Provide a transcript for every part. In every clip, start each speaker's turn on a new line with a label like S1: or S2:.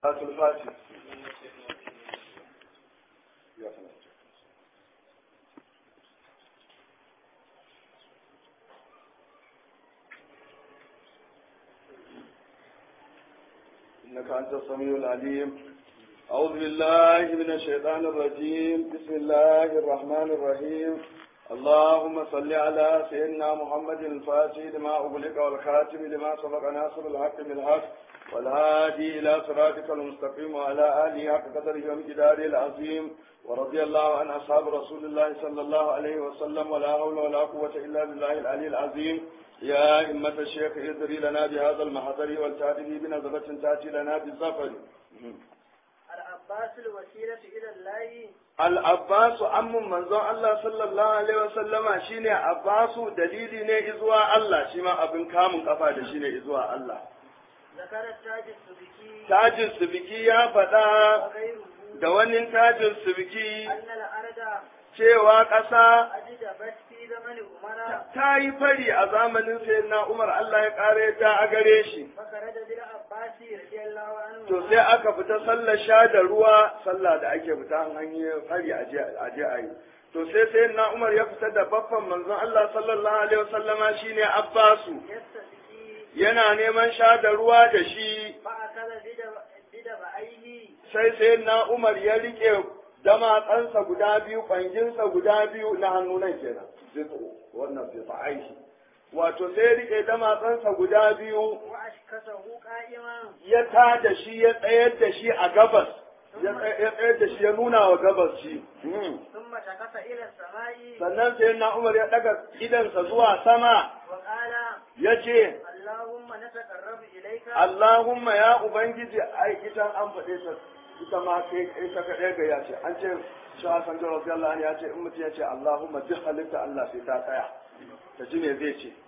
S1: صلاة الفاتح إنك أنت السميع العليم أعوذ بالله من الشيطان الرجيم بسم الله الرحمن الرحيم اللهم صل على سيدنا محمد الفاتح لما أغلق والخاتم لما سبق ناصر الحق بالحق والهادي إلى صراطك المستقيم وعلى آله حق قدره ومقداره العظيم ورضي الله عن أصحاب رسول الله صلى الله عليه وسلم ولا حول ولا قوة إلا بالله العلي العظيم يا إمة الشيخ ادري لنا بهذا المحضر والتاتي بنظرة تأتي لنا بالزفر
S2: العباس الوسيلة إلى الله
S1: Al'abbasu ammun manzon Allah sallallahu Alaihi wasallama shi ne Abbasu dalili ne izuwa Allah shi ma abin kamun kafa da shi ne izuwa Allah.
S2: ذكر التاج السبكي
S1: Tajin subiki ya faɗa
S2: وغيره
S1: da wani tajin subiki
S2: أن الأرض
S1: cewa ƙasa
S2: أجدبت في زمن عمر
S1: ta yi fari a zamanin sayyidina Umar Allah ya ƙare ta a gare shi.
S2: فخرج بالعباس رضي الله عنه
S1: To sai aka fita sallar sha da ruwa sallah da ake fita an hanyar fari a je a yi. To sai sayyidina Umar ya fita da baffan manzon Allah sallallahu alaihi wasallama shine Abbasu.
S2: يستسقي
S1: yana neman sha da ruwa da shi
S2: فأخذ بدب- بدبعيه
S1: sai sai na Umar ya rike damatsansa guda biyu kwanginsa guda biyu na hannu nan kenan zitsu wannan zitsu aishi wato sai ya rike damatsansa guda biyu
S2: وأشكسه قائما
S1: ya ta da shi ya tsayar da shi a gabas ya tsa- ya tsayar da shi ya nuna wa gabas shi Hmm.
S2: ثم شخص إلى السماء
S1: sannan sai na Umar ya daga idansa zuwa sama
S2: وقال
S1: ya ce
S2: اللهم نتقرب إليك
S1: Allahumma ya Ubangiji ai ita an faɗe ta ita ma kai ita kaɗai ga ya ce an ce shi Hassan da Rasulullah ya ce in mutum ya ce Allahumma duk halitta Allah sai ta tsaya ta ji me zai ce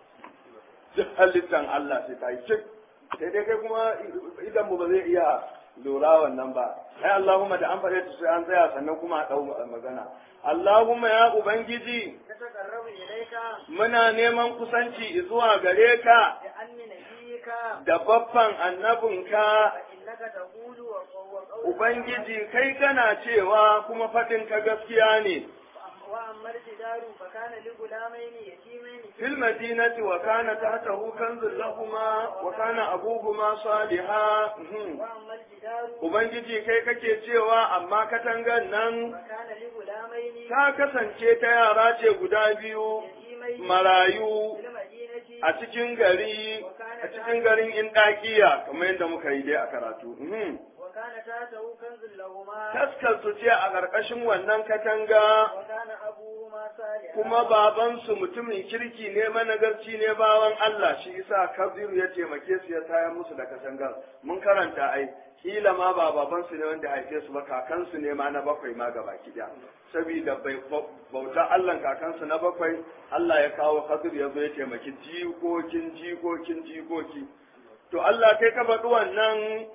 S1: duk halittan Allah sai ta yi cik sai dai kai kuma idan mu ba zai iya lura wannan ba ai Allahumma da an faɗe ta sai an tsaya sannan kuma a ɗau magana Allahumma ya Ubangiji
S2: نتقرب إليك
S1: muna neman kusanci zuwa gare ka
S2: بأن نبيك
S1: da baffan annabinka
S2: فإنك تقول وقول
S1: Ubangiji kai kana cewa kuma faɗin ka gaskiya ne,
S2: وأما الجدار فكان لغلامين يتيمين
S1: fil madinati wa kana tahtahu kanzun lahuma wa kana abuhuma saliha. Mhm.
S2: وأما الجدار
S1: Ubangiji kai kake cewa amma katangan nan
S2: فكان لغلامين
S1: ta kasance ta yara ce guda biyu
S2: يتيمين
S1: marayu
S2: في المدينة
S1: a cikin gari a cikin garin Indakiya kamar yadda muka yi dai a karatu. Mhm.
S2: وكان تحته كنز لهما
S1: Taskar su ce a ƙarƙashin wannan katanga
S2: وكان أبوهما صالحا
S1: kuma babansu mutumin kirki ne managarci ne bawan Allah shi isa kabiru ya taimake su ya tayar musu da katangar mun karanta ai kila ma ba babansu ne wanda haife su ba kakansu ne ma na bakwai ma gaba kiɗa saboda bai bauta Allah kakansu na bakwai Allah ya kawo kabiru ya zo ya taimaki jikokin jikokin jikoki to Allah kai ka faɗi wannan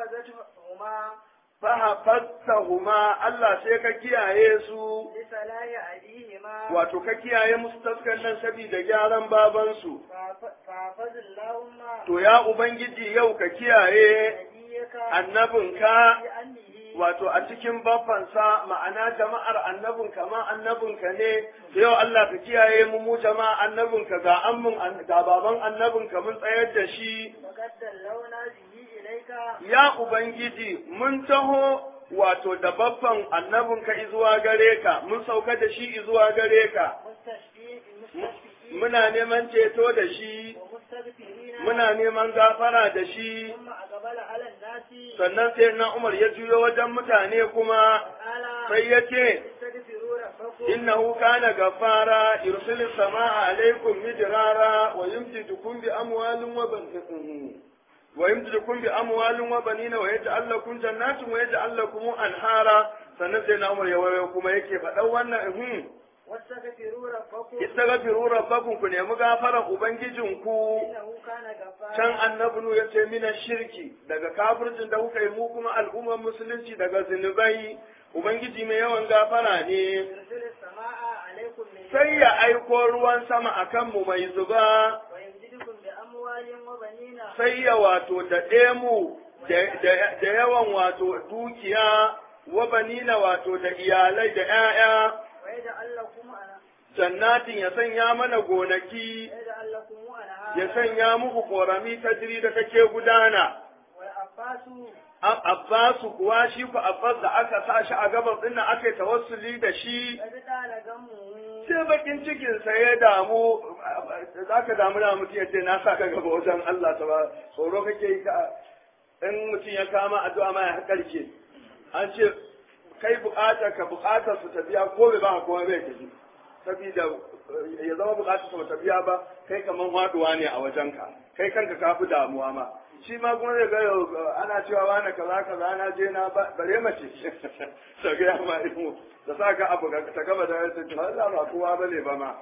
S2: فحفظتهما
S1: fahafattahuma Allah sai ka kiyaye su
S2: لصلاح أبيهما
S1: wato ka kiyaye musu taskan nan saboda gyaran babansu
S2: فحف- فحفظ اللهم
S1: to ya ubangiji yau ka kiyaye
S2: نبيك
S1: annabinka
S2: بأنه
S1: wato a cikin baffansa ma'ana jama'ar annabinka ma annabinka ne yau Allah ka kiyaye mu mu jama'a annabinka ga ammin ga baban annabinka mun tsayar da shi
S2: وقد دلونا به إليك
S1: ya ubangiji mun taho wato da baffan annabinka izuwa gare ka mun sauka da shi izuwa gare ka
S2: مستشفي مستشفئين
S1: muna neman ceto da shi
S2: ومستغفرين
S1: muna neman gafara da shi
S2: ثم أقبل على الناس
S1: sannan sai na Umar ya juyo wajen mutane kuma
S2: قال
S1: sai ya ce
S2: استغفروا ربكم
S1: innahu kana gafara yursilu samaa alaikum midrara wa yumdidukum bi amwalin wa banin wa yumdidukum bi amwalin wa banina wa yaj'al lakum jannatin wa yaj'al lakum anhara sannan sai na Umar ya wayo kuma yake faɗan wannan hmm
S2: واستغفروا ربكم
S1: istaghfiru rabbakum ku nemi gafarar ubangijinku
S2: إنه كان غفارا
S1: can annabi ya ce mina shirki daga kafircin da kuka yi mu kuma al'ummar musulunci daga zunubai ubangiji mai yawan gafara ne
S2: يرسل السماء عليكم من
S1: sai ya aiko ruwan sama a kanmu mai zuba
S2: ويمددكم بأموال وبنين
S1: sai ya wato daɗe mu da yawan wato dukiya wa banina wato da iyalai da 'ya'ya
S2: ويجعل لكم أنا
S1: jannatin ya sanya mana gonaki
S2: ويجعل لكم أنهارا
S1: ya sanya muku korami ta jiri da kake gudana
S2: والعباس
S1: Ab- Abbasu kuwa shi ku Abbas da aka sa shi a gabas din nan aka yi tawassuli da shi
S2: قد طال غمه
S1: sai bakin cikin sa ya damu za ka damu da mutum ya ce na sa ka gaba wajen Allah ta ba tsoro kake yi ka in mutum ya kama addu'a ma ya karke an ce kai bukatar ka bukatar su tafiya ko bai ba ko bai tafi saboda ya zama bukatar su tafiya ba kai kaman waduwa ne a wajenka kai kanka ka fi damuwa ma shi ma kuma zai ga yau ana cewa wani kaza kaza na je na ba- bare mace ta ga ya ma ilmu da sa ka abu ta gaba da ta ce Allah ba kowa bane ba ma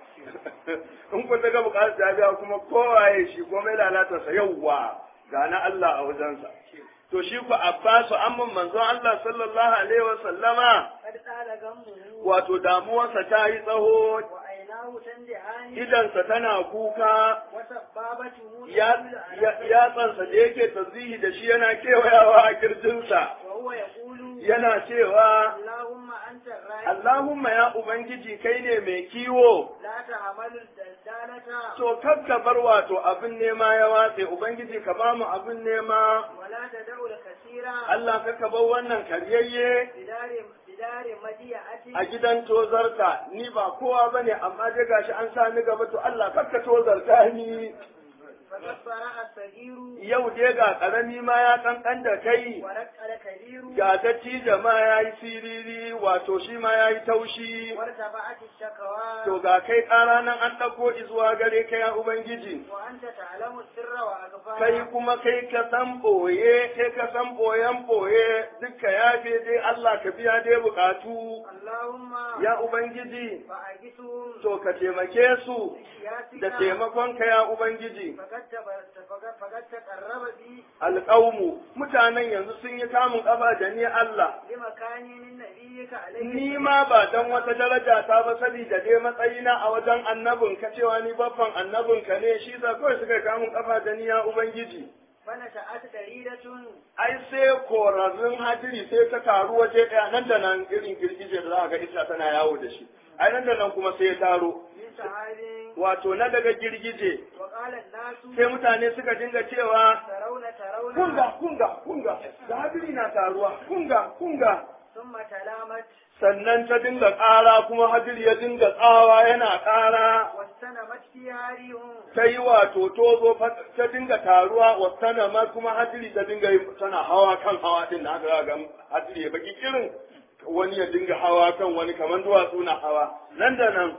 S1: in ku ta ga bukatar ta biya kuma kowaye shi komai lalata sa yawwa ga na Allah a wajensa to shi ku Abbasu amman manzon Allah sallallahu alaihi wa sallama
S2: قد طال غمه
S1: wato damuwarsa ta yi tsaho
S2: وعيناه تندعان
S1: idansa tana kuka
S2: وسبابته
S1: ya
S2: تدل على
S1: ya- yatsansa da yake tasbihi da shi yana kewayawa a kirjinsa
S2: وهو يقول
S1: yana cewa
S2: اللهم أنت الراعي
S1: Allahumma ya Ubangiji kai ne mai kiwo
S2: لا تحمل الدلدالة
S1: to kakka bar wato abin nema ya watse Ubangiji ka ba mu abin nema
S2: ولا تدع الكثير
S1: Allah kakka bar wannan karyayye
S2: بدار بدار مديعة
S1: a gidan tozarta ni ba kowa bane amma dai gashi an sa ni gaba to Allah kakka tozarta ni
S2: فقد صرع الصغير
S1: yau dai ga karami ma ya kankan da kai
S2: ورق الكبير
S1: ga dattijo ma ya yi siriri wato shi ma ya yi taushi
S2: وارتفعت الشكوى
S1: to ga kai ƙara nan an ɗauko izuwa gare ka ya ubangiji
S2: وأنت تعلم السر وأخفى
S1: kai kuma kai ka san ɓoye kai ka san ɓoyen ɓoye duka ya dai Allah ka biya dai buƙatu
S2: اللهم
S1: ya ubangiji
S2: فأجسهم
S1: to ka taimake su da
S2: بسياسك
S1: taimakonka ya ubangiji
S2: فقد تب- فقد فقد تقرب بي
S1: alƙaumu mutanen yanzu sun yi kamun ƙafa da ni Allah
S2: لمكان من نبيك عليه
S1: ni ma ba dan wata daraja ta ba saboda dai matsayina a wajen annabin ka cewa ni baffan annabin ka ne shi za kawai suka kamun kafa da ni ya ubangiji
S2: فنشأت دريدة
S1: ai sai korarrun hadiri sai ta taru waje ɗaya nan da nan irin girgije da za ga isa tana yawo da shi ai nan da nan kuma sai ya taro
S2: من سحاب
S1: wato na daga girgije
S2: وقال الناس
S1: sai mutane suka dinga cewa
S2: ترون ترون
S1: kunga kunga kunga da hadiri na taruwa kunga kunga
S2: ثم تلامت
S1: sannan ta dinga ƙara kuma hadiri ya dinga tsawa yana ƙara
S2: واستنمت فيها ريح
S1: ta yi wato tozo fa- ta dinga taruwa wasana ma kuma hadiri ta dinga yi tana hawa kan hawa din da aka ga hadiri ya baki kirin wani ya dinga hawa kan wani kamar duwatsu na hawa nan da nan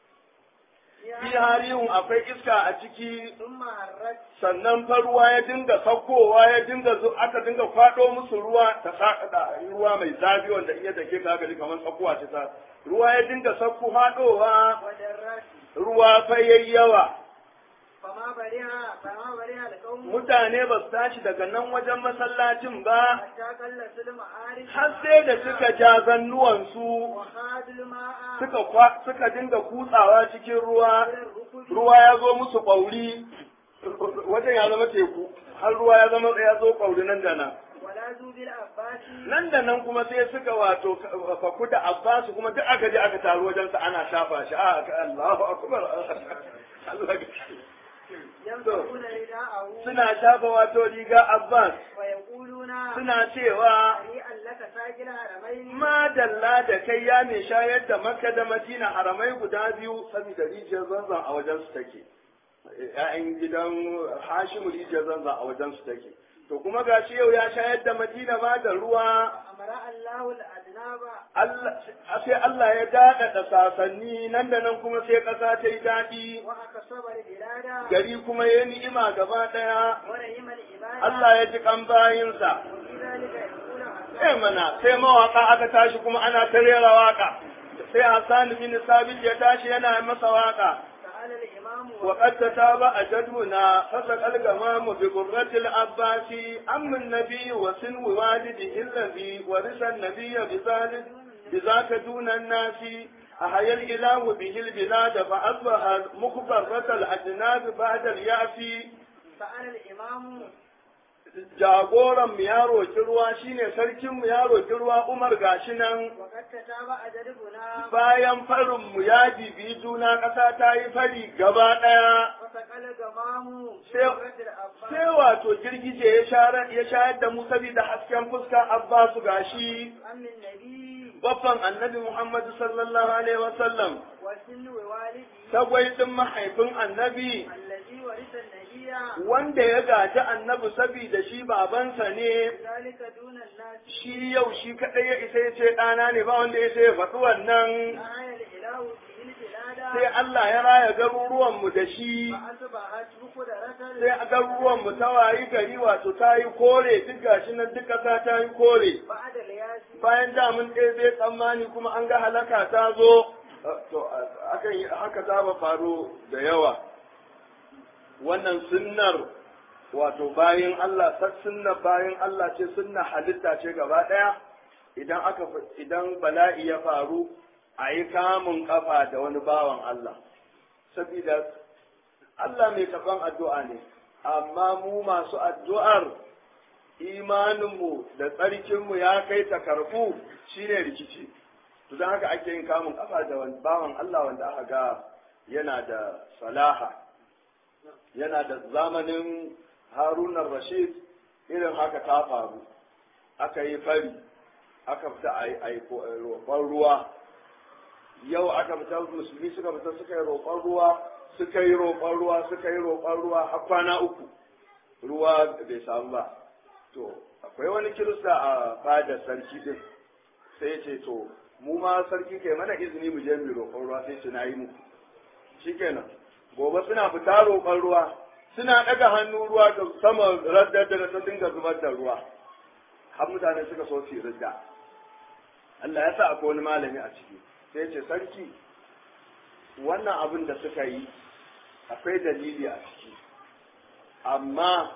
S1: fi harihun akwai iska a ciki
S2: ثم هرت
S1: sannan fa ruwa ya dinga saukowa ya dinga zo aka dinga kwado musu ruwa ta sakada ruwa mai zafi wanda in ya dake ka gari kamar tsakuwa ta sa ruwa ya dinga sauko hadowa
S2: ودرت
S1: ruwa fa yayi yawa
S2: فما برها فما برها القوم
S1: mutane ba su tashi daga nan wajen masallacin ba
S2: حتى قلت المعارف
S1: har sai da suka ja zannuwansu
S2: وخاد الماء
S1: suka kwa, suka dinga kutsawa cikin ruwa
S2: إلى الركب
S1: ruwa ya zo musu ƙwauri wajen ya zama teku har ruwa ya zama ya zo ƙwauri nan da nan
S2: ولا ذو بالعباس
S1: nan da nan kuma sai suka wato faku da abbasu kuma duk aka je aka taru wajensa ana shafa shi a Allahu akbar Allah
S2: يمسكون رداءه
S1: suna shafa wato riga abbas
S2: ويقولون
S1: suna cewa
S2: هنيئا لك ساجل حرمين
S1: madalla da kai ya mai shayar da makka da madina haramai guda biyu saboda rijiyar zanzan a wajen su take ‘ya'yan gidan hashimu rijiyar zanzan a wajen su take to kuma gashi yau ya shayar da madina ma da ruwa
S2: أمر الله الأذناب
S1: Allah- sai Allah ya daɗaɗa sasanni nan da nan kuma sai ƙasa ta yi daɗi
S2: وأكسب البلاد
S1: gari kuma ya ni'ima gaba ɗaya
S2: ورحم العباد
S1: Allah ya ji kan bayinsa
S2: وفي ذلك يقول
S1: sai
S2: حسان
S1: mana sai mawaka aka tashi kuma ana ta rera waka sai Hassan bin Sabit ya tashi yana masa waka
S2: سأل الإمام
S1: وقد تتابع جدنا فسق الغمام بقرة العباس أم النبي وسن والده الذي ورث النبي بذلك بذاك دون الناس أحيا الإله به البلاد فأصبح مخبرة الأجناب بعد اليأس
S2: سأل الإمام
S1: jagoran mu ya roki ruwa shine sarkin mu ya roki ruwa Umar gashi nan
S2: وقد تتابع جدبنا
S1: bayan farin mu ya bibi juna ƙasa ta yi fari gaba ɗaya
S2: وسقل جمام
S1: sai
S2: سورة الأباء
S1: sai wato girgije ya shayar ya shayar da mu saboda hasken fuska Abbasu gashi
S2: أم النبي
S1: babban annabi Muhammad sallallahu alaihi wasallam
S2: وسن والده
S1: tagwai din mahaifin annabi
S2: الذي ورث النبي
S1: wanda ya gaji annabi saboda shi babansa ne
S2: ذلك دون الناس
S1: shi yau shi kaɗai ya isa ya ce ɗana ne ba wanda ya sai ya faɗi wannan
S2: آية الإله به البلاد
S1: sai Allah ya raya garuruwanmu da shi
S2: فأصبحت بقدرة
S1: sai a garuruwanmu ta wayi gari wato ta yi kore duk gashi nan duk ƙasa ta yi kore
S2: بعد الياس
S1: bayan da mun ɗaya tsammani kuma an ga halaka ta zo to akan yi haka ta ba faru da yawa wannan sunnar wato bayan Allah sak sunnar bayan Allah ce sunna halitta ce gaba ɗaya idan aka idan bala'i ya faru a yi kamun kafa da wani bawan Allah saboda Allah mai kafan addu'a ne amma mu masu addu'ar imaninmu da tsarkinmu ya kai ta karɓu shine rikici to don haka ake yin kamun kafa da wani bawan Allah wanda aka ga yana da salaha yana da zamanin harunan rashid irin haka ta faru aka yi fari aka fita a yi roƙon ruwa yau aka fita musulmi suka fita suka yi roƙon ruwa suka yi roƙon ruwa suka yi roƙon ruwa har kwana uku ruwa bai samu ba to akwai wani kirista a fadar sarki din sai ce to mu ma sarki kai mana izini mu je mu roƙon ruwa sai ce na yi muku shikenan gobe suna fita roƙon ruwa suna ɗaga hannu ruwa da sama raddar da ta dinga zubar da ruwa har mutane suka so su yi ridda Allah ya sa akwai wani malami a ciki sai ce sarki wannan abin da suka yi akwai dalili a ciki amma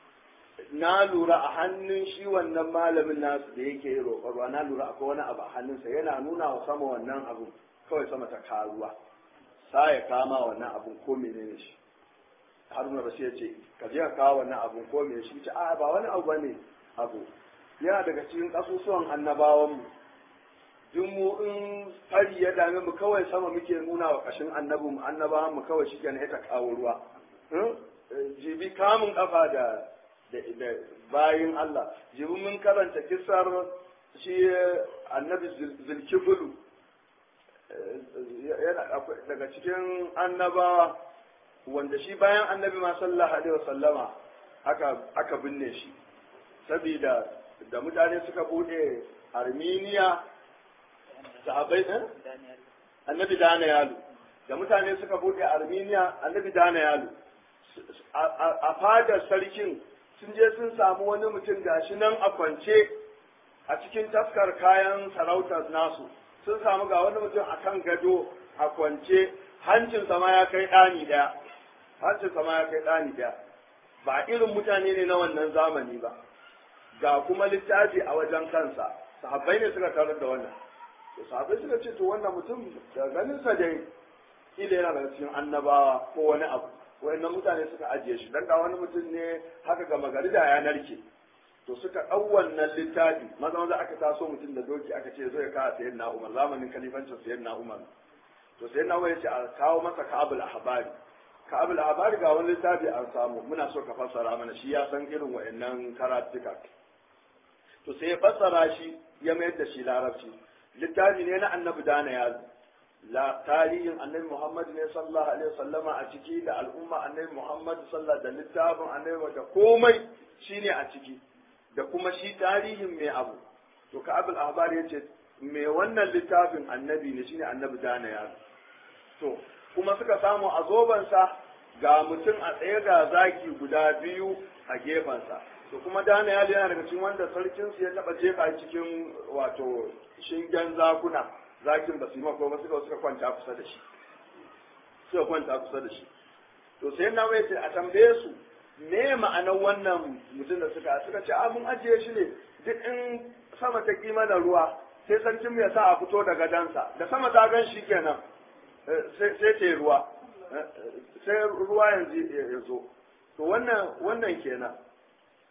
S1: na lura a hannun shi wannan malamin nasu da yake yi roƙarwa na lura akwai wani abu a hannunsa yana nuna wa sama wannan abu kawai sama ta karuwa sa ya kama wannan abun ko menene shi haruna rasu ya ce ka je ka kawo wannan abun ko menene shi ce a ba wani abu bane abu yana daga cikin kasusuwan annabawan mu duk mu in fari ya dame mu kawai sama muke nuna wa kashin annabin mu annabawan mu kawai shi kenan ta kawo ruwa jibi kamun kafa da da bayin Allah jibi mun karanta kisar shi annabi zulkifulu daga cikin annabawa wanda shi bayan annabi ma sallallahu alaihi wasallama aka aka binne shi saboda da mutane suka bude armeniya sahabai eh annabi dana yalu da mutane suka bude armeniya annabi dana yalu a fadar sarkin sun je sun samu wani mutum gashi nan a kwance a cikin taskar kayan sarautar nasu sun samu ga wani mutum a kan gado a kwance hancinsa ma ya kai ɗani ɗaya hancinsa ma ya kai ɗani ɗaya ba irin mutane ne na wannan zamani ba ga kuma littafi a wajen kansa sahabbai ne suka tarar da wannan to sahabbai suka ce to wannan mutum da ganinsa dai kila yana daga cikin annabawa ko wani abu wayannan mutane suka ajiye shi dan ga wani mutum ne haka ga magari da ya narke to suka ɗau wannan littafi maza maza aka taso mutum da doki aka ce zo ya kawo sayan na umar zamanin kalifancin sayan na umar to sayan na umar ya ce a kawo masa ka'abul ahbari ka'abul ahbari ga wani littafi an samu muna so ka fassara mana shi ya san irin wayannan karatuka to sai ya fassara shi ya mayar da shi larabci littafi ne na annabi dana ya la tarihin annabi Muhammad ne sallallahu alaihi wasallama a ciki da al'umma annabi Muhammad sallallahu da littafin annabi da komai shine a ciki da kuma shi tarihin mai abu to ka abul ahbar yace me wannan littafin annabi ne shine annabi dana ya to kuma suka samu a zobansa ga mutum a tsaye ga zaki guda biyu a gefensa to kuma dana ya yana daga cikin wanda sarkinsu ya taba jefa cikin wato shingen zakuna zakin ba su yi mako ba suka suka kwanta kusa da shi suka kwanta kusa da shi to sai na wai ce a tambaye su me ma'anar wannan mutum da suka suka ce a mun ajiye shi ne duk in sama ta kima da ruwa sai sarkin mu ya sa a fito da gadansa da sama ta gan shi kenan sai ta ruwa sai ruwa yanzu ya zo to wannan wannan kenan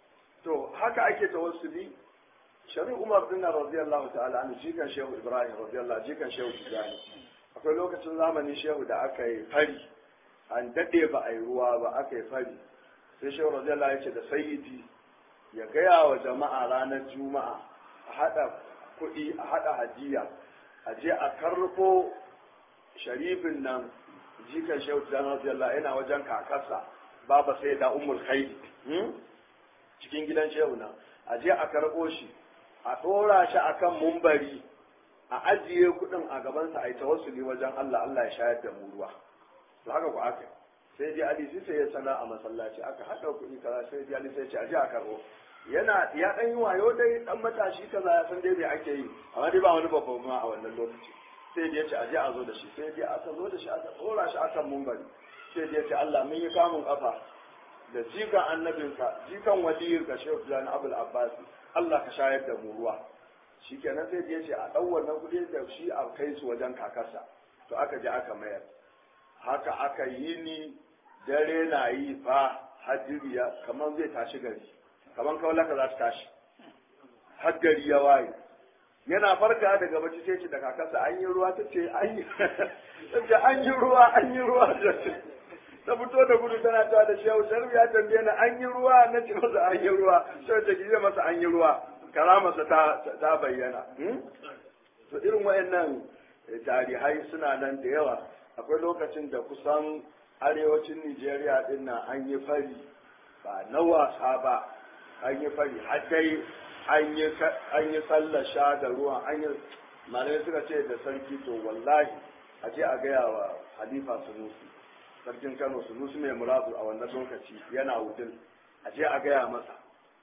S1: to haka ake tawassuli shari'a umar bin radiyallahu ta'ala an jikan shehu ibrahim radiyallahu jikan shehu tijani akwai lokacin zamani shehu da aka yi fari an dade ba a yi ruwa ba aka yi fari sai shehu radiyallahu ya ce da sayyidi ya gaya wa jama'a ranar juma'a a haɗa kuɗi a haɗa hadiya a je a karfo sharifin nan jikan shehu tijani radiyallahu yana wajen kakarsa baba sai da ummul khairi cikin gidan shehu nan a je a karɓo shi a ɗora shi akan mumbari a ajiye kuɗin a gabansa a yi tawassuli wajen Allah Allah ya shayar da mu ruwa to haka ku aka sai dai Ali sai ya sana a masallaci aka haɗa kuɗi kaza sai dai Ali sai ya ce a je a karɓo yana ya ɗan yi wayo dai ɗan matashi kaza ya san dai me ake yi amma dai ba wani babban ma a wannan lokaci sai dai ya ce a je a zo da shi sai dai aka zo da shi aka ɗora shi akan mumbari sai dai ya ce Allah mun yi kamun kafa da jikan annabinka jikan waliyinka shehu fulani abul abbas Allah ka shayar da mu ruwa shikenan sai ya ce a ɗau wannan kuɗi da shi a kai su wajen kakarsa to aka je aka mayar haka aka yi ni dare na yi fa hajiriya kamar zai tashi gari kamar kawalaka za ta tashi har gari ya waye yana farka daga bacci sai ce da kakarsa an yi ruwa ta ce an yi an yi ruwa an yi ruwa ta fito da gudu tana ta da shehu sharbi ya tambaye ni an yi ruwa na ce masa an yi ruwa shehu ta ki masa an yi ruwa karamarsa ta ta bayyana to irin wayannan tarihai suna nan da yawa akwai lokacin da kusan arewacin Nijeriya din nan an yi fari ba na wasa ba an yi fari har dai an yi an yi sallar sha da ruwan an yi malamai suka ce da sarki to wallahi a je a gaya wa halifa sunusi sarkin kano sunusi mai muradu a wannan lokaci yana wudin a je a gaya masa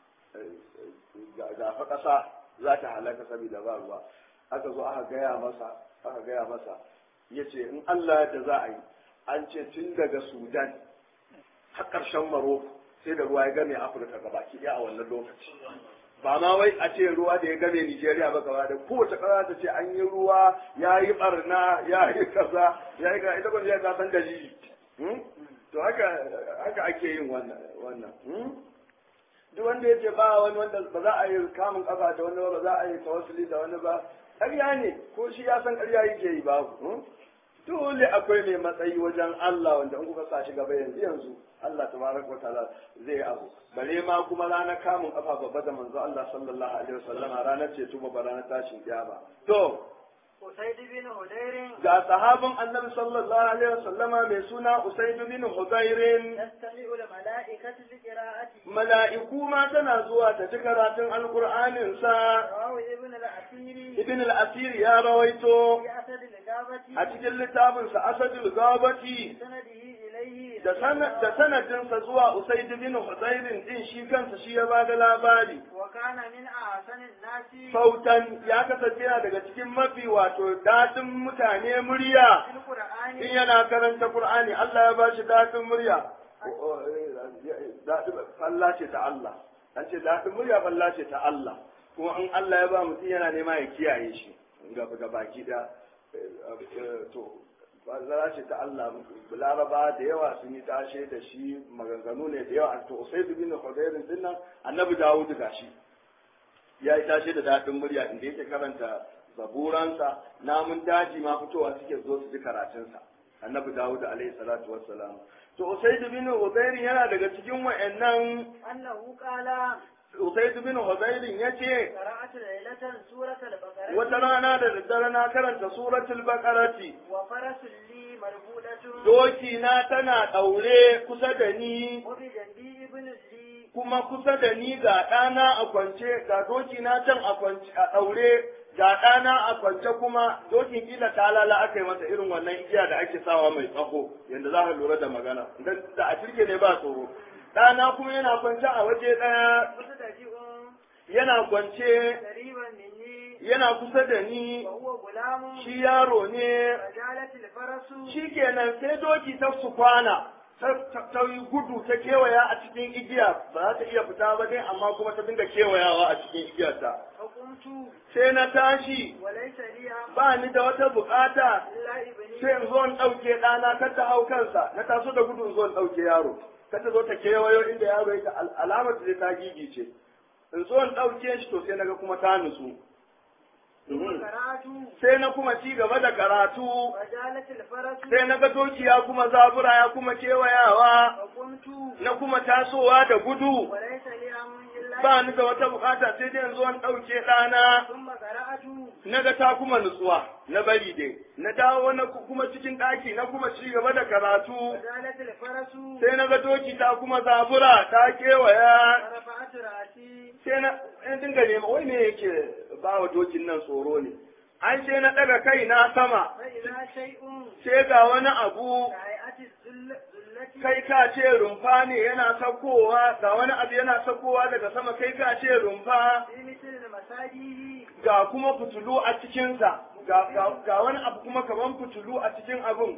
S1: ga fa ƙasa za ta halaka saboda ba ruwa aka zo aka gaya masa aka gaya masa ya ce in Allah da za a yi an ce tun daga sudan har ƙarshen maroko sai da ruwa ya game afirka gabaki ɗaya a wannan lokaci ba ma wai a ce ruwa da ya game nigeria ba gaba da kowace ƙasa ta ce an yi ruwa ya yi ɓarna ya yi kaza ya yi kaza ita kuma ya san dalili to haka haka ake yin wannan duk wanda ya ce ba wani wanda ba za a yi kamun kafa da wani ba ba za a yi tawassuli da wani ba ƙarya ne ko shi ya san ƙarya yake yi babu dole akwai mai matsayi wajen Allah wanda in kuka sa shi gaba yanzu yanzu Allah tabaraka wataala zai abu bare ma kuma ranar kamun kafa babba da manzo Allah sallallahu alaihi wasallama ranar ce tuba ba ranar tashin kiyama to
S2: Usaid bin Hudairin
S1: ga sahabin annabi sallallahu alaihi wasallama mai suna Usaid bin Hudairin
S2: yastami'u al-mala'ikatu li qira'ati
S1: mala'iku ma tana zuwa ta ji karatun alqur'anin sa
S2: rawahu ibn al-Asiri
S1: ibn al-asir ya rawaito
S2: fi asad al-gabati
S1: a cikin littafin sa asadul gabati
S2: sanadihi ilayhi
S1: da sanad da sanadinsa zuwa Usaid bin Hudairin din shi kansa shi ya bada labari
S2: wa kana min ahsani an-nasi
S1: sautan ya kasance yana daga cikin mafi wato dadin mutane murya
S2: fil qur'ani
S1: in yana karanta Qur'ani Allah ya bashi dadin murya dadin falla ce ta Allah an ce dadin murya falla ce ta Allah kuma in Allah ya ba mutum yana nema ya kiyaye shi ga ga baki da to bazara ce ta Allah laraba da yawa sun yi tashe da shi maganganu ne da yawa to sai bin Hudayrin din nan annabi Dawud gashi ya yi tashe da dadin murya inda yake karanta zaburansa namun daji ma fitowa suke zo su ji karatunsa annabi Dawud alaihi salatu wassalam to Usaid bin Hudayr yana daga cikin wayannan
S2: annahu qala
S1: Usaid bin Hudayr yace
S2: qara'atu laylatan surat al-baqarah
S1: wata rana da daddare na karanta suratul baqarati
S2: wa farasul li marbudatun
S1: doki na tana daure kusa da ni
S2: wa bi jandi ibn li
S1: kuma kusa da ni ga ɗana a kwance ga doki na can a kwance a ɗaure ga ɗana a kwance kuma dokin kila talala aka yi masa irin wannan igiya da ake sawa mai tsaho yadda za ka lura da magana dan da a turke ne ba tsoro ɗana kuma yana kwance a waje ɗaya
S2: kusa da ji'un
S1: yana kwance
S2: qariban minni
S1: yana kusa da ni
S2: wa huwa gulamun
S1: shi yaro ne
S2: fajalat al-farasu
S1: shi kenan sai doki ta su kwana ta ta yi gudu ta kewaya a cikin igiya ba za ta iya fita ba dai amma kuma ta dinga kewayawa a cikin igiyarta
S2: fa qumtu
S1: sai na tashi
S2: wa laysa li
S1: ba ni da wata bukata
S2: illa ibni
S1: sai in zo in ɗauke ɗana kar ta hau kansa na taso da gudu in zo in ɗauke yaro kar ta zo ta kewayo inda yaro yake al- alamar da ta gigice in zo in ɗauke shi to sai naga kuma ta nutsu
S2: ثم قرأت
S1: sai na kuma ci gaba da karatu
S2: وجالت الفرس
S1: sai na ga doki ya kuma zabura ya kuma kewayawa
S2: فقمت
S1: na kuma tasowa da gudu
S2: وليس لي أمر إلا
S1: ba ni da wata bukata sai dai yanzu an ɗauke ɗana
S2: ثم قرأت
S1: na ga ta kuma nutsuwa na bari dai na dawo na kuma cikin ɗaki na kuma ci gaba da karatu
S2: وجالت الفرس
S1: sai na ga doki ta kuma zabura ta kewaya
S2: ورفعت رأسي
S1: sai na in dinga nema wai me yake ba wa dokin nan tsoro ne an sai na ɗaga kai na sama
S2: فإذا شيء
S1: sai ga wani abu
S2: كهيئة الذل ذلة
S1: kai ka ce rumfa ne yana saukowa ga wani abu yana saukowa daga sama kai ka ce rumfa
S2: في مثل المساجد
S1: ga kuma fitulu a cikinsa ga, ga, ga wani abu kuma kaman fitulu a cikin abun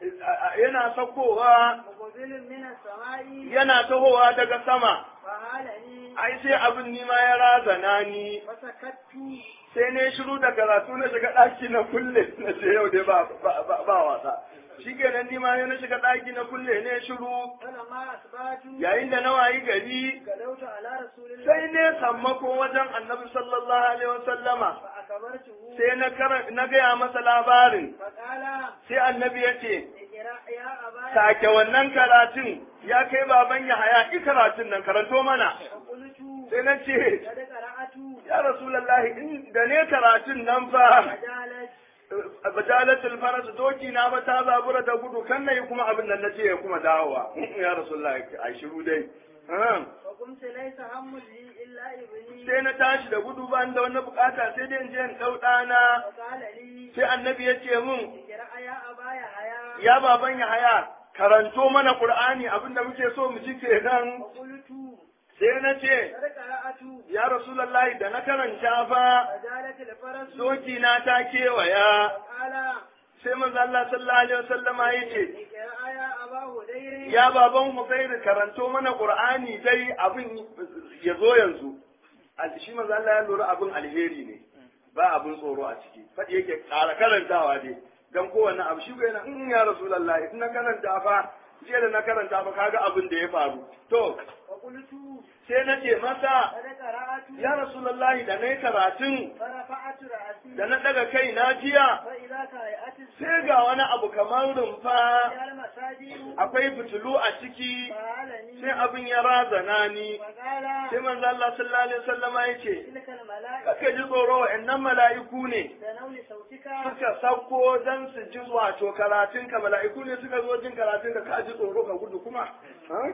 S1: yana saukowa
S2: مقبل من السماء
S1: yana tahowa daga sama
S2: فهالني
S1: ai sai abin nima ya razana ni
S2: فسكت
S1: sai ne shiru da karatu na shiga ɗaki na kulle na ce yau dai ba, ba, ba, ba wasa shi kenan nima ne na shiga ɗaki na kulle ne shiru
S2: فلما أصبحت
S1: yayin da na wayi gari
S2: غدوت على رسول الله
S1: sai ne sammako wajen annabi sallallahu alaihi wasallama
S2: فأخبرته
S1: sai na kara na gaya masa labarin
S2: فقال
S1: sai annabi ya ce
S2: اقرأ يا أبا
S1: sake wannan karatun ya kai baban ya haya ki karatun nan karanto mana
S2: فقلت
S1: sai na ce
S2: قد قرأت
S1: ya rasulullahi in da ne karatun nan fa
S2: فجالت
S1: bajalatul faras doki na ba ta zabura da gudu kan nayi kuma abin nan nace ya kuma dawowa ya rasulullahi ai shiru dai Ah.
S2: وقمت ليس هم لي إلا ابني
S1: sai na tashi da gudu ba ni da wani bukata sai dai in je in dau ɗana
S2: فقال لي
S1: sai annabi ya ce min
S2: اقرأ يا أبا يحيى
S1: ya baban ya haya karanto mana qur'ani abinda muke so mu ji kenan
S2: فقلت
S1: sai na ce
S2: قد قرأت
S1: ya rasulullahi da na karanta fa
S2: فجالت الفرس
S1: doki na ta kewaya
S2: فقال
S1: sai manzo Allah sallallahu alaihi wasallama yace
S2: اقرأ يا أبا هدير
S1: ya baban Hussein karanto mana qur'ani dai abin ya zo yanzu Al- shi manzo Allah ya lura abin alheri ne ba abin tsoro a ciki faɗi yake ƙara karantawa dai dan kowanne abu shi ko yana in ya rasulullahi in na karanta fa jiya da na karanta fa kaga abin da ya faru to
S2: فقلت
S1: sai na ce masa
S2: قد قرأت
S1: ya rasulullahi da na yi karatun
S2: فرفعت رأسي
S1: da na daga kai na jiya
S2: فإذا كهيئة
S1: sai ga wani abu kamar rumfa
S2: يا المساجد
S1: akwai fitilu a ciki
S2: فهالني
S1: sai abin ya razana ni
S2: وقال
S1: sai manzo Allah sallallahu alaihi wasallama yace
S2: تلك الملائكة
S1: kake ji tsoro wa'annan mala'iku ne
S2: تنول صوتك
S1: suka sauko dan su ji wato karatun ka mala'iku ne suka zo jin karatun ka ka ji tsoro ka gudu kuma ha?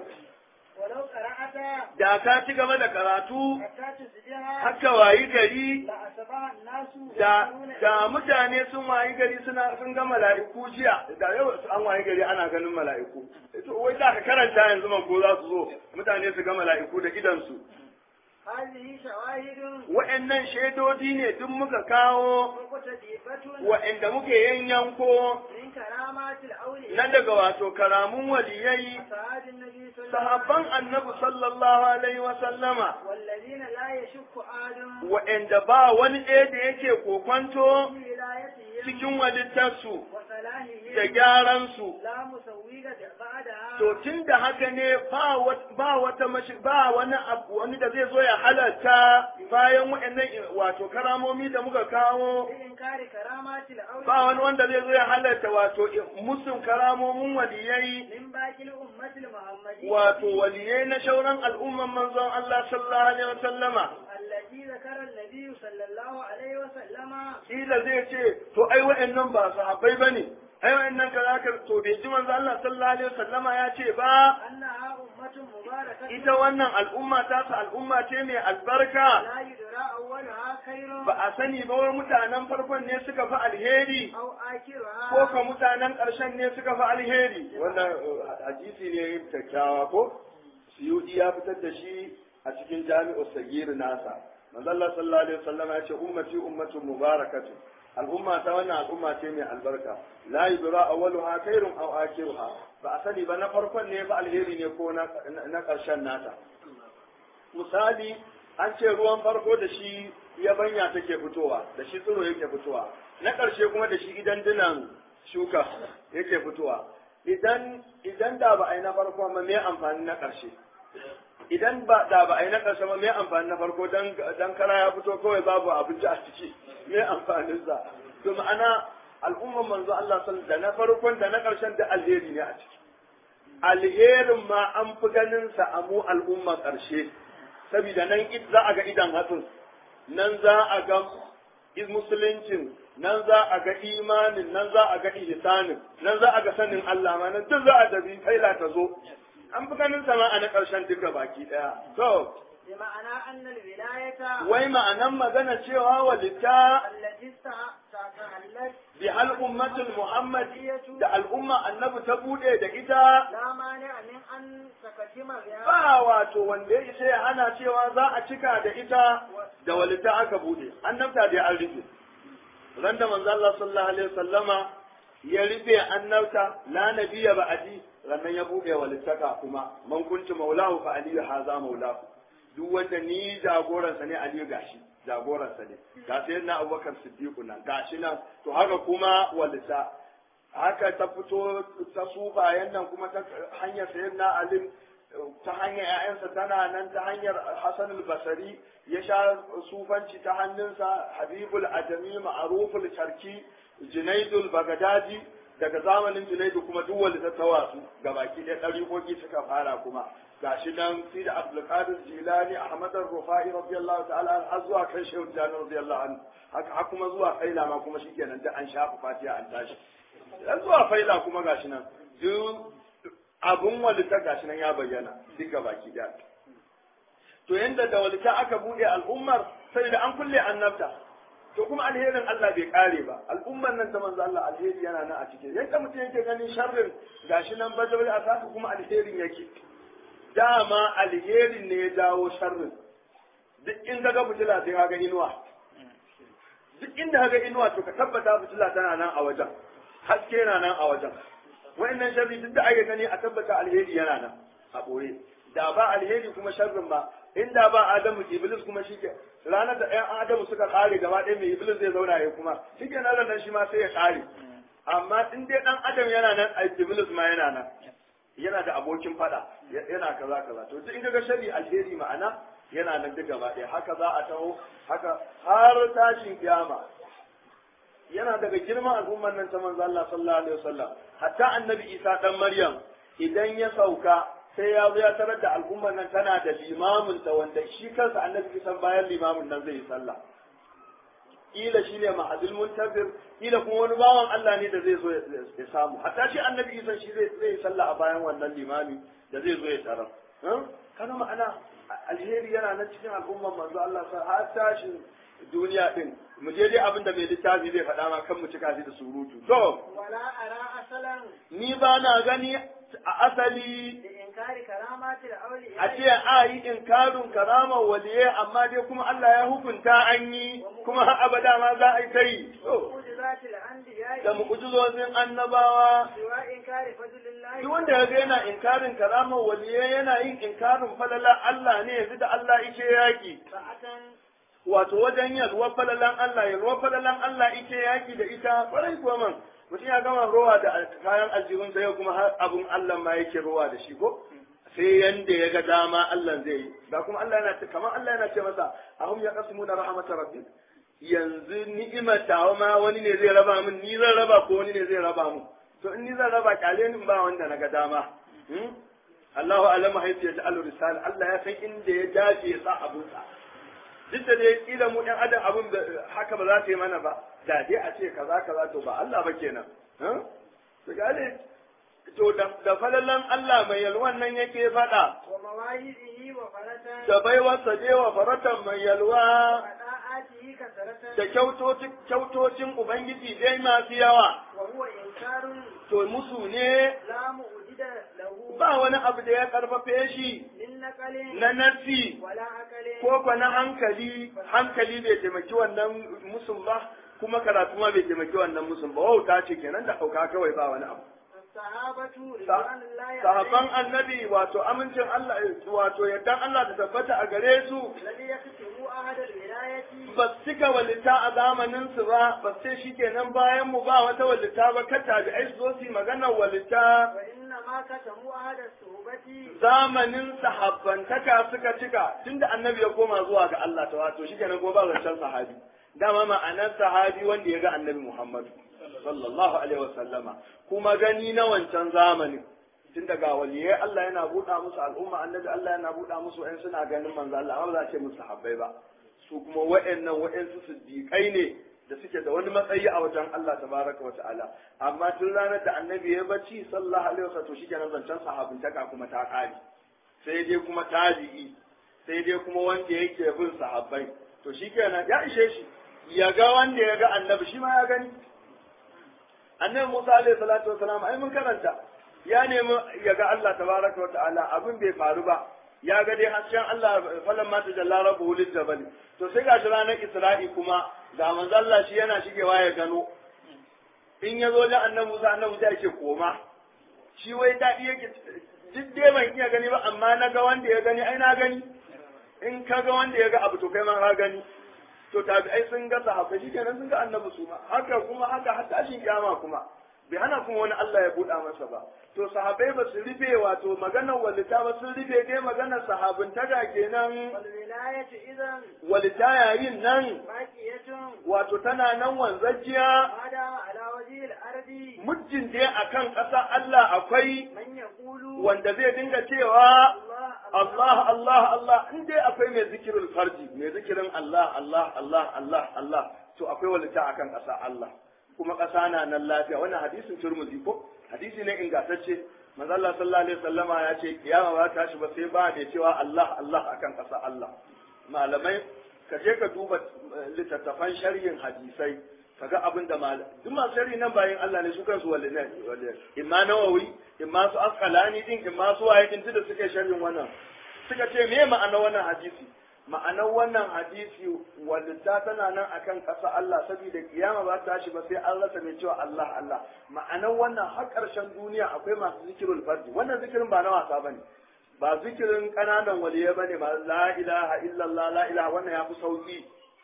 S2: ولو قرأت
S1: da ka ci gaba da karatu
S2: حتى تصبح
S1: haka wayi gari
S2: لأصبح الناس
S1: da
S2: يقولون
S1: da mutane sun wayi gari suna sun ga mala'iku jiya da yau an wayi gari ana ganin mala'iku to wai da ka karanta yanzu man ko za su zo mutane su ga mala'iku da idan su
S2: هذه شواهد
S1: wa'annan shaidodi ne duk muka kawo
S2: مقتدفة
S1: wa'anda muke yanyanko
S2: من كرامات الأولياء
S1: na daga wato karamun waliyai
S2: أصحاب النبي صلى الله عليه
S1: sahabban
S2: وسلم
S1: annabi sallallahu alaihi wa sallama
S2: والذين لا يشك آدم
S1: wa'anda ba wani ɗaya da yake kokwanto
S2: في ولايتهم
S1: cikin walittarsu da
S2: وصلاحهم
S1: gyaransu
S2: لا مسوية بعدها
S1: to tun da haka ne ba wat- ba wata mashi ba wani abu wani da zai zo ya halarta bayan wa'annan wato karamomi da muka kawo
S2: بإنكار كرامات
S1: ba wani
S2: الأولياء
S1: wanda zai zo ya halarta wato musun karamomin waliyai
S2: من باقي الأمة المحمدية
S1: wato waliyai na shauran al'umman manzon Allah sallallahu alaihi wasallama
S2: التي ذكر النبي صلى الله عليه وسلم
S1: kila zai ce to ai wa'annan ba sahabbai bane ai wa'annan kaza ka to bai ji manzon Allah sallallahu alaihi wasallama ya ce ba
S2: أنها أمة مباركة
S1: ita wannan al'umma ta su al'umma ce mai albarka
S2: لا يدرى أولها خير
S1: ba a sani ba wai mutanen farkon ne suka fi alheri
S2: أو آخرها
S1: ko ka mutanen ƙarshen ne suka fi alheri wannan uh, hadisi ne kyakkyawa ko suyudi ya fitar da shi a cikin jami'u sagir nasa manzo Allah sallallahu alaihi wasallam ya ce ummati ummatun mubarakatu al'umma ta wannan al'umma ce mai albarka la yudra awwaluha khairun aw akhiruha ba a sani ba na farkon ne ba alheri ne ko na na ƙarshen nata misali an ce ruwan farko da shi yabanya take fitowa da shi tsiro yake fitowa na ƙarshe kuma da shi idan dinan shuka yake fitowa idan idan da ba a yi na farko ma me amfani na ƙarshe idan ba da ba a yi na ƙarshe ba me amfani na farko dan dan kara ya fito kawai babu abinci a ciki me amfanin sa to ma'ana al'umman manzo Allah sallallahu da na farkon da na ƙarshen da alheri ne a ciki alherin ma an fi ganin sa a mu al'umma ƙarshe saboda nan za a ga idan hatsin nan za a ga musuluncin nan za a ga imanin nan za a ga ihsanin nan za a ga sanin Allah ma nan duk za a dabi kaila ta zo an fi ganin sama a na ƙarshen duka baki ɗaya to
S2: بمعنى أن الولاية
S1: wai ma'anan magana cewa walita
S2: التي استحلت
S1: bi hal ummatul muhammadiyya da al'umma annabi ta bude da ita
S2: لا مانع من أن تقدم بها
S1: ba wato wanda ya isa ya hana cewa za a cika da ita da walita aka bude annabta da an rufe ran da manzo Allah sallallahu alaihi wasallama ya rufe annabta la nabiyya ba'di rannan ya bude walittaka kuma man kuntu maulahu fa aliyu haza maulahu duk wanda ni jagoransa ne aliyu gashi jagoransa ne ga sai na abubakar siddiqu nan gashi nan to haka kuma walita haka ta fito ta sufayen nan kuma ta hanyar sayyidina ali ta hanyar ‘ya'yansa tana nan ta hanyar Hassan al-Basari ya sha sufanci ta hannunsa Habibul Adami Ma'aruful Sharki Junaidul Bagadadi daga zamanin Junaidu kuma duk wanda ta tawasu gabaki ɗaya ɗariƙoƙi suka fara kuma gashi nan fi da Abdulkadir Jilani Ahmad Rufai radiyallahu ta'ala har zuwa kan Shehu Jani radiyallahu anhu haka har kuma zuwa Faila ma kuma shikenan da an shafa Fatiha an tashi dan zuwa Faila kuma gashi nan duk abun walita gashi nan ya bayyana duka baki da to yanda da walita aka bude al'ummar sai da an kulle annabta to kuma alherin Allah bai kare ba al'ummar nan ta manzo Allah alheri yana nan a cikin yanda mutum yake ganin sharrin gashi nan bajabal a saka kuma alherin yake dama alherin ne ya dawo sharrin duk in ka ga fitila sai ka ga inuwa duk inda ka ga inuwa to ka tabbata fitila tana nan a wajen haske na nan a wajen wa'annan sharri duk da ake gani a tabbata alheri yana nan a ɓoye da ba alheri kuma sharrin ba inda ba adamu iblis kuma shike ranar da ɗayan adamu suka ƙare gaba ɗaya mai iblis zai zauna ya kuma shike nan nan shi ma sai ya ƙare amma in dai ɗan adam yana nan a iblis ma yana nan yana da abokin fada yana kaza kaza to duk in ga sharri alheri ma'ana yana nan duk gaba ɗaya haka za a taho haka har tashin kiyama yana daga girman al'ummar nan ta manzo Allah sallallahu alaihi wasallam hatta annabi Isa dan Maryam idan ya sauka sai ya zo ya tarar da al'ummar nan tana da limamin ta wanda shi kansa annabi Isa bayan limamin nan zai yi sallah kila shine mahadul muntazir kila kuma wani bawan Allah ne da zai zo ya samu hatta shi annabi Isa shi zai zai yi sallah a bayan wannan limami da zai zo ya tarar kana ma'ana alheri yana nan cikin al'ummar manzo Allah har tashin duniya din mu je dai abin da mai littafi zai faɗa ma kan mu cika shi da surutu to
S2: ولا أرى أصلا
S1: ni ba na gani a asali
S2: لإنكار كرامات
S1: a
S2: الأولياء
S1: ce a yi inkarin karamar waliye amma dai kuma Allah ya hukunta an yi kuma har abada ma za a yi ta yi to
S2: ومعجزات الأنبياء
S1: da mu'ujizozin annabawa
S2: سوى إنكار فضل الله
S1: duk wanda ya ga yana inkarin karamar waliye yana yin inkarin falala Allah ne yanzu da Allah yake yaki
S2: ساعة
S1: wato wajen yalwar falalan Allah yalwar falalan Allah ita yaki da ita kwarai kuwa man mutum ya gama rowa da kayan aljihun sai kuma har abun Allah ma yake rowa da shi ko sai yanda ya ga dama Allah zai yi da kuma Allah yana ce kamar Allah yana ce masa ahum ya qasmuna rahmatar rabbi yanzu ni'imar tawa ma wani ne zai raba min ni zan raba ko wani ne zai raba mu to in ni zan raba kyale ni ba wanda na ga dama hmm? Allahu alama haifu ya ta'alu risala Allah ya san inda ya dace ya sa abunsa duk da dai kila mu ɗan adam abin da haka ba za ta yi mana ba da dai a ce kaza kaza to ba Allah ba kenan to gane to da falalan Allah mai yalwan nan yake faɗa
S2: ومواهبه وفرة
S1: da baiwarsa je wa faratan mai yalwa
S2: وطاعاته كثرة
S1: da kyautocin kyautocin ubangiji dai masu yawa
S2: وهو إنكار
S1: to musu ne
S2: لا مؤجد له
S1: ba wani abu da ya karfafe shi
S2: من نقل
S1: na nafsi
S2: ولا عقل
S1: ko kwa na hankali hankali bai taimaki wannan musun ba kuma karatu ma bai taimaki wannan musun ba wauta ce kenan da hauka kawai ba wani abu
S2: الصحابة رضوان الله
S1: sahabban
S2: عليهم
S1: annabi wato amincin Allah wato yaddan Allah ta tabbata a gare su
S2: الذي يكتبوا أحد الولاية
S1: ba su cika walita a zamanin su ba ba sai shikenan bayan mu ba wata walita ba kata da ai su zo su yi maganar walita
S2: وإن ما كتموا أحد الصحبة
S1: zamanin sahabbantaka suka cika tunda annabi ya koma zuwa ga Allah ta wato shi kenan ko ba zancen sahabi dama ma'anar sahabi wanda ya ga annabi Muhammadu sallallahu alaihi wasallama kuma gani na wancan zamanin tun daga waliyai Allah yana buɗa musu al'umma annabi Allah yana buɗa musu wa'in suna ganin manzo Allah amma ba za a ce musu sahabbai ba su kuma wa'annan wa'ansu siddiƙai ne da suke da wani matsayi a wajen Allah tabaraka wa ta'ala amma tun ranar da annabi ya bacci sallallahu alaihi wasallam to shikenan zancen sahabintaka kuma ta kare sai dai kuma tabi'i sai dai kuma wanda yake bin sahabbai to shikenan ya ishe shi ya ga wanda ya ga annabi shi ma ya gani annabi Musa alaihi salatu wasalam ai mun karanta ya nemi ya ga Allah tabaraka wa ta'ala abin bai faru ba ya ga dai hasken Allah falan mata jalla rabbuhu lil jabal to sai gashi ranar Isra'i kuma ga manzo Allah shi yana shigewa ya gano in ya zo da annabi Musa annabi Musa yake koma shi wai dadi yake duk dai ban iya gani ba amma na ga wanda ya gani ai na gani in ka ga wanda ya ga abu to kai ma ka gani to tabi'ai sun ga sahabbai shi kenan sun ga annabi su ma haka kuma haka har tashin kiyama kuma bai hana kuma wani Allah ya buɗa masa ba to sahabbai ba su rufe wato maganar walita ba sun rufe dai maganar sahabin taga kenan
S2: والولاية إذا
S1: walita yayin nan
S2: باقية
S1: wato tana nan wanzajiya
S2: ما دام على وجه الأرض
S1: muddin dai akan ƙasa Allah akwai
S2: من يقول
S1: wanda zai dinga cewa
S2: الله
S1: Allah Allah Allah in dai akwai mai zikirin farji mai zikirin Allah Allah Allah Allah Allah to akwai walita akan ƙasa Allah kuma ƙasa na nan lafiya wannan hadisin turmuzi ko hadisi ne ingantacce manzo Allah sallallahu alaihi wasallama ya ce kiyama ba ta shi ba sai ba da cewa Allah Allah akan ƙasa Allah malamai ka je ka duba eh, littattafan sharhin hadisai kaga abin da mal duk masu sharhi nan bayan Allah ne su kansu walle ne walle imma nawawi imma su asqalani din imma su waye din da suke sharhin wannan suka ce me ma'anar wannan hadisi ma'anar wannan hadisi wadda tana nan akan ƙasa Allah saboda kiyama ba ta shi ba sai an rasa mai cewa Allah Allah ma'anar wannan har ƙarshen duniya akwai masu zikirul fardi wannan zikirin ba na wasa bane ba zikirin ƙananan waliyai bane ba la ilaha illallah la ilaha wannan ya fi sauki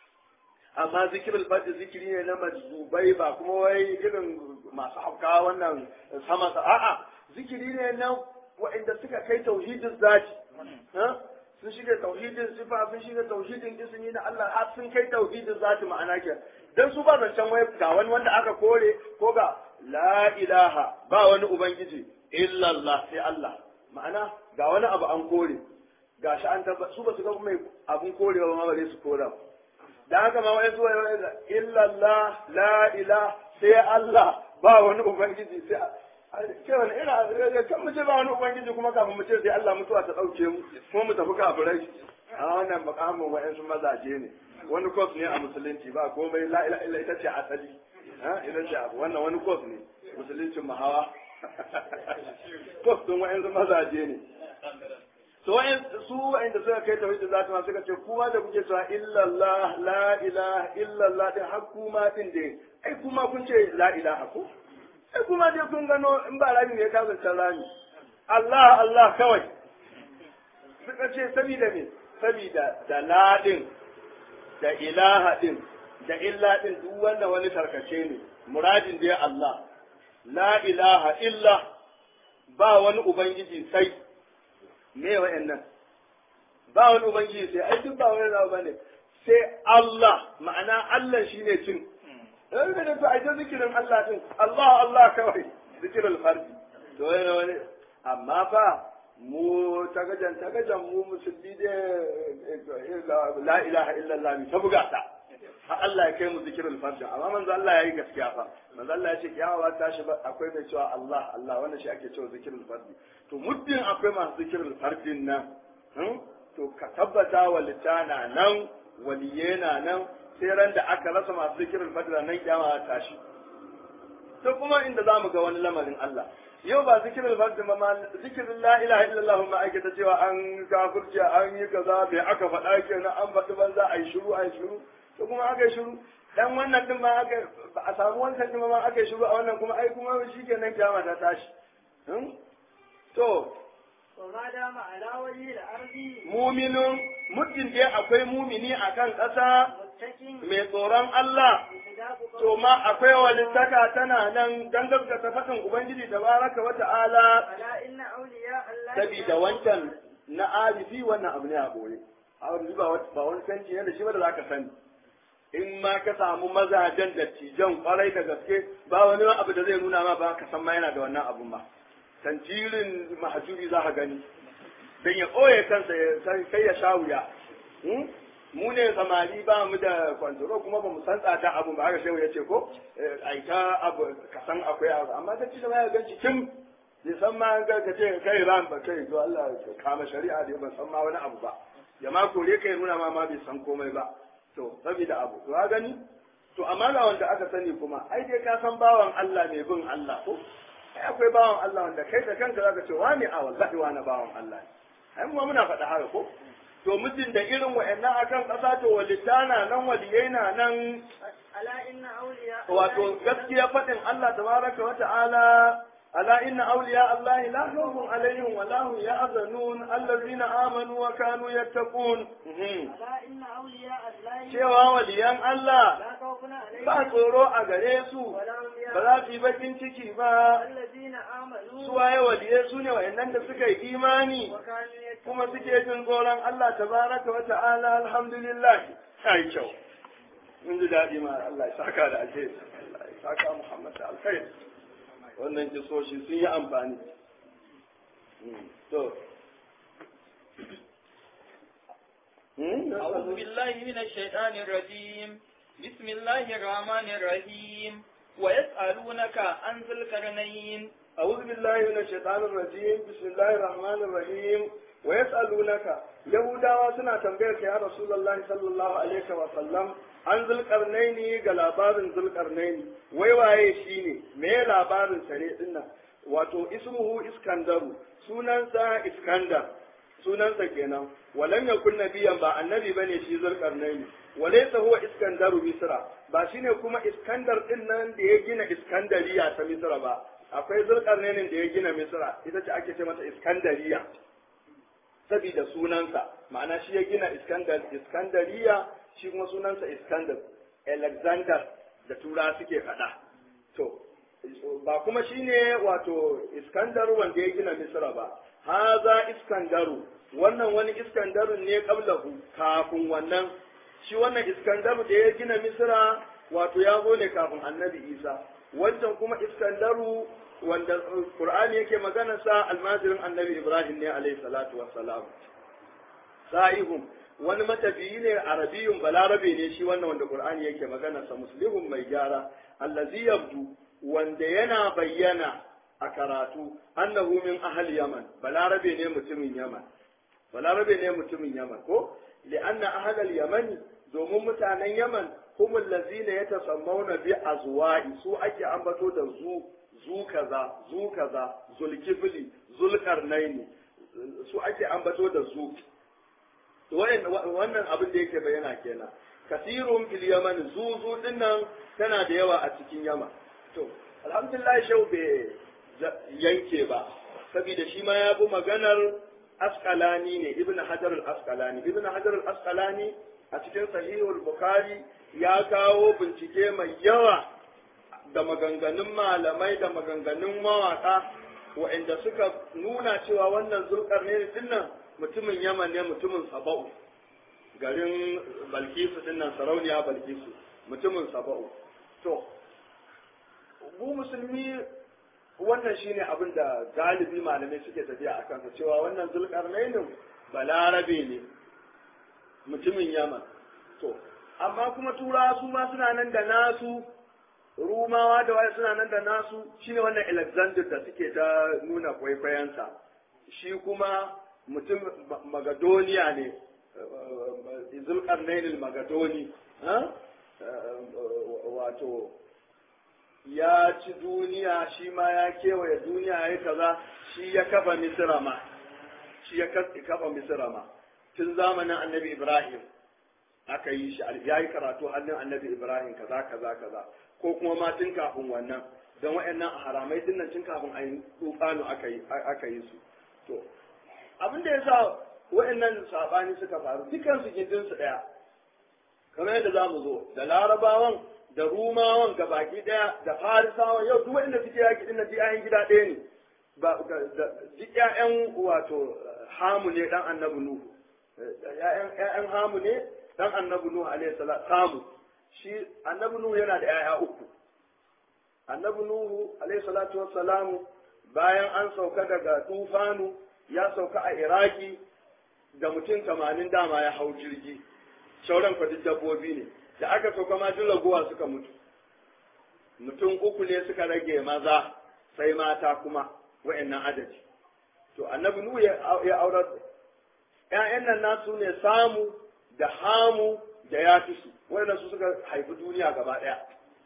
S1: amma zikirul fardi zikiri ne na majzubai ba kuma wai irin masu hauka wannan sama a'a zikiri ne na waɗanda suka kai tauhidin zati ha? sun shiga tauhidin sifa sun shiga tauhidin ismi na Allah har sun kai tauhidin zati ma'ana ke dan su ba zancen wai ga wani wanda aka kore ko ga la ilaha ba wani ubangiji illa Allah sai Allah ma'ana ga wani abu an kore gashi an tabba su ba su ga mai abun korewa ma bare su kora da haka ma wai su wai illa Allah la ilaha sai Allah ba wani ubangiji sai ce wani ina kan mu ce ba wani ubangiji kuma kafin mu ce sai Allah mutuwa ta dauke mu kuma mu tafi kafirai a wannan makamin wa'ansu mazaje ne wani kos ne a musulunci ba komai la ila illa ita ce asali ha ita ce abu wannan wani kos ne musuluncin mahawa kos din wa'ansu mazaje ne to wa'in su wa'inda suka kai tauhid da zata suka ce kuma da kuke cewa illallah la ilaha illallah din har kuma din dai ai kuma kun ce la ilaha ko sai kuma dai kun gano in ba rami ne ka zanta rami Allah Allah kawai suka ce sabida me sabida da ladin da ilaha din da illa din duk wanda wani tarkace ne muradin dai Allah la ilaha illa ba wani ubangiji sai me wa'annan ba wani ubangiji sai ai duk ba wani rawa bane sai Allah ma'ana Allah shine cin dan da to ai ta zikirin Allah din Allah Allah kawai zikirul fardi to wani wani amma fa mu tagajan tagajan mu musulmi da la ilaha illallah mi ta buga ta har Allah ya kai mu zikirul fardi amma manzo Allah yayi gaskiya fa manzo Allah ya ce kiyama ba ta shi ba akwai mai cewa Allah Allah wannan shi ake cewa zikirul fardi to muddin akwai masu zikirul fardin nan to ka tabbata wa litana nan waliye na nan sai ran da aka rasa masu zikirin fadila nan kiyama ta tashi to kuma inda za mu ga wani lamarin Allah yau ba zikirin fadila ba ma zikirin la ilaha illallah ma ake ta cewa an kafirci an yi kaza bai aka faɗa kenan an faɗi banza a yi shiru a yi shiru to kuma aka yi shiru dan wannan din ma aka ba a samu wancan din ma aka yi shiru a wannan kuma ai kuma shikenan kiyama ta tashi to
S2: وما دام على وجه الأرض
S1: muminin muddin dai akwai mumini a kan ƙasa
S2: متكئ
S1: mai tsoron Allah
S2: بخلاف
S1: to ma akwai walittaka tana nan dan gaskata faɗin ubangiji tabaraka wa ta'ala
S2: ألا إن أولياء الله
S1: sabida wancan na alifi wannan abu ne a boye a wani ba ba wani sanci ne da shi ba da zaka sani in ma ka samu mazajen da tijan kwarai da gaske ba wani abu da zai nuna ma ba ka san ma yana da wannan abun ba tantirin mahajubi za ka gani dan ya ɓoye kansa ya sai ya sha wuya Hmm? mu ne samari ba mu da kwantoro kuma ba mu san tsada abu ba haka shehu ya ce ko ai ta abu ka san akwai abu amma ta ci da ya ganci kin bai san ma ga ka ce kai ran ba kai to Allah ya kama shari'a da ban san ma wani abu ba ya ma kore kai nuna ma ma bai san komai ba to saboda abu to ka gani to amma ga wanda aka sani kuma ai dai ka san bawan Allah mai bin Allah ko ai akwai bawan Allah wanda kai da kanka zaka ce wani a wallahi wani bawan Allah ne ai mu ma muna faɗa haka ko to mutum da irin wa'annan akan ƙasa to walitana nan waliyai na nan
S2: ألا إن أولياء
S1: wato gaskiya faɗin Allah tabaraka wa ta'ala ala inna awliya Allah la khawfun alaihim wa la hum yahzanun allazina amanu wa kanu yattaqun Mhm.
S2: ألا إن أولياء الله
S1: cewa waliyan Allah
S2: لا خوف عليهم
S1: ba tsoro a gare su
S2: ولا هم
S1: ba za su yi bakin ciki ba
S2: الذين آمنوا
S1: su waye waliyai su ne wa'annan da suka yi imani
S2: وكانوا يتقون
S1: kuma suke jin tsoron Allah tabaraka wa ta'ala alhamdulillah ai kyau mun ji daɗi ma Allah ya saka da alheri Allah ya saka Muhammad da alheri wannan kisoshi sun yi amfani Hmm, to Hmm,
S3: أعوذ بالله من الشيطان الرجيم بسم الله الرحمن الرحيم ويسألونك عن ذي القرنين
S1: أعوذ بالله من الشيطان الرجيم بسم الله الرحمن الرحيم ويسألونك يهودا وسنا تنبيك يا رسول الله صلى الله عليه وسلم عن ذي القرنين غلابار ذي القرنين ويواye shine me labarin sare dinnan wato ismuhu iskandaru sunansa iskandar sunansa kenan walam yakun nabiyan ba annabi bane shi zulkarnaini walaysa huwa iskandaru misra ba shine kuma iskandar din nan da ya gina iskandariya ta misra ba akwai zulkarnainin da ya gina misra ita ce ake ce mata iskandariya saboda sunansa ma'ana shi ya gina iskandar iskandariya shi kuma sunansa iskandar alexander da tura suke faɗa to ba kuma shine wato iskandar wanda ya gina misra ba haza iskandaru wannan wani iskandarun ne qablahu kafin wannan shi wannan iskandaru da ya gina misra wato ya zo ne kafin annabi isa wancan kuma iskandaru wanda qur'ani yake magana sa almajirin annabi ibrahim ne alayhi salatu wassalam sa'ihum wani matafiyi ne arabiyun balarabe ne shi wannan wanda qur'ani yake magana sa muslihun mai gyara allazi yabdu wanda yana bayyana a karatu annahu min ahli yaman balarabe ne mutumin yaman balarabe ne mutumin yaman ko li'anna ahli al-yaman domin mutanen yaman هم الذين يتسمون بأزواج su ake ambato da zu zu kaza zu kaza zulkifli zulkarnaini su ake ambato da zu wannan abin da yake bayyana kenan kasirun fil yaman zu zu dinnan tana da yawa a cikin yaman to alhamdulillah shau bai yanke ba saboda shi ma ya bi maganar asqalani ne ibn hajar al-asqalani ibn hajar al-asqalani a cikin sahihul bukhari ya kawo bincike mai yawa da maganganun malamai da maganganun mawaka waɗanda suka nuna cewa wannan zulkar ne dinnan mutumin yaman ne mutumin saba'u garin balkisu dinnan sarauniya balkisu mutumin saba'u to mu musulmi wannan shine abin da galibi malamai suke tafiya a kansa cewa wannan zulkar ne balarabe ne mutumin yaman to amma kuma turawa su ma suna nan da nasu rumawa da waye suna nan da nasu shine wannan alexander da suke ta nuna kwaikwayensa shi kuma mutum magadoniya ne zulkarnain magadoni wato ya ci duniya shi ma ya kewaye duniya ya kaza shi ya kafa misira ma shi ya kafa misira ma tun zamanin annabi ibrahim aka yi shi ya yi karatu hannun annabi ibrahim kaza kaza kaza ko kuma ma tun kafin wannan don wa'annan haramai din nan tun kafin a yi tsufanu aka yi aka yi su to abin da yasa wa'annan sabani suka faru dukan su gindin su daya kamar yadda zamu zo da larabawan da rumawan gabaki daya da farisawan yau duk wanda suke yaki din na ji ayan gida ɗaya ne ba duk ƴaƴan wato hamu ne dan annabi nuhu ƴaƴan ƴaƴan hamu ne dan annabi nuhu alaihi salam samu shi annabi nuhu yana da ƴaƴa uku annabi nuhu alaihi salatu wassalamu bayan an sauka daga tufanu ya sauka a iraki da mutum tamanin dama ya hau jirgi shauran kwadin dabbobi ne da aka sauka ma duk raguwa suka mutu mutum uku ne suka rage maza sai mata kuma wa'annan adadi to annabi nuhu ya aurar ƴaƴan nan nasu ne samu da hamu da yafisu wa'annan su suka haifi duniya gaba ɗaya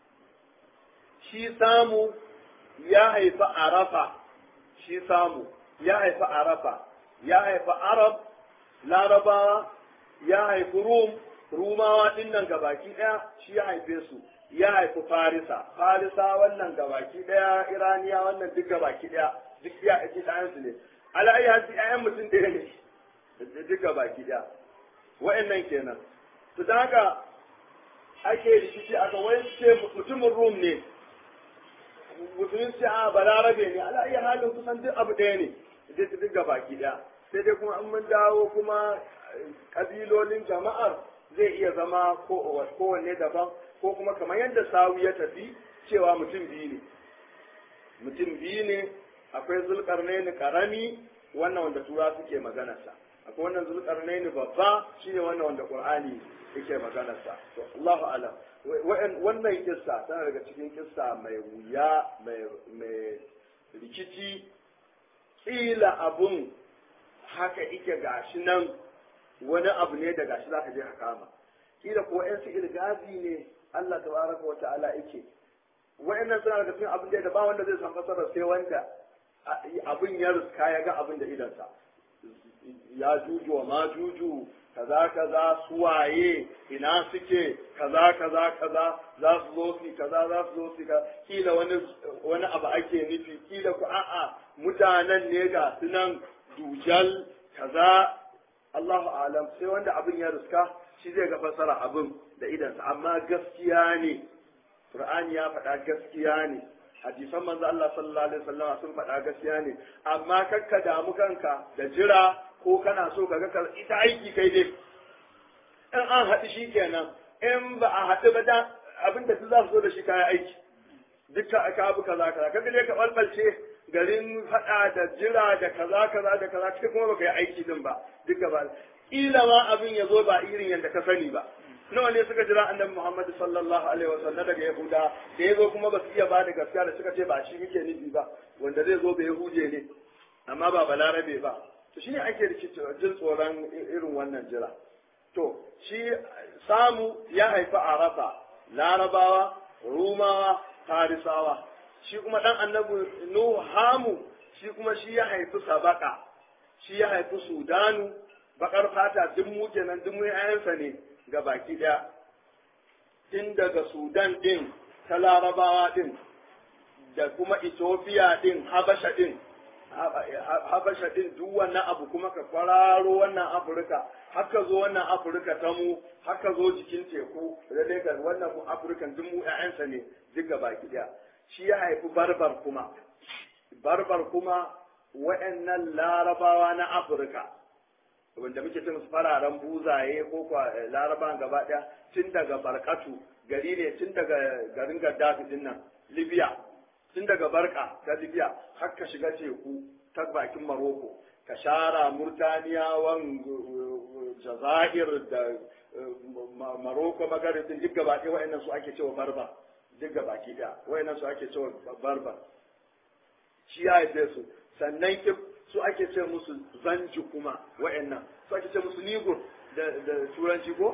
S1: shi samu ya haifi arafa shi samu ya haifi arafa ya haifi arab larabawa ya haifi rum rumawa din nan gabaki daya shi ya haife su ya haifi farisa farisa wannan gabaki daya iraniya wannan duk gabaki daya duk ya ake ɗayan su ne ala'ayi hasi ƴaƴan mutum ɗaya ne duk gabaki daya wa'annan kenan to da haka ake rikici aka wai ce mutumin rum ne musulun ce a balarabe ne ala iya halin kusan duk abu ɗaya ne duk duk ga baki ɗaya sai dai kuma an mun dawo kuma kabilolin jama'ar zai iya zama kowanne daban ko kuma kamar yadda sawu ya tafi cewa mutum biyu ne mutum biyu ne akwai zulkarnaini karami wannan wanda tura suke maganarsa akwai wannan zulkarnaini babba shine wannan wanda qur'ani yake maganarsa to Allahu alam wannan kissa tana daga cikin kissa mai wuya mai rikici kila abun haka ike gashi nan wani abu ne da gashi zaka je ka kama kila ko yan su ilgazi ne Allah tabaraka wa ta'ala yake wa'annan suna daga cikin abin da ba wanda zai san fasara sai wanda abin ya riska ya ga abin da idansa ya juju wa ma juju kaza kaza suwaye ina suke kaza kaza kaza za su zo su kaza za su zo su ka kila wani wani abu ake nufi kila ku a'a mutanen ne ga sunan dujal kaza Allahu alam sai wanda abin ya riska shi zai ga fasara abin da idansa amma gaskiya ne Qur'ani ya faɗa gaskiya ne hadisan manzo Allah sallallahu alaihi wasallam sun faɗa gaskiya ne amma kakka damu kanka da jira ko kana so ka ga ita aiki kai dai in an haɗu shi kenan in ba a haɗu ba da abin da za su zo da shi kayan aiki dukkan aka abu kaza kaza kaga dai ka balbalce garin faɗa da jira da kaza kaza da kaza kai kuma baka yi aiki din ba duka ba kila ma abin ya zo ba irin yadda ka sani ba nawa ne suka jira annabi Muhammad sallallahu alaihi wasallam daga Yahuda da yazo kuma ba su iya bada gaskiya da suka ce ba shi muke nufi ba wanda zai zo ba Yahuje ne amma ba balarabe ba to shine ake rikici jin tsoron irin wannan jira to shi samu ya haifi arafa larabawa rumawa farisawa shi kuma dan annabi nuhu hamu shi kuma shi ya haifi sabaka shi ya haifi sudanu bakar fata duk mu kenan duk mu ayansa ne ga baki daya tun daga sudan din ta larabawa din da kuma ethiopia din habasha din habasha din duk wannan abu kuma ka kwararo wannan afirka haka zo wannan afirka ta mu haka zo jikin teku da ga wannan mu afirkan duk mu ƴaƴansa ne duk ga baki daya shi ya haifi barbar kuma barbar kuma waɗannan larabawa na afirka wanda muke cin su fararen buzaye ko kwa larabawan gaba ɗaya tun daga barkatu gari ne tun daga garin gaddafi din nan libya tun daga barka ta libya har ka shiga teku ta bakin maroko ka shara murtaniyawan jazair da maroko magaribin duk gaba ɗaya wa'annan su ake cewa barba duk gaba ki ɗaya wa'annan su ake cewa barba shi ya haife su sannan su ake ce musu zanji kuma wa'annan su ake ce musu nigur da turanci ko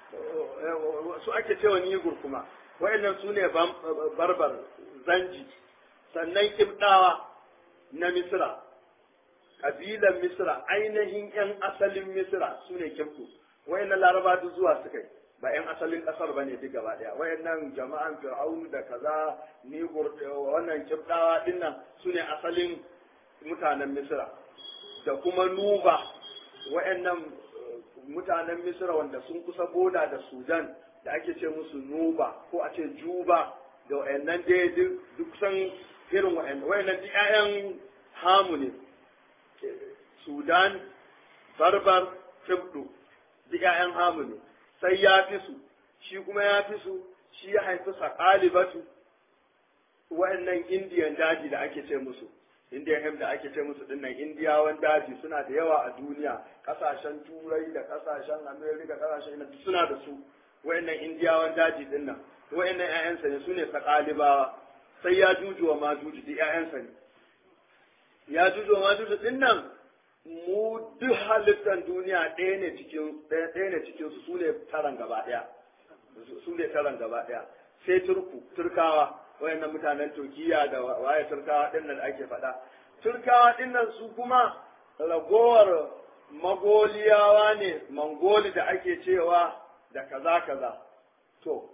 S1: su ake cewa nigur kuma wa'annan su ne barbar zanji sannan kibdawa na misra kabilan misra ainihin yan asalin misra su ne kibdu wa'annan laraba duk zuwa suka yi ba yan asalin kasar ba ne duk gaba daya wa'annan jama'an fir'aunu da kaza nigur wannan kibdawa dinnan su ne asalin mutanen misra da kuma nuba wa'annan mutanen misra wanda sun kusa boda da sudan da ake ce musu nuba ko a ce juba da wayannan dai duk san irin wayannan wayannan duk ƴaƴan hamu ne sudan barbar tibdu duk ƴaƴan hamu ne sai ya fi su shi kuma ya fi su shi ya haifi saƙalibatu wa'annan indiyan daji da ake ce musu indiyan hem da ake ce musu dinnan indiyawan daji suna da yawa a duniya kasashen turai da kasashen amerika kasashen ina suna da su wa'annan indiyawan daji dinnan wa'annan ƴaƴansa ne sune saƙalibawa sai ya juju wa majuju duk ƴaƴansa ne ya juju wa majuju dinnan mu duk halittar duniya ɗaya ne cikin ɗaya ne cikin su sune taran gaba ɗaya su ne taran gaba ɗaya sai turku turkawa wayannan mutanen turkiya da waye turkawa ɗin nan ake faɗa turkawa ɗin nan su kuma ragowar magoliyawa ne mangoli da ake cewa da kaza kaza to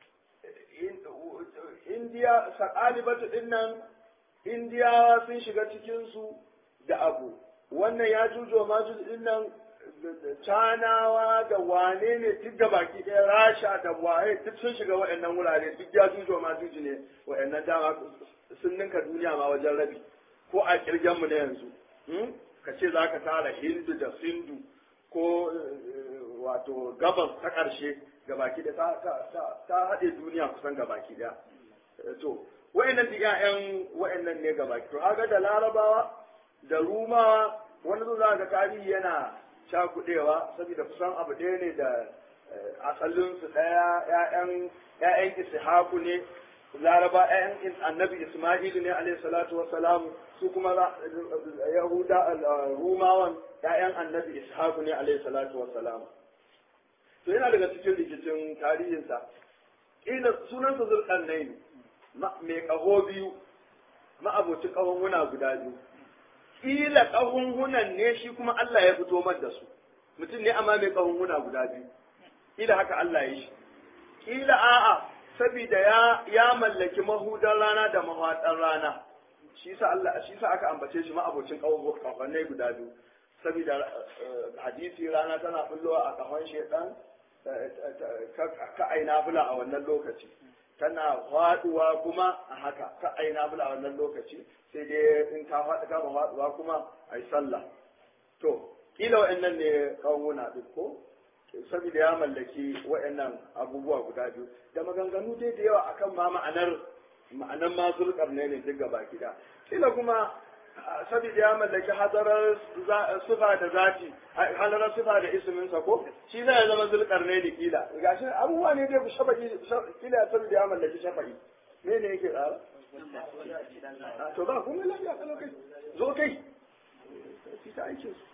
S1: indiya sakalibatu ɗin nan indiyawa sun shiga cikinsu da abu wannan ya jujo ma ɗin nan canawa da wane ne duk da baki ɗaya rasha da waye duk sun shiga waɗannan wurare duk ya jujo ma juji ne waɗannan dama sun ninka duniya ma wajen rabi ko a kirgen mu na yanzu ka ce za ka tara hindu da sindu ko wato gabas ta ƙarshe ga baki ɗaya ta haɗe duniya kusan ga baki ɗaya to waɗannan duk ƴaƴan waɗannan ne ga baki to haka da larabawa da rumawa wani zo za ga tarihi yana cakudewa saboda kusan abu ɗaya ne da asalinsu ɗaya ‘ya'yan ‘ya'yan ishaku ne laraba ‘ya'yan annabi isma'ilu ne alayhi salatu wassalam su kuma yahuda rumawan ‘ya'yan annabi ishaku ne alayhi salatu wassalam to yana daga cikin rikicin tarihinsa ina sunansa zulƙarnain mai ƙaho biyu ma'abocin ƙahonhuna guda biyu kila ƙahunhunan ne shi kuma Allah ya fito mar da su mutum ne amma mai ƙahunhuna guda biyu kila haka Allah ya shi kila a'a saboda ya ya mallaki mahudan rana da mahaɗan rana shi sa Allah shi sa aka ambace shi ma'abocin ƙahunai guda biyu saboda hadisi rana tana bullowa a ƙahon shedan ka aina bula a wannan lokaci tana faduwa kuma a haka ka aina bula a wannan lokaci sai dai in ta faɗi kama faduwa kuma a yi sallah to kila wa'annan ne kawuna ɗin ko saboda ya mallaki wa'annan abubuwa guda biyu da maganganu dai da yawa akan ma ma'anar ma'anar ma zulkar ne ne duk gaba gida kila kuma saboda ya mallaki hadarar sufa da zati hadarar sufa da isminsa ko shi zai zama zulkar ne ne kila gashi abubuwa ne dai shafa'i kila saboda ya mallaki shafa'i me ne yake tsara to ba kuma lafiya kalau kai zo kai shi ta aikin su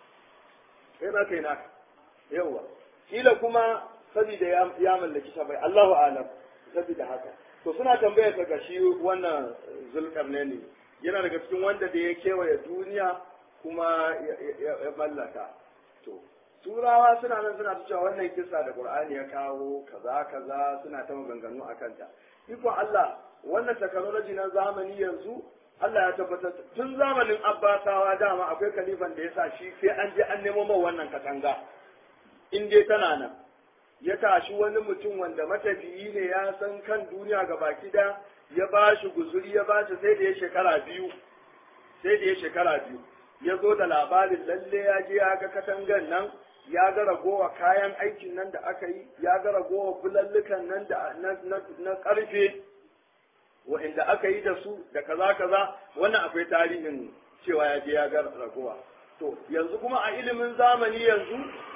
S1: kai na kai naka yawa kila kuma saboda ya mallaki shafa'i Allahu a'lam saboda haka to suna tambayar ka gashi wannan zulkarne ne yana daga cikin wanda da ya kewaye duniya kuma ya mallaka to turawa suna nan suna ta cewa wannan kisa da qur'ani ya kawo kaza kaza suna ta maganganu a kanta ikon Allah wannan technology na zamani yanzu Allah ya tabbatar tun zamanin Abbasawa dama akwai kalifan da ya sa shi sai an je an nemo mai wannan katanga in dai tana nan ya tashi wani mutum wanda matafiyi ne ya san kan duniya ga baki da ya ba shi guzuri ya ba shi sai da ya shekara biyu sai da ya shekara biyu ya zo da labarin lalle ya je ya ga katangan nan ya ga ragowa kayan aikin nan da aka yi ya ga ragowa bulallukan nan da na karfe wa'inda aka yi da su da kaza kaza wannan akwai tarihin cewa ya je ya ga ragowa to yanzu kuma a ilimin zamani yanzu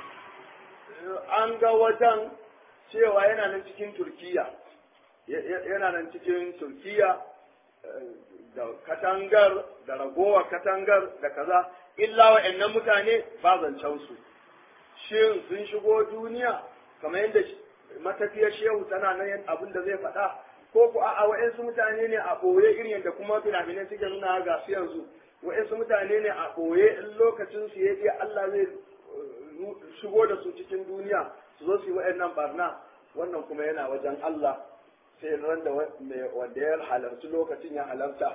S1: an ga wajen cewa yana nan cikin turkiya yana nan cikin turkiya da katangar da ragowa katangar da kaza illa wa'annan mutane ba zancen su shin sun shigo duniya kamar yadda matafiyar shehu tana nan abin da zai faɗa ko ku a wa'ansu mutane ne a ɓoye irin yadda kuma fina-finai suke nuna ga su yanzu wa'ansu mutane ne a ɓoye in lokacin su ya Allah zai shigo da su cikin duniya su zo su yi wa'annan barna wannan kuma yana wajen Allah sai ran da wanda ya halarci lokacin ya halarta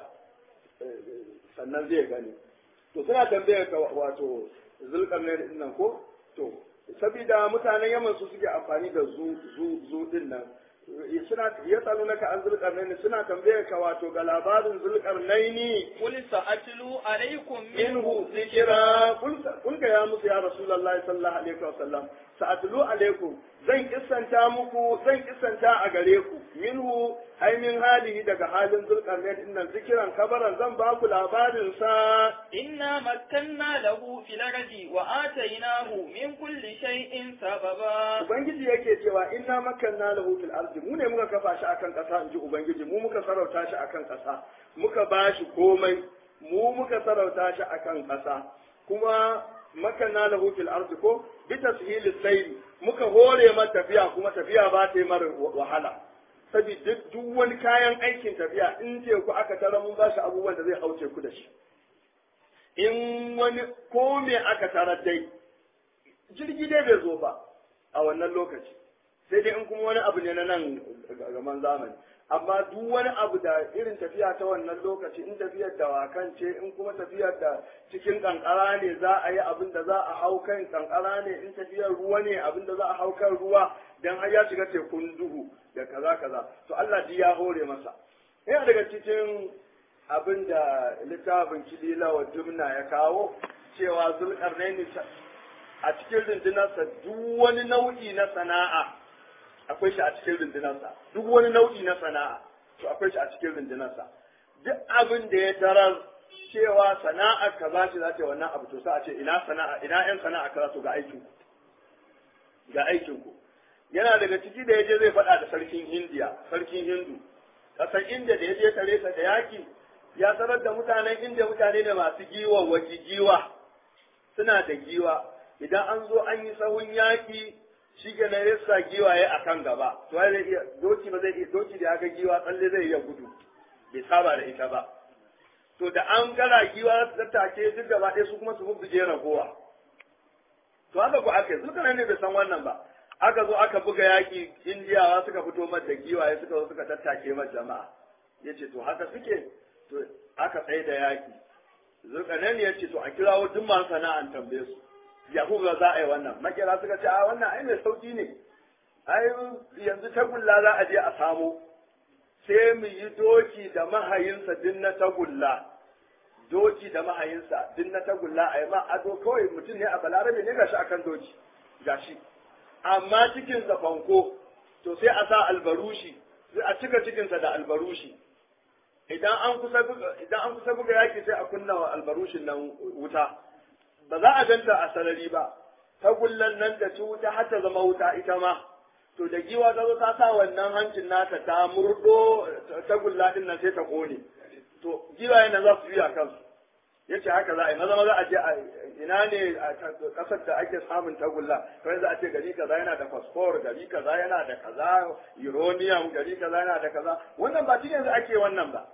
S1: sannan zai gani to suna tambayar ka wato zulkarnain din nan ko to saboda mutanen yaman su suke amfani da zu zu zu din nan suna ya tsalo naka an zulkarnaini suna tambayar ka wato ga labarin zulkarnaini
S3: قل سأتلو عليكم
S1: minhu
S3: منه
S1: zikira kun ga ya musu ya rasulullahi sallallahu alaihi wasallam sa'atlu alaikum zan kissanta muku zan kissanta a gare ku minhu ai min halihi daga halin zulkarnain din nan zikiran kabaran zan ba ku labarin sa
S3: إنا مكنا له في الأرض وآتيناه من كل شيء سببا
S1: ubangiji yake cewa inna makanna lahu fil ardi mu ne muka kafa shi akan kasa inji ubangiji mu muka sarauta shi akan kasa muka bashi komai mu muka sarauta shi akan kasa kuma makanna lahu fil ardi ko bi tashili sayri muka hore mata tafiya kuma tafiya ba ta yi mara wahala saboda duk wani kayan aikin tafiya in ce ku aka tara mun bashi abubuwan da zai hauce ku da shi in wani ko me aka tarar dai jirgi dai bai zo ba a wannan lokaci sai dai in kuma wani abu ne na nan gaman zamani amma duk wani abu da irin tafiya ta wannan lokaci in tafiyar da wakan ce in kuma tafiyar da cikin kankara ne za a yi abin da za a hau kan kankara ne in tafiyar ruwa ne abin da za a hau kan ruwa dan har ya shiga tekun duhu da kaza kaza to Allah ji ya hore masa yana daga cikin abin da littafin kilila wa jumna ya kawo cewa zulkarnaini a cikin rundunarsa duk wani nau'i na sana'a akwai shi a cikin rundunarsa duk wani nau'i na sana'a to akwai shi a cikin rundunarsa duk abin da ya tarar cewa sana'a kaza ce za ta yi wannan abu to sai a ce ina sana'a ina yan sana'a kaza to ga aikin ku ga aikin ku yana daga ciki da yaje zai faɗa da sarkin Hindiya sarkin Hindu kasar India da yaje tare sa da yaki ya tarar da mutanen India mutane ne masu giwa waji giwa suna da giwa idan an zo an yi sahun yaƙi shi ke na yasa giwaye a kan gaba to zai iya doki ba zai iya doki da aka giwa tsalle zai iya gudu bai saba da ita ba to da an gara giwa su tattake duk gaba ɗaya su kuma su bubbuge ragowa to haka ko aka yi zuka ne bai san wannan ba aka zo aka buga yaƙi indiyawa suka fito mata giwaye suka zo suka tattake mata jama'a ya ce to haka suke to aka tsaye da yaƙi zulkarnaini ya ce to a kirawo duk masu sana'an tambaye su yahuda za a yi wannan makera suka ce a wannan ai mai sauki ne ai yanzu tagulla za a je a samo sai mu yi doki da mahayinsa din na tagulla doki da mahayinsa din na tagulla a yi ma ado kawai mutum ne a balarabe ne gashi akan doki gashi amma cikin fanko to sai a sa albarushi sai a cika cikinsa da albarushi idan an kusa buga idan an kusa buga yaki sai a kunna wa albarushin nan wuta ba za a ganta a sarari ba tagullan nan da ci wuta har ta zama wuta ita ma to da giwa ta zo ta sa wannan hancin nata ta murdo tagulla din nan sai ta kone to giwayen nan za su biya kansu yace haka za a yi maza maza a je a ina ne a kasar da ake samun tagulla kawai za a ce gari kaza yana da phosphor gari kaza yana da kaza uranium gari kaza yana da kaza wannan ba cikin yanzu ake wannan ba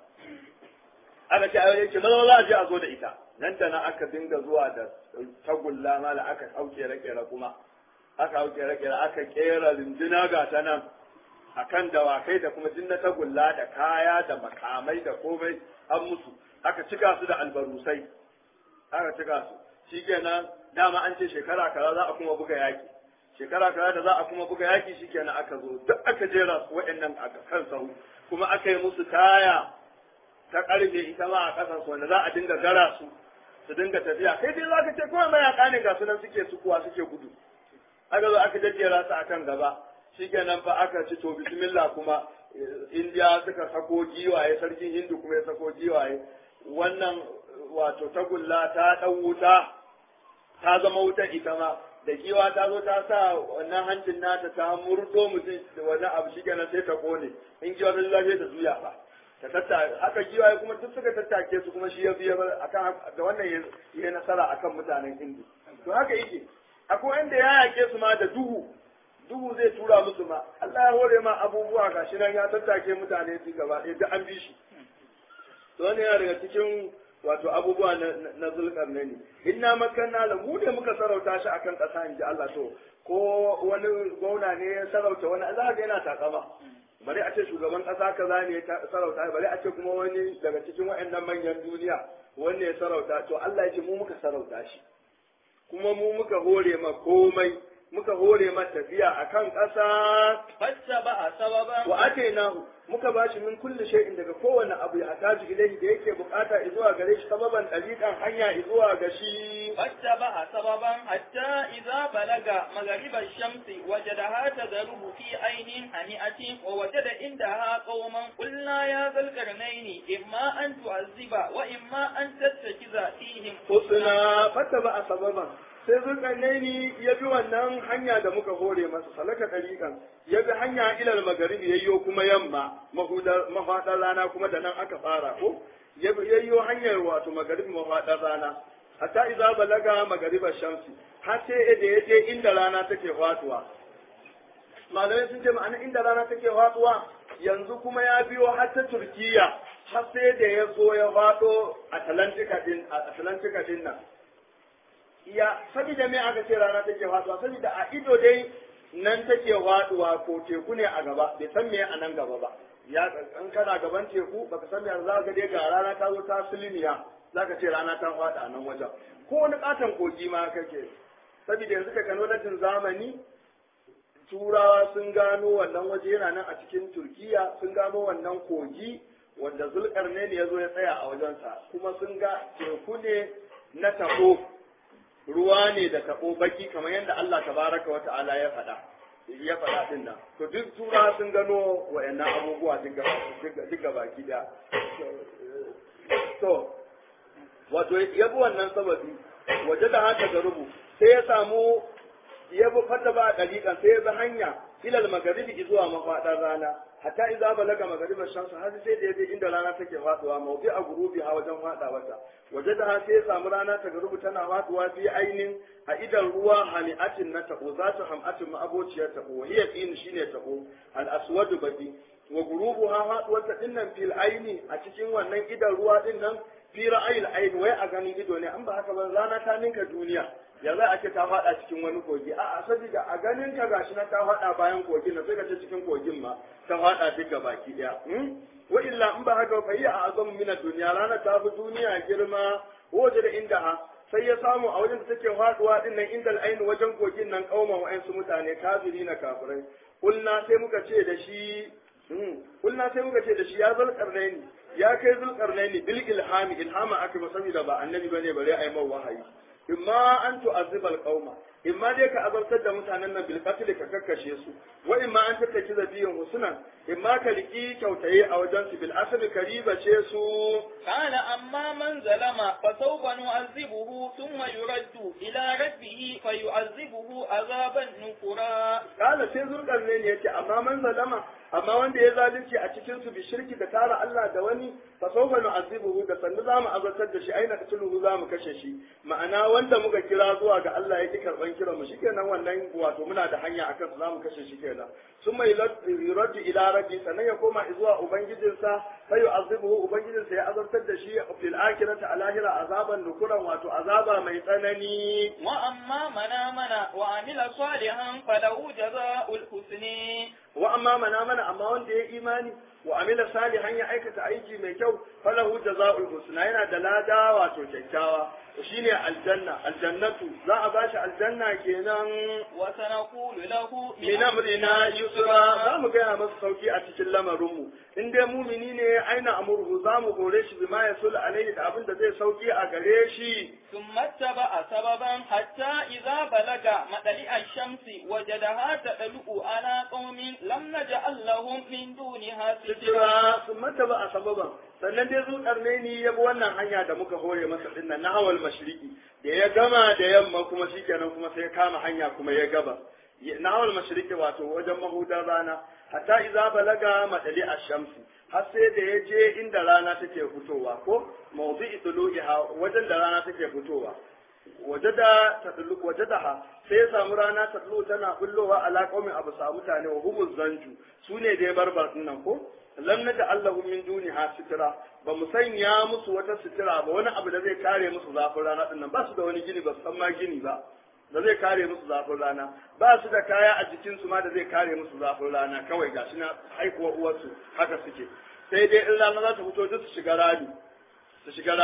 S1: aka ce aure ce maza maza a je a zo da ita nan da nan aka dinga zuwa da tagulla mala aka hau kere-kere kuma aka hau kere-kere aka kera rinduna ga ta nan akan dawakai da kuma dinna tagulla da kaya da makamai da komai an musu aka cika su da albarusai aka cika su shikenan dama an ce shekara kaza za a kuma buga yaki shekara kaza da za a kuma buga yaki shikenan aka zo duk aka jera su waɗannan a kan sahu kuma aka yi musu taya ta karfe ita ma a ƙasar su wanda za a dinga gara su su dinga tafiya kai dai za ka ce kawai mayaka ne ga su nan suke sukuwa suke gudu aka zo aka jajjera su akan gaba shikenan fa aka ci to bismillah kuma indiya suka sako giwaye sarkin hindu kuma ya sako giwaye wannan wato tagulla ta ɗan wuta ta zama wutan ita ma da giwa ta zo ta sa wannan hancin nata ta murdo mutum da wannan abu shi kenan sai ta kone in giwa ta lafiya ta zuya fa ta tatta haka giwaye kuma duk suka tattake su kuma shi ya biya akan da wannan ya nasara akan mutanen hindu to haka yake akwai wanda ya yake su ma da duhu duhu zai tura musu ma Allah ya hore ma abubuwa gashi nan ya tattake mutane su gaba ɗaya duk an bi shi to wannan yana daga cikin wato abubuwa na zulkar ne ne inna makanna la mu ne muka sarauta shi akan ƙasa in ji Allah to ko wani gwamna ne ya sarauta wani Allah ga yana takama bari a ce shugaban ƙasa kaza ne ya sarauta bari a ce kuma wani daga cikin waɗannan manyan duniya wanda ya sarauta to Allah ya ce mu muka sarauta shi kuma mu muka hore ma komai muka hore mata tafiya akan ƙasa
S3: فاتبع سببا
S1: wa atainahu muka bashi min kulli shay'in daga kowanne abu ya ataji ilaihi da yake bukata zuwa gare shi sababan dalikan hanya zuwa ga shi
S3: فاتبع سببا حتى إذا بلغ مغرب الشمس وجدها تغرب في عين هنيئة ووجد عندها قوما قلنا يا ذا القرنين إما أن تعذب وإما أن تتخذ فيهم
S1: husna fattaba a sababan sai zulkarnaini ya bi wannan hanya da muka hore masa salaka dalikan ya bi hanya ilal magaribi yayyo kuma yamma mahudar mafaɗar rana kuma da nan aka fara ko ya bi yayyo hanyar wato magaribi mafaɗar rana hatta idza balaga magariba shamsi har sai da ya je inda rana take faduwa malamai sun ce ma'ana inda rana take faduwa yanzu kuma ya biyo har ta turkiya har sai da ya zo ya faɗo atlantika din atlantika din nan ya saboda me aka ce rana take faduwa saboda a ido dai nan take faduwa ko teku ne a gaba bai san me a nan gaba ba ya in kana gaban teku baka san me za ka dai ga rana ta zo ta silimiya zaka ce rana ta fada a nan wajen ko wani katon kogi ma kake saboda yanzu teknolojin zamani turawa sun gano wannan waje yana nan a cikin turkiya sun gano wannan kogi wanda zulkarne ne ya zo ya tsaya a wajensa kuma sun ga teku ne na tabo ruwa ne da tabo baki kamar yadda Allah tabaraka wa ta'ala ya faɗa ya faɗa din nan to duk turawa sun gano wayannan abubuwa duka baki da to wato ya bi wannan sababi waje da haka ga rubu sai ya samu ya bi fata ba dalikan sai ya bi hanya ilal magaribi zuwa mafaɗar rana hatta idza balaga magaribar shamsu har sai da yaje inda rana take faduwa mawdi a gurubi ha wajen fada wata waje da sai ya samu rana ta garubu tana faduwa fi ainin a idan ruwa hani'atin na tabo za ta hamatin ma abociyar tabo hiya tin shine tabo al aswadu baki wa gurubu ha faduwar ta dinnan fil aini a cikin wannan idan ruwa dinnan fi ra'ayil aini wai a ganin ido ne an ba haka ba rana ta ninka duniya ya za a ce ta faɗa cikin wani kogi a saboda a ganin ka gashi na ta faɗa bayan kogin na sai ka ce cikin kogin ma ta faɗa duka baki ɗaya wa illa in ba haka fa yi a azam min duniya rana ta fi duniya girma waje da inda ha sai ya samu a wajen da take faɗuwa din nan inda al'ainu wajen kogin nan kauman wa'ansu mutane kafiri na kafirai kulna sai muka ce da shi kulna sai muka ce da shi ya zulkarnaini ya kai zulkarnaini bil ilhami ilhama aka ba saboda ba annabi bane bare ai mai wahayi imma an tu'azziba al-qauma imma dai ka azabtar da mutanen nan bil qatl ka kakkashe su wa imma an tattaki zabiyin husnan imma ka riki kyautaye a wajen su bil asli kariba ce su
S3: قال أما من ظلم فسوف نعذبه ثم يرد إلى ربه فيعذبه عذابا نكرا
S1: kala sai zulkarne ne yace amma man zalama amma wanda ya zalunci a cikin su bi shirki da tara Allah da wani fa sawfa nu'azibuhu da sannu zamu azabtar da shi aina katuluhu zamu kashe shi ma'ana wanda muka kira zuwa ga Allah ya ki karban kiran mu shikenan wannan wato muna da hanya akan su zamu kashe shi kenan summa yuraddu ila rabbi sannan ya koma zuwa ubangijinsa fa yu'azibuhu ubangijinsa ya azabtar da shi fil akhirati a lahira azaban nukuran wato azaba mai tsanani
S3: وأما من آمن وعمل صالحا فله جزاء الحسن
S1: wa amma mana mana amma wanda ya imani wa amila salihan ya aikata aiki mai kyau falahu jazaa'ul husna yana da lada wato kyakkyawa shine aljanna aljannatu za a bashi aljanna kenan
S3: وسنقول له
S1: min amrina yusra za mu gaya masa sauki a cikin lamarinmu in dai mumini ne aina amurhu za mu hore shi bima ya sul alaihi da abin da zai sauki a gare shi
S3: ثم اتبع سببا حتى إذا بلغ مطلع الشمس وجدها تطلع على قوم لم نجعل لهم من دونها سترا
S1: sitira sun mata ba a sababan sannan dai zuƙar ne ni ya bi wannan hanya da muka hore masa dinnan na hawal mashriqi da ya gama da yamma kuma shikenan kuma sai ya kama hanya kuma ya gaba na hawal mashriqi wato wajen mahudar rana hatta idza balaga madali ash-shamsi har sai da ya je inda rana take fitowa ko mawdi'i tulu'iha wajen da rana take fitowa wajada tadlu wajadaha sai ya samu rana tadlu tana bullowa ala qaumin abu sa mutane wa humuz zanju sune da ya barbar dinnan ko lam naja allahu min duniha sitra ba mu sanya musu wata sitira ba wani abu da zai kare musu zafin rana dinnan ba su da wani gini ba su san ma gini ba da zai kare musu zafin rana ba su da kaya a jikin su ma da zai kare musu zafin rana kawai gashi na haikuwa uwarsu haka suke sai dai in rana za ta fito duk su shiga rami su shiga rami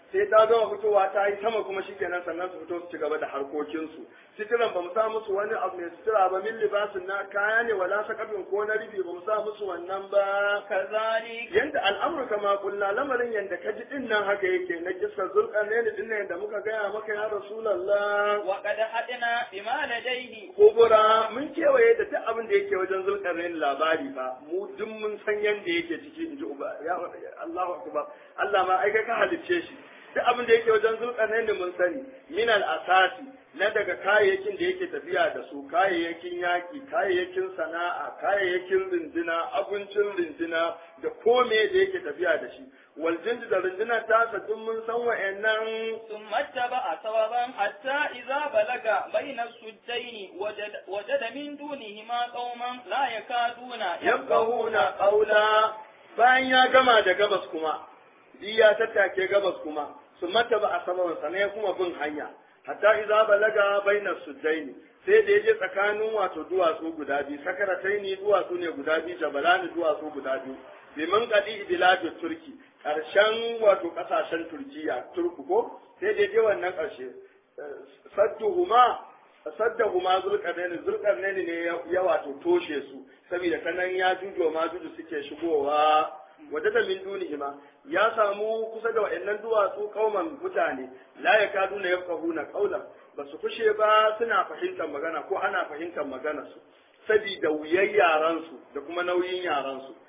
S1: sai ta zama fitowa ta yi sama kuma shikenan sannan su fito su ci gaba da harkokinsu sitiran ba mu sa musu wani abu mai sitira ba min libasin na kaya ne wala sakafin ko na rufi ba mu sa musu wannan ba
S3: كذلك
S1: yanda al'amur kama kulla lamarin yanda ka ji din nan haka yake na kisa zulkarnaini din nan yanda muka gaya maka ya rasulullah
S3: وقد حدنا بما لديه
S1: kubura mun kewaye da duk abin da yake wajen zulkarnain labari fa mu duk mun san yanda yake ciki in ji uba ya Allahu akbar Allah ma ai kai ka halicce shi duk abin da yake wajen zulkarnain mun sani min al asasi na daga kayayyakin da yake tafiya da su kayayyakin yaki kayayyakin sana'a kayayyakin rindina abincin rindina da kome da yake tafiya da shi wal jindu da rindina ta duk mun san wa'annan
S3: ثم اتبع سببا حتى إذا بلغ بين السدين وجد, وجد من دونهما قوما لا يكادون
S1: yabqahuna qawla bayan ya gama da gabas kuma di ya tattake gabas kuma su mata ba a saman sa ne kuma bin hanya hatta idza balaga baina suddaini sai da yaje tsakanin wato duwatsu guda biyu sakarataini duwatsu ne guda biyu jabalani duwatsu guda biyu bimin qadi biladu turki karshen wato kasashen turkiya turku ko sai da yaje wannan karshe sadduhuma saddahuma zulkarnaini zulkarnaini ne ya wato toshe su saboda ta nan ya jujo ma juju suke shigowa wadda da min dunihima ya samu kusa da wa'annan duwatsu kauman mutane la ya kadu na yafqahuna qawlan ba su kushe ba suna fahimtar magana ko ana fahimtar magana su saboda wuyan yaran su da kuma nauyin yaran su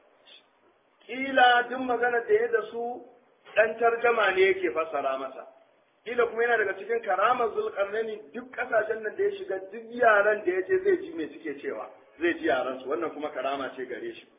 S1: kila duk magana da ya da su dan tarjama ne yake fassara masa kila kuma yana daga cikin karamar zulkarnaini duk kasashen nan da ya shiga duk yaran da ya je zai ji me suke cewa zai ji yaran su wannan kuma karama ce gare shi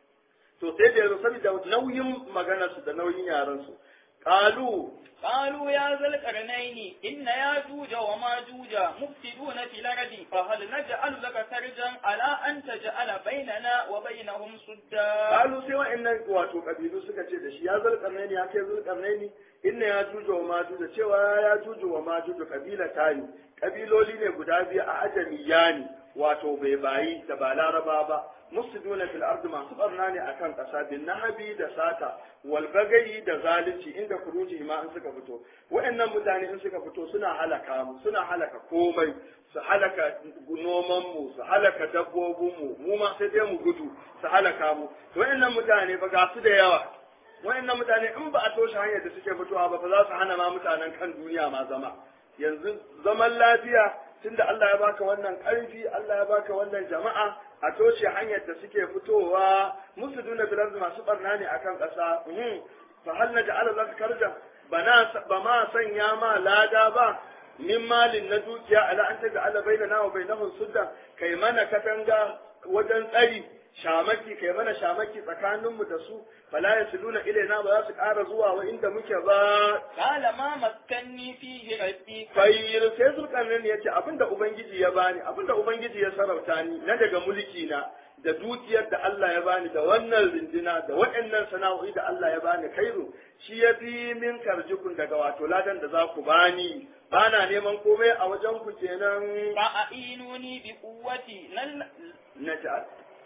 S1: to sai da yanzu saboda nauyin maganar su da nauyin yaran su qalu
S3: قالوا يا ذا القرنين إن ياجوج وماجوج مفسدون في الأرض فهل نجعل لك سرجا على أن تجعل بيننا وبينهم سدا
S1: qalu sai wa'annan wato kabilu suka ce da shi ya zulkarnaini ya kai zulkarnaini inna ya juju wa majuju cewa ya juju wa majuju kabila tani kabiloli ne guda biyu a ajamiyani wato bai bayi da ba laraba ba mufsiduna fil ardi masu barna ne akan kasa bin nahabi da sata wal bagayi da zalunci inda kuruji ma in suka fito wa'annan mutane in suka fito suna halaka mu suna halaka komai su halaka noman mu su halaka dabbobin mu mu ma sai dai mu gudu su halaka mu wa'annan mutane ba ga su da yawa wa'annan mutane in ba a toshe hanyar da suke fitowa ba ba za su hana ma mutanen kan duniya ma zama yanzu zaman lafiya tunda Allah ya baka wannan ƙarfi Allah ya baka wannan jama'a a toshe hanyar da suke fitowa musu duna bilar masu barna ne akan ƙasa fa hal na ja'ala laka karja bana ba ma sanya ma lada ba min malin na dukiya ala an ta ja'ala bainana wa bainahum sudda kai mana katanga wajen tsari shamaki kai mana shamaki tsakaninmu da su fala yasiluna ilaina ba za su ƙara zuwa wa inda muke ba
S3: قال ما مكني فيه ربي
S1: fayyir sai zulkarnin ya ce abinda ubangiji ya bani abinda ubangiji ya sarauta ni na daga mulki na da dukiyar da Allah ya bani da wannan rindina da waɗannan sana'o'i da Allah ya bani kairu shi ya fi min karjikun daga wato ladan da za ku bani bana neman komai a wajen ku kenan
S3: فأعينوني بقوتي نل-
S1: na ta'ala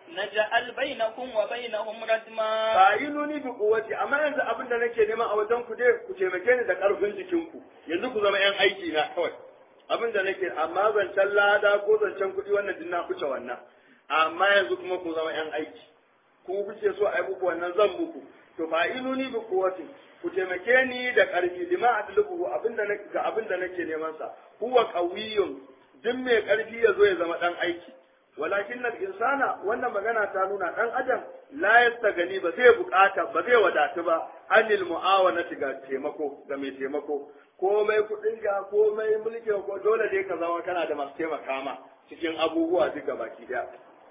S3: نجعل بينكم وبينهم ردما
S1: fa'inuni bi quwwati amma yanzu abin da nake nema a wajen ku dai ku taimake ni da karfin jikinku yanzu ku zama yan aiki na kawai abin da nake amma zancen lada ko zancen kuɗi wannan din na kuce wannan amma yanzu kuma ku zama yan aiki ku kuke so a yi muku wannan zan muku to fa'inuni bi quwwati ku taimake ni da karfi lima adlubu abin da nake ga abin da nake neman sa huwa qawiyyun duk mai karfi ya zo ya zama dan aiki walakin nan insana wannan magana ta nuna dan adam la yastagani ba zai bukata ba zai wadatu ba anil mu'awanati ga taimako ga mai taimako komai kudin ka komai mulki ko dole dai ka zama kana da masu taimaka ma cikin abubuwa duk baki daya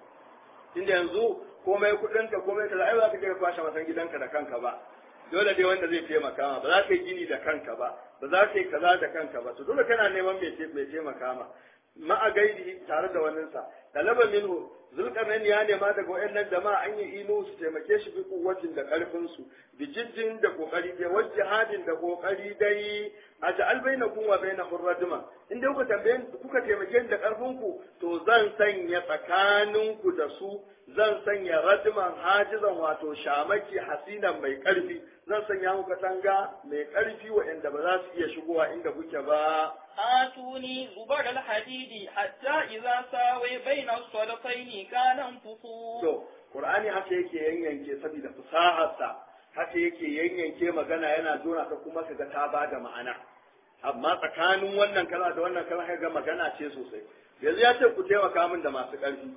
S1: inda yanzu komai kudin ka komai kaza ai ba ka je kwashe masan gidanka da kanka ba dole dai wanda zai taimaka ma ba za ka yi gini da kanka ba ba za ka yi kaza da kanka ba to dole kana neman mai taimaka ma ma'a gaidi tare da waninsa talaba minhu zulkarnain ya nema daga wayannan jama'a an yi inu su taimake shi bi kuwatin da karfin su bi jiddin da kokari da wajihadin da kokari dai a ja'al bainakum wa bainahum radma in dai kuka tambaye kuka taimake da karfin ku to zan sanya tsakanin ku da su zan sanya radman hajizan wato shamaki hasinan mai karfi zan sanya muku katanga mai karfi waɗanda ba za su iya shigowa inda kuke ba
S3: آتوني زبر الحديد حتى إذا ساوي بين الصدفين كان انفصول
S1: to qur'ani haka yake yanyanke saboda fasaharsa haka yake yanyanke magana yana zona ta kuma kaga ta bada ma'ana amma tsakanin wannan kala da wannan kala kaga magana ce sosai yanzu ya ce ku taimaka min da masu ƙarfi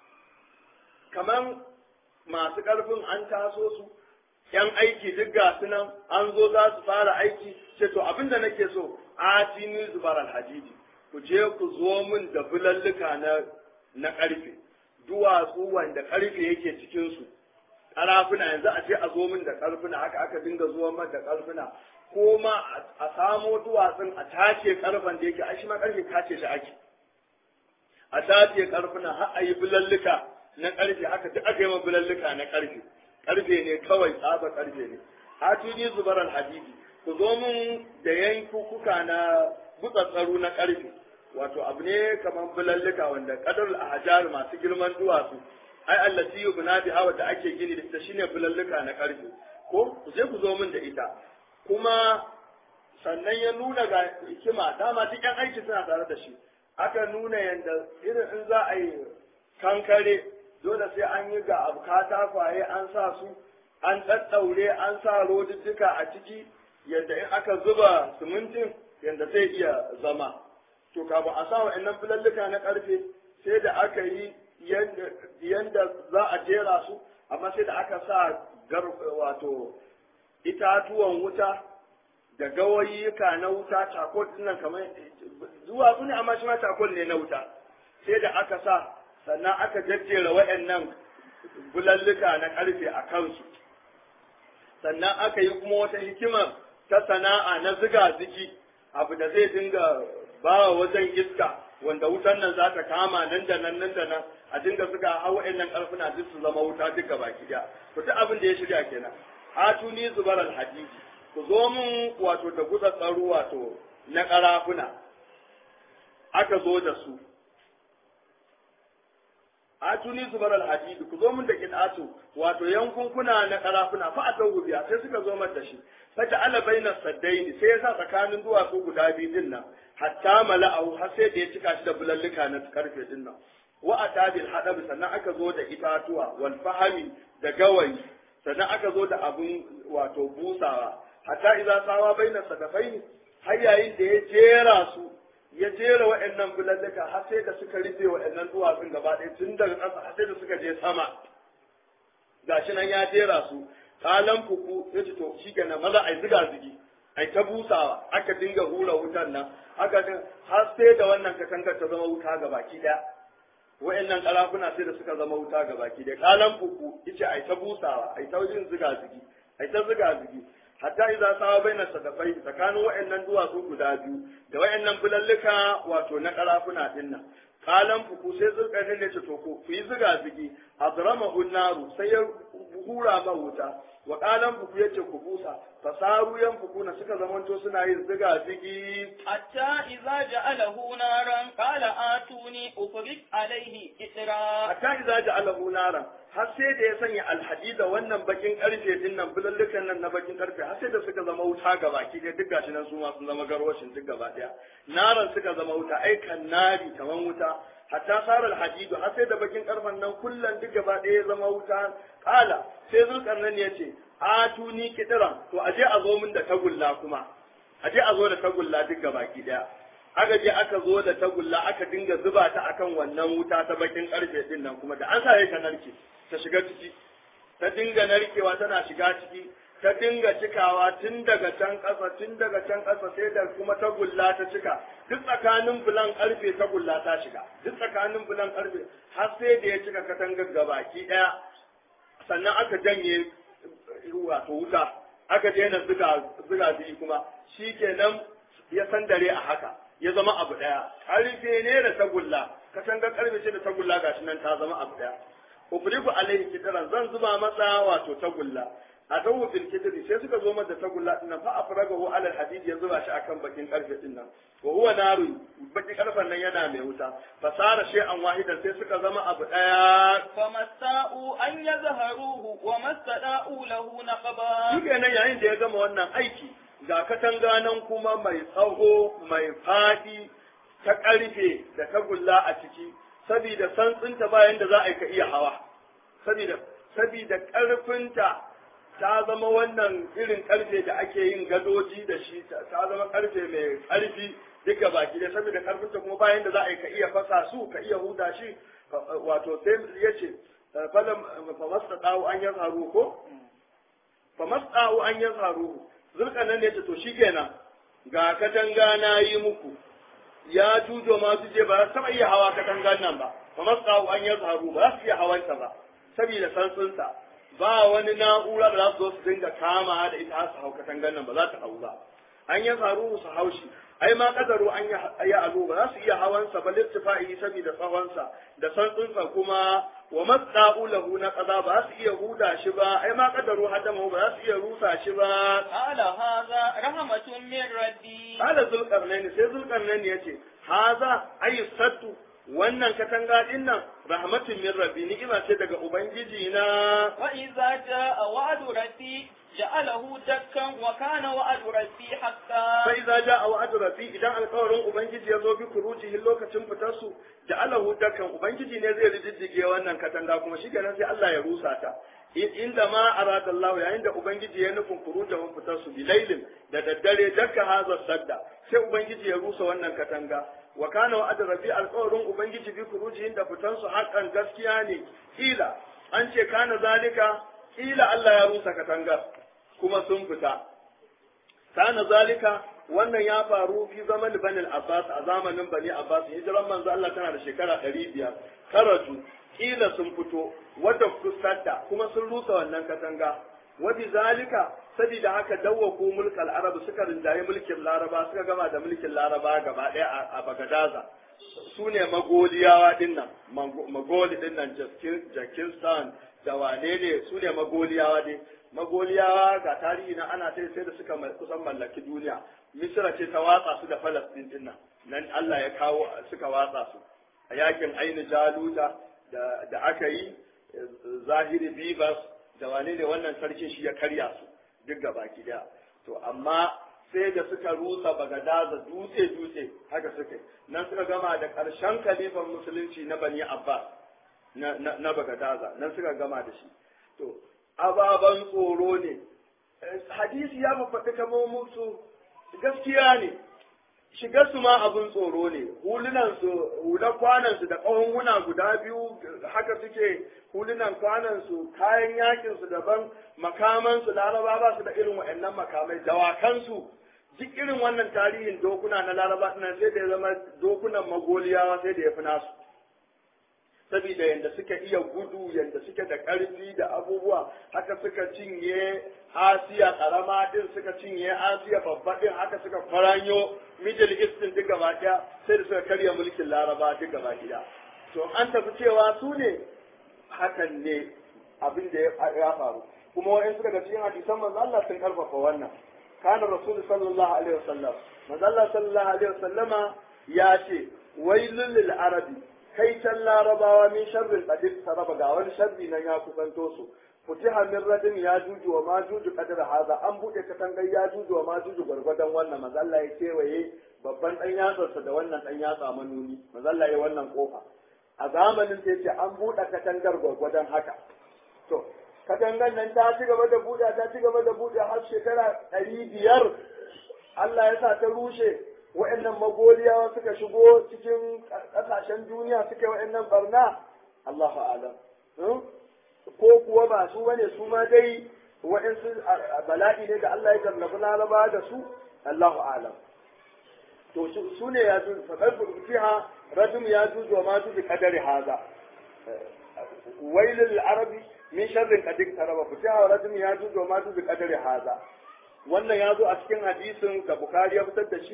S1: kaman masu ƙarfin an taso su yan aiki duk ga su nan an zo za su fara aiki ce to abinda nake so atini zubar alhadidi ku je ku zo min da bulalluka na na ƙarfe duwatsu wanda ƙarfe yake cikin su ƙarafuna yanzu a ce a zo min da ƙarfuna haka aka dinga zuwa min da ƙarfuna ko ma a samo duwatsun a tace ƙarfen da yake a shi ma ƙarfe tace shi ake a tace ƙarfuna har a yi bulalluka na ƙarfe haka duk aka yi ma bulalluka na ƙarfe ƙarfe ne kawai tsaba ƙarfe ne atini zubar alhadidi ku zo min da yankukuka na butsatsaru na ƙarfe wato abu ne kamar bulalluka wanda kadar ahjar masu girman duwatsu ai allati yubna bi hawa da ake gini da ita shine bulalluka na ƙarfe ko ku je ku zo min da ita kuma sannan ya nuna ga hikima dama duk yan aiki suna tare da shi aka nuna yanda irin in za a yi kankare dole sai an yi ga abu katakwaye an sa su an ɗaɗɗaure an sa rodidduka a ciki yadda in aka zuba simintin yadda zai iya zama to kafin a sa wa'annan filalluka na ƙarfe sai da aka yi yadda za a jera su amma sai da aka sa wato itatuwan wuta da gawayyuka na wuta cakol nan kamar zuwa su ne amma shi ma cakol ne na wuta sai da aka sa sannan aka jajjera wa'annan bulalluka na ƙarfe a kansu sannan aka yi kuma wata hikima ta sana'a na ziga ziki abu da zai dinga ba wajen iska wanda wutan nan za ta kama nan da nan nan da nan a dinga zuga har wa'annan ƙarfuna duk su zama wuta duka baki daya to duk abin da ya shirya kenan atuni zubar alhadidi ku zo mun wato da gutsa tsaro wato na ƙarafuna aka zo da su atuni zubar alhadidi ku zo mun da kidatu wato yankunkuna na karafuna fa a tau biya sai suka zo mata shi fata ala baina saddaini sai yasa tsakanin duwatsu guda biyu din nan hatta mala'ahu har sai da ya cika shi da bulalluka na karfe din nan wa atabil hadab sannan aka zo da itatuwa wal fahami da gawayi sannan aka zo da abun wato busawa hatta idza sawa baina sadafaini har yayin da ya jera su ya jera wa'annan bulalluka har sai da suka rufe wa'annan duwatsun gaba ɗaya tun daga ƙasa har sai da suka je sama gashi nan ya jera su kalan fuku ya ce to shi kenan maza a yi ziga zigi a ta busawa aka dinga hura wutan nan aka din har sai da wannan katangar ta zama wuta ga baki ɗaya wa'annan ƙarafuna sai da suka zama wuta ga baki ɗaya kalan fuku yace a ta busawa a ta yin ziga zigi a ta ziga zigi hatta idza sawa baina sadafai tsakanin wayannan duwatsu guda biyu da wayannan bulalluka wato na karafuna din nan kalan fuku sai zulkarnin ne ce to ku yi ziga zigi adramahu naru sai ya hura ma wuta wa kalan fuku yace ku busa fasaru yan fuku na suka zamanto suna yin ziga zigi
S3: hatta idza ja'alahu naran qala atuni ufrik alaihi itra
S1: hatta idza ja'alahu naran har sai da ya sanya alhadida wannan bakin karfe din nan bulallukan nan na bakin karfe har sai da suka zama wuta ga baki dai duk gashi nan su ma sun zama garwashin duk gaba daya naran suka zama wuta ai kan nari kaman wuta hatta sarar hadidu har sai da bakin karfen nan kullan duk gaba daya ya zama wuta kala sai zulkarnan ya ce atuni kidiran to aje a zo min da tagulla kuma aje a zo da tagulla duk gaba ki daya aka je aka zo da tagulla aka dinga zuba ta akan wannan wuta ta bakin karfe din nan kuma da an sa ta narke ta shiga ciki ta dinga narkewa tana shiga ciki ta dinga cikawa tun daga can ƙasa tun daga can ƙasa sai da kuma tagulla ta cika duk tsakanin bulan karfe tagulla ta shiga duk tsakanin bulan karfe har sai da ya cika katangar gabaki daya sannan aka janye wato wuta aka daina zuga zuga biyu kuma shikenan ya sandare a haka ya zama abu ɗaya ƙarfe ne da tagulla katangar karfe ce da tagulla gashi nan ta zama abu daya ubriku alaihi kidran zan zuba masa wato tagulla a dawo bil kidri sai suka zo masa tagulla din nan fa afragahu ala alhadid ya zuba shi akan bakin karfe din nan wa huwa naru bakin karfen nan yana mai wuta fasara shay'an wahidan sai suka zama abu daya
S3: فمستاءوا أن يظهروه وما استداءوا له نقبا
S1: shi kenan yayin da ya gama wannan aiki ga katanga nan kuma mai tsaho mai fadi ta karfe da tagulla a ciki saboda santsinta bayan da za a yi ka iya hawa saboda saboda karfinta ta zama wannan irin karfe da ake yin gadoji da shi ta ta zama karfe mai karfi duka baki da saboda karfinta kuma bayan da za a yi ka iya fasa su ka iya huda shi wato sai ya ce falam famasta dawo an ya faru ko famasta dawo an ya faru zulkan nan ne ce to shikenan ga katanga na yi muku ya jujo ma su je ba za su taɓa iya hawa katangan nan ba famasta dawo an ya faru ba za su iya hawanta ba saboda santsinsa ba wani na'ura da za su zo su dinga kama da ita har su hau katangan nan ba za ta hau ba an ya faru su haushi ai ma kadaru an ya alu ba za su iya hawansa ba littifa'i saboda tsawonsa da santsinsa kuma wa matsa'u lahu na kaza ba za su iya huda shi ba ai ma kadaru hadama ba za su iya rusa shi ba
S3: قال هذا رحمة من ربي
S1: kala zulkarnaini sai zulkarnaini yace haza ayu sattu wannan katanga din nan rahmatun min rabbi ni'ima ce daga ubangiji na
S3: وإذا جاء وعد ربي جعله دكا وكان وعد ربي حقا
S1: sai za ja a wa'adu rafi idan alkawarin ubangiji ya zo bi kurujihin lokacin fitar su da alahu dakan ubangiji ne zai rididdige wannan katanga kuma shi kenan sai Allah ya rusa ta inda ma arada Allah yayin da ubangiji ya nufin kurujahun fitar su bilailin da daddare dakka haza sadda sai ubangiji ya rusa wannan katanga wa kana wa'adu rafi alkawarin ubangiji bi kurujihin da fitar su hakan gaskiya ne kila an ce kana zalika kila Allah ya rusa katangar kuma sun fita kana zalika wannan ya faru fi zaman bani abbas a zamanin bani abbas hijiran manzo Allah tana da shekara 500 karatu kila sun fito wadda kusadda kuma sun rusa wannan katanga wa bi zalika sabida haka dawwaku mulkal arab suka rinjaye mulkin laraba suka gama da mulkin laraba gaba daya a bagadaza su ne magoliyawa dinnan magoli dinnan jakistan da wane ne su ne magoliyawa dai magoliyawa ga tarihi na ana ta sai da suka kusan mallaki duniya misira ce ta watsa su da falastin din nan nan Allah ya kawo suka watsa su a yakin aini jaluta da da aka yi zahiri bibas da wane ne wannan sarkin shi ya karya su duk gaba daya to amma sai da suka rusa bagadaza dutse dutse haka suka yi nan suka gama da ƙarshen kalifan musulunci na bani abbas na, na, na bagadaza nan suka gama da shi to ababen tsoro ne hadisi ya mafaɗi kamar musu gaskiya ne shiga su ma abin tsoro ne hulunan su hular kwanan su da ƙahunhuna guda biyu haka suke hulunan kwanan su kayan yakin su daban makaman su laraba ba su da irin waɗannan makamai dawakan su duk irin wannan tarihin dokuna na laraba nan sai da ya zama dokunan magoliyawa sai da ya fi nasu saboda yadda suka iya gudu yadda suke da ƙarfi da abubuwa haka suka cinye asiya ƙarama din suka cinye asiya babba din haka suka faranyo middle east din duk gaba ɗaya sai da suka karya mulkin laraba duk gaba ɗaya to an tafi cewa su ne hakan ne abin da ya faru kuma wa'in suka ga cikin hadisan manzo Allah sun karfafa wannan kana rasul sallallahu alaihi wasallam manzo Allah sallallahu alaihi wasallama ya ce wailul lil arabi kai can larabawa min sharrin qadir saraba ga wani sharri nan ya kusanto su futiha min radin ya juju wa ma juju qadar haza an bude katangar ya juju wa ma juju gwargwadon wannan manzo Allah ya kewaye babban dan yatsarsa da wannan dan yatsa manuni manzo Allah ya wannan kofa a zamanin sai ce an bude katangar gwargwadon haka to katangar nan ta ci gaba da buɗe ta ci gaba da buɗe har shekara ɗari biyar Allah ya sa ta rushe wa'annan magoliyawa suka shigo cikin ƙasashen duniya suka yi wa'annan barna Allahu alam ko kuwa ba su bane su ma dai wa'ansu bala'i ne da Allah ya jarrabu laraba da su Allahu alam to su ne ya ju faqad fiha rajum ya ju wa ma ju qadari haza wailul arabi min sharrin qad taraba fitiha rajum ya ju wa ma ju qadari haza wannan ya zo a cikin hadisin da Bukhari ya fitar da shi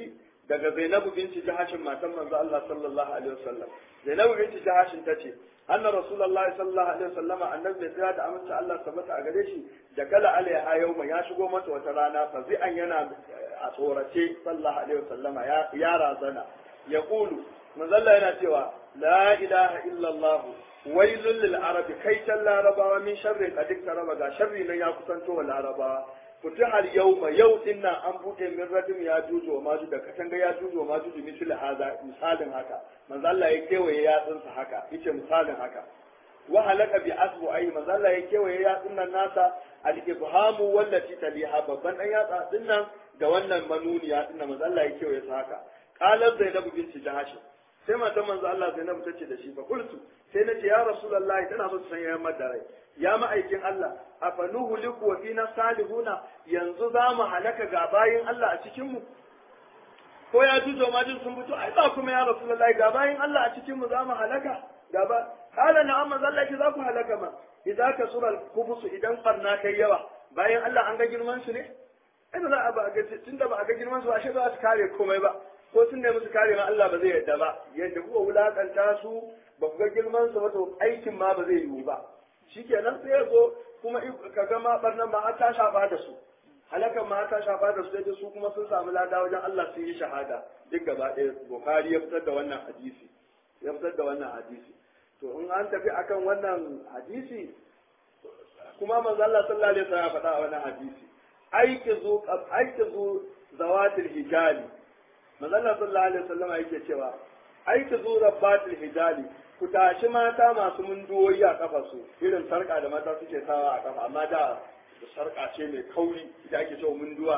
S1: daga Zainabu binti Jahashin matan manzo Allah sallallahu alaihi wasallam Zainabu binti Jahashin tace anna rasulullahi sallallahu alaihi wasallam annabi mai tsaya da amince Allah tabbata a gare shi da kala alaiha yawma ya shigo mata wata rana fa an yana a tsorace sallallahu alaihi wasallama ya ya razana ya kulu manzo Allah yana cewa la ilaha illa Allah wailul lil arabi kai tan larabawa min sharri qad raba ga sharri nan ya kusanto wa larabawa futihar yawma yau din nan an bude min radim ya juju wa maju da katanga ya juju wa maju misal hada misalin haka manzo Allah ya kewaye yatsunsa haka yace misalin haka wa halaka bi asbu ayi manzo Allah ya kewaye yatsun nan nasa al ibhamu wallati taliha babban dan yatsa din nan da wannan manuniya din nan manzo Allah ya kewaye sa haka qalat zainab binti jahash sai matan manzo Allah Zainab ta ce da shi fa qultu sai nace ya rasulullahi tana so san yayin madarai ya ma'aikin Allah afanuhu liku wa fina salihuna yanzu za mu halaka ga bayin Allah a cikin mu ko ya jujo ma jin sun fito ai ba kuma ya rasulullahi ga bayin Allah a cikin mu za mu halaka ga ba kala na'am manzo Allah ki za ku halaka ma idan ka sura al-kubus idan barna kai yawa bayan Allah an ga girman su ne ai ba za a ba ga tunda ba a ga girman su ba shi ba su kare komai ba ko sun nemi su kare ma Allah ba zai yadda ba yadda kuka wulakanta su ba ku ga girman su ba to aikin ma ba zai yiwu ba shikenan sai ya zo kuma ka ga ma barnan ma har ta shafa da su halakan ma ta shafa da su sai su kuma sun samu lada wajen Allah sun yi shahada duk gaba ɗaya Bukhari ya fitar da wannan hadisi ya fitar da wannan hadisi to in an tafi akan wannan hadisi kuma manzo Allah sallallahu alaihi wasallam ya faɗa a wannan hadisi aikizu aikizu zawatil hijali manzo Allah sallallahu alaihi wasallam yake cewa aikizu rabbatil hijali ku tashi mata masu munduwoyi a kafa su irin sarka da mata suke sawa a kafa amma da sarka ce mai kauri ita ake cewa munduwa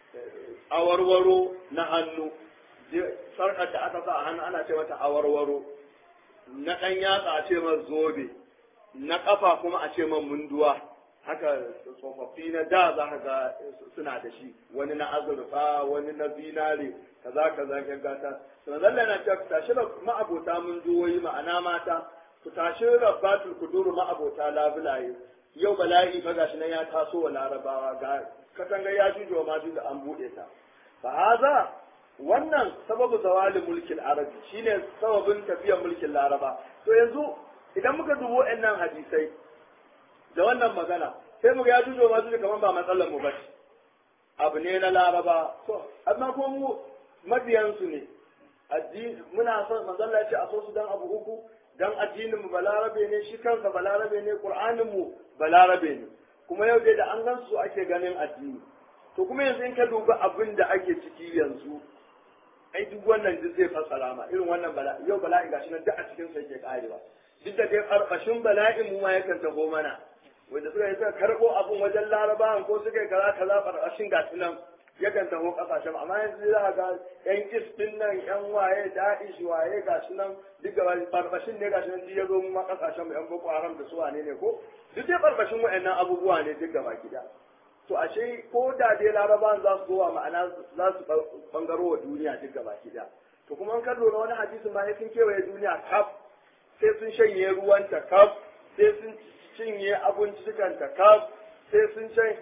S1: awarwaro na hannu sarkar da aka sa a hannu ana ce mata awarwaro na ɗan yatsa a ce man zobe na ƙafa kuma a ce man munduwa haka tsofaffi na da za ka ga suna da shi wani na azurfa wani na zinare kaza kaza ya gata to zalla na cewa ku tashi ma'abota munduwoyi ma'ana mata ku tashi rabbatul kuduru ma'abota labulaye yau bala'i fa gashi nan ya taso wa larabawa ga katanga ya jujo ma da an buɗe ta fa haza wannan sababu zawalin mulkin arabi shine sababin tafiyar mulkin laraba to yanzu idan muka dubo nan hadisai da wannan magana sai muga ya jujo ma da kaman ba matsalar mu bace abu ne na laraba to amma ko mu mabiyansu ne addini muna son manzalla ya ce a so su dan abu uku dan addinin mu balarabe ne shi kansa balarabe ne qur'anin mu balarabe ne kuma yau dai da an gan su ake ganin addini to kuma yanzu in ka duba abin da ake ciki yanzu ai duk wannan duk zai fassara ma irin wannan bala'i yau bala'i gashi nan duk a cikin sa yake karewa duk da dai karkashin bala'in mu ma yakan taho mana wanda suka yi suka karbo abun wajen larabawan ko suka yi kaza kaza karkashin gashi nan yakan taho kasashen amma yanzu za ga yan kis din nan yan waye da'ish waye gashi nan duk gaba barbashin ne gashi nan duk ya zo mu ma kasashen mu yan boko haram da su wane ne ko duk dai barbashin wa'annan abubuwa ne duk gaba gida to ashe ko da dai larabawan za su zo ma'ana za su bangaro wa duniya duk gaba gida to kuma an kallo na wani hadisin ma sun kewaye duniya kaf sai sun shanye ruwanta kaf sai sun cinye abincikanta kaf sai sun shanye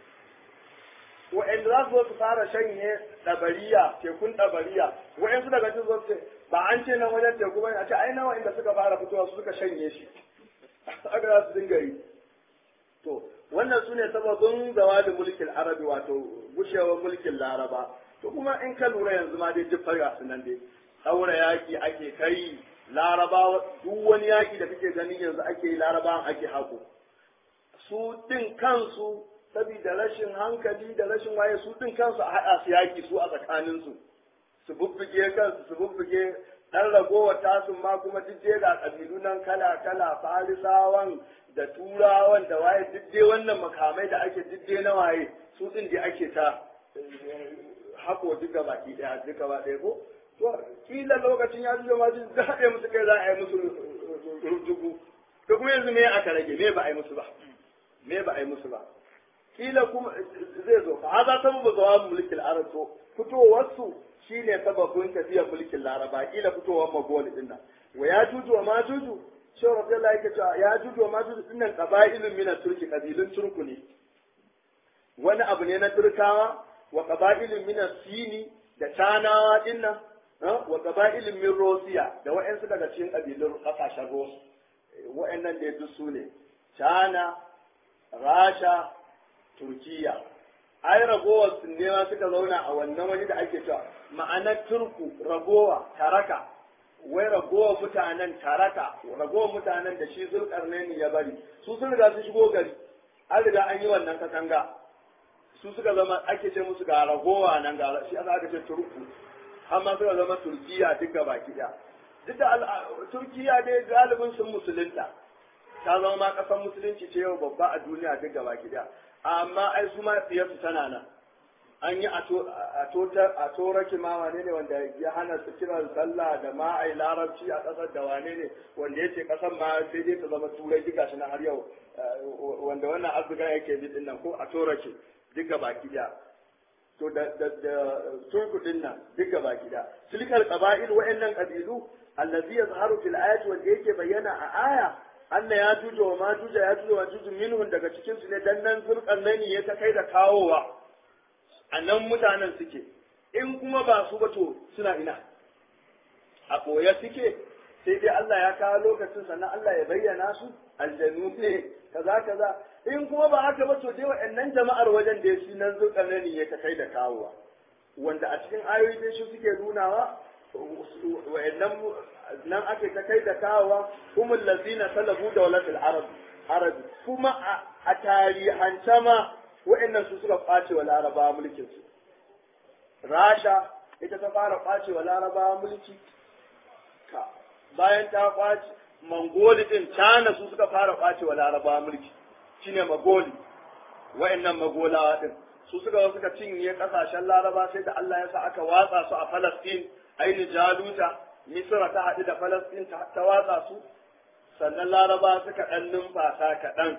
S1: wa'anda za su zo su fara shanye ɗabariya tekun ɗabariya wa'yansu daga cikin zo ce ba an ce nan wajen teku bane a ce ai nawa inda suka fara fitowa su suka shanye shi aka za su dinga yi to wannan su ne sababin zawalin mulkin arabi wato gushewar mulkin laraba to kuma in ka lura yanzu ma dai duk farga su nan dai saura yaki ake kai laraba duk wani yaki da kake ganin yanzu ake yi laraba ake haƙo su din kansu saboda rashin hankali da rashin waye su din kansu a haɗa su yaki su a tsakaninsu su bubbuge kansu su bubbuge ɗan ragowar tasun ma kuma duk dai ga ƙabilu nan kala kala farisawan da turawan da waye duk dai wannan makamai da ake duk dai na waye su din dai ake ta hako duka baki ɗaya duka ba ɗaya ko to kila lokacin ya zuwa ma duk da haɗe musu kai za a yi musu rujugu to kuma yanzu me aka rage me ba a yi musu ba me ba a yi musu ba kila kuma zai zo fa haza sababu zawab mulkin arab to fitowar su shine sababin tafiyar mulkin laraba kila fitowar magoli din nan wa ya juju wa ma juju shi rabbillahi yake cewa ya juju wa ma juju din nan qabailun min turki kabilun turku ne wani abu ne na turkawa wa qabailun min sini da Canawa dinnan wa qaba'ilin min Rosiya da wa'ansu daga cikin kabilun kasashen Ros wa'annan da duk su ne China Rasha Turkiya ai ragowar su ne ma suka zauna a wannan wani da ake cewa ma'anar turku ragowa taraka wai ragowar mutanen taraka ragowar mutanen da shi zulkarnaini ya bari su sun riga su shigo gari an riga an yi wannan katanga su suka zama ake ce musu ga ragowa nan ga shi aka ce turku har ma suka zama turkiya duk ga baki ɗaya duk da turkiya dai galibin sun musulunta ta zama ma ƙasar musulunci ce yau babba a duniya duk ga baki ɗaya amma ai su ma tsiyarsu tana nan an yi a tora kima wane ne wanda ya hana su kiran sallah da ma a yi larabci a ƙasar da wane ne wanda ya ce ƙasar ma sai dai ta zama turai duka shi na har yau wanda wannan azuga yake bi din nan ko a tora ke duka baki da to da da da turku din nan duka baki da tilkal qaba'il wa'annan qabilu allazi yazharu fil ayati wanda yake bayyana a aya Allah ya tuja wa ma tuja ya tuja wa tuju minhum daga cikin su ne dan nan zurkan nani ya ta kai da kawowa a nan mutanen suke in kuma ba su ba to suna ina a ɓoye suke sai dai Allah ya kawo lokacin sannan Allah ya bayyana su aljanu ne kaza kaza in kuma ba haka ba to dai wa'annan jama'ar wajen da shi nan zulkarnani ya ta kai da kawowa wanda a cikin ayoyi dai shi suke nunawa wa'annan nan ake ta kai da kawowa humul lazina salabu dawlatul arab arab kuma a tarihance ma wa'annan su suka kwace wa larabawa mulkin su rasha ita ta fara kwace wa larabawa mulki ka bayan ta kwace mangoli din cana su suka fara kwace wa larabawa mulki shine magoli wa'annan magolawa din su suka suka cinye kasashen laraba sai da Allah ya sa aka watsa su a Palestine aini jaluta Misra ta haɗu da Palestine ta watsa su sannan laraba suka ɗan numfasa kaɗan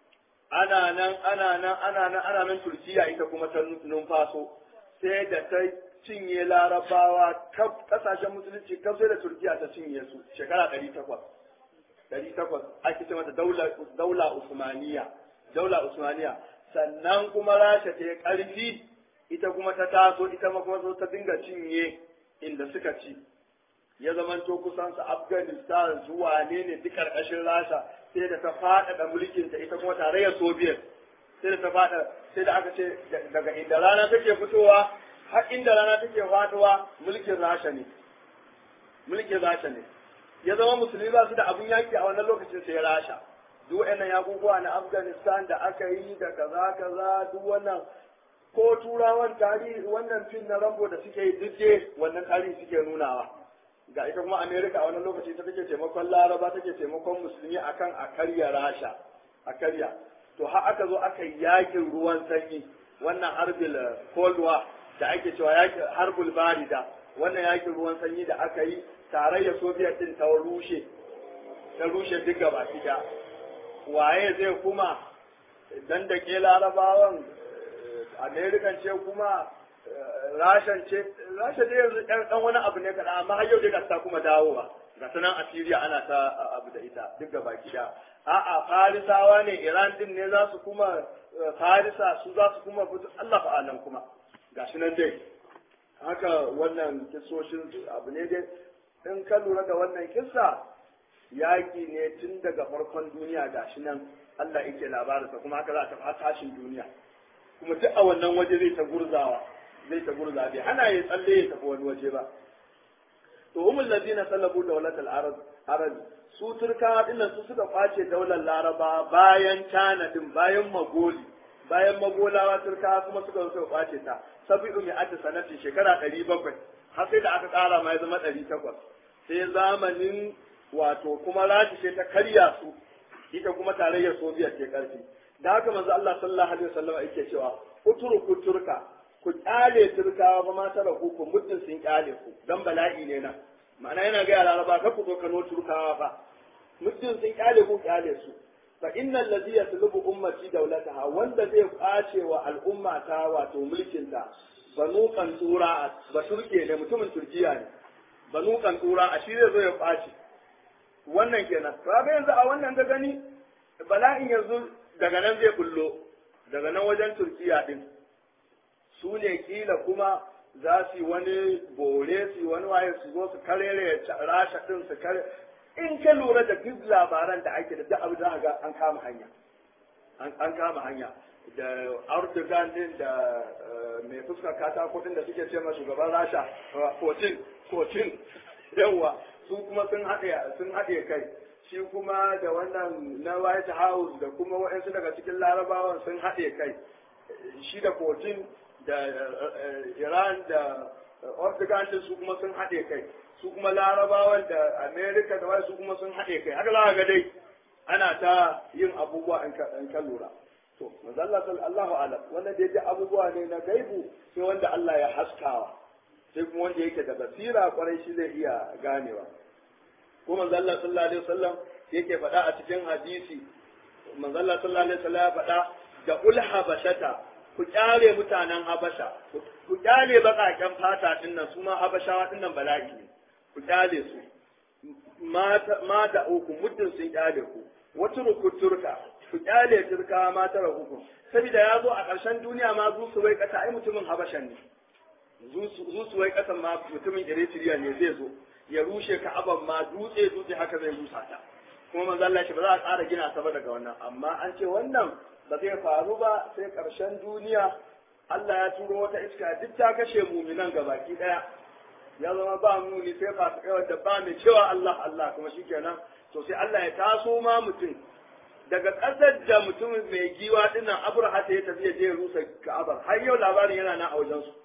S1: ana nan ana nan ana nan ana nan Turkiya ita kuma ta numfaso sai da ta cinye larabawa kaf kasashen musulunci kaf sai da Turkiya ta cinye su shekara ɗari takwas ɗari takwas ake ce mata daula Usmaniya daula Usmaniya sannan kuma Rasha ta yi ƙarfi ita kuma ta taso ita ma kuma ta dinga cinye inda suka ci ya zamanto kusan su Afghanistan zuwa ne ne duk ƙarƙashin Rasha sai da ta faɗaɗa mulkinta ita kuma tarayyar Soviet sai da ta faɗa sai da aka ce daga inda rana take fitowa har inda rana take faɗuwa mulkin Rasha ne mulkin Rasha ne ya zama musulmi ba su da abun yaki a wannan lokacin sai Rasha duk waɗannan yakukuwa na Afghanistan da aka yi da kaza kaza duk wannan ko turawan tarihi wannan fim na Rambo da suke yi duk dai wannan tarihi suke nunawa ga ita kuma America a wannan lokaci ta take taimakon Laraba take taimakon musulmi akan a karya Rasha a karya to har aka zo aka yi yakin ruwan sanyi wannan harbil Cold War da ake cewa yakin harbul barida wannan yakin ruwan sanyi da aka yi tarayyar Soviet din ta rushe ta rushe duk gaba ɗaya waye zai kuma dan da ke larabawan american ce kuma rashan ce rasha dai yanzu ɗan wani abu ne kaɗan amma har yau dai ta kuma dawowa ga sanan a Syria ana ta abu da ita duk gaba ɗaya a'a farisawa ne iran din ne za su kuma farisa su za su kuma fito Allah fa'alan kuma gashi nan dai haka wannan kisoshin abu ne dai in ka lura da wannan kissa yaƙi ne tun daga farkon duniya gashi nan Allah yake labarinsa kuma haka za ta tashin duniya kuma duk a wannan waje zai ta gurzawa zai ta gurza bai ana ya tsalle ya tafi wani waje ba to umul ladina sallabu dawlat al arab arab su turkawa dinnan su suka kwace daular laraba bayan tanadin bayan magoli bayan magolawa turkawa kuma suka zo suka kwace ta sabi'u mi'ati sanatin shekara 700 har sai da aka ƙara ma ya zama 800 sai zamanin wato kuma rashi ce ta karya su ita kuma tarayyar soviet ke karfi da haka manzo Allah sallallahu alaihi wasallam yake cewa utruku turka ku kyale turkawa ba ma tara ku ku muddin sun kyale ku dan bala'i ne nan ma'ana yana ga laraba ka ku zo kano turkawa ba muddin sun kyale ku kyale su fa innal ladhi yatlubu ummati dawlataha wanda zai kwace wa al'umma ta wato mulkin ta banu kantura ba turke ne mutumin turkiya ne banu kantura a shi zai zo ya kwace wannan kenan kaga yanzu a wannan ga gani bala'in yanzu daga nan zai bullo daga nan wajen turkiya din su ne kila kuma za su yi wani bore su yi wani waye su zo su karere rasha din su kare in ka lura da duk labaran da ake da duk abin da ga an kama hanya an kama hanya da Erdogan din da mai fuskar katako din da suke ce ma shugaban rasha Putin Putin yawa su kuma sun haɗe sun haɗe kai shi kuma da wannan na White House da kuma waɗansu daga cikin larabawan sun haɗe kai shi da Putin da Iran da Erdogan din su kuma sun haɗe kai su kuma larabawan da America da wai su kuma sun haɗe kai haka za ga dai ana ta yin abubuwa in ka lura to manzo Allah sallallahu alaihi wannan da yake abubuwa ne na gaibu sai wanda Allah ya haskawa sai kuma wanda yake da basira kwarai shi zai iya ganewa ko manzo Allah sallallahu alaihi wasallam yake faɗa a cikin hadisi manzo Allah sallallahu alaihi wasallam ya faɗa da ul habashata ku kyale mutanen habasha ku kyale bakaken fata din nan su ma habashawa din nan bala'i ne ku kyale su mata uku muddin sun kyale ku wata turka ku kyale turka ma tara hukum saboda ya zo a ƙarshen duniya ma zu su wai kasa ai mutumin habashan ne zu su wai kasan ma mutumin eritrea ne zai zo ya rushe ka'aban ma dutse dutse haka zai rusa ta kuma manzo Allah ba za a ƙara gina ta ba daga wannan amma an ce wannan ba zai faru ba sai ƙarshen duniya Allah ya turo wata iska duk ta kashe muminan gabaki daya ya zama ba muni sai fasikai wanda ba mai cewa Allah Allah kuma shikenan to sai Allah ya taso ma mutum daga ƙasar da mutum mai giwa dinnan Abraha ya tafi ya je rusa Ka'aba har yau labarin yana nan a wajen su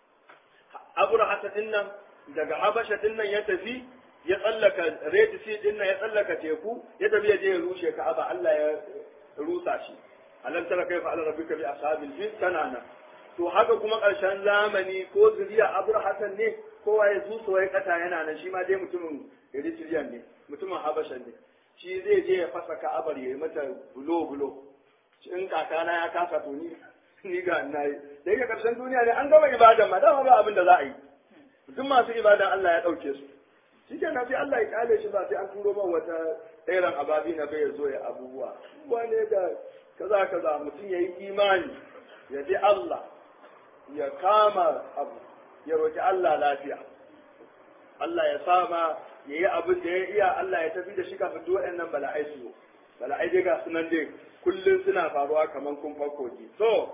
S1: Abraha dinnan daga Habasha dinnan ya tafi ya tsallaka Red Sea dinnan ya tsallaka teku ya tafi ya je ya rushe Ka'aba Allah ya rusa shi alam tara kaifa ala rabbika bi ashabil fil kanana to haka kuma ƙarshen zamani ko zuriya Abraha ne kowa ya zuso wai kata yana nan shi ma dai mutumin Eritrea ne mutumin Habasha ne shi zai je ya fasa ka'abar ya yi mata bulo bulo in kakana ya kasa to ni ni ga na yi da yake karshen duniya ne an gama ibadan ma dama ba abin da za a yi duk masu ibadan Allah ya ɗauke su shi ke sai Allah ya kale shi ba sai an turo man wata tsairan ababi na bai ya zo ya abubuwa wane da kaza kaza mutum ya yi imani ya bi Allah ya kama abu ya roki Allah lafiya Allah ya sama ya yi abin da ya iya Allah ya tafi da shi kafin duk waɗannan bala'ai su zo bala'ai dai ga sunan dai kullum suna faruwa kamar kun kogi so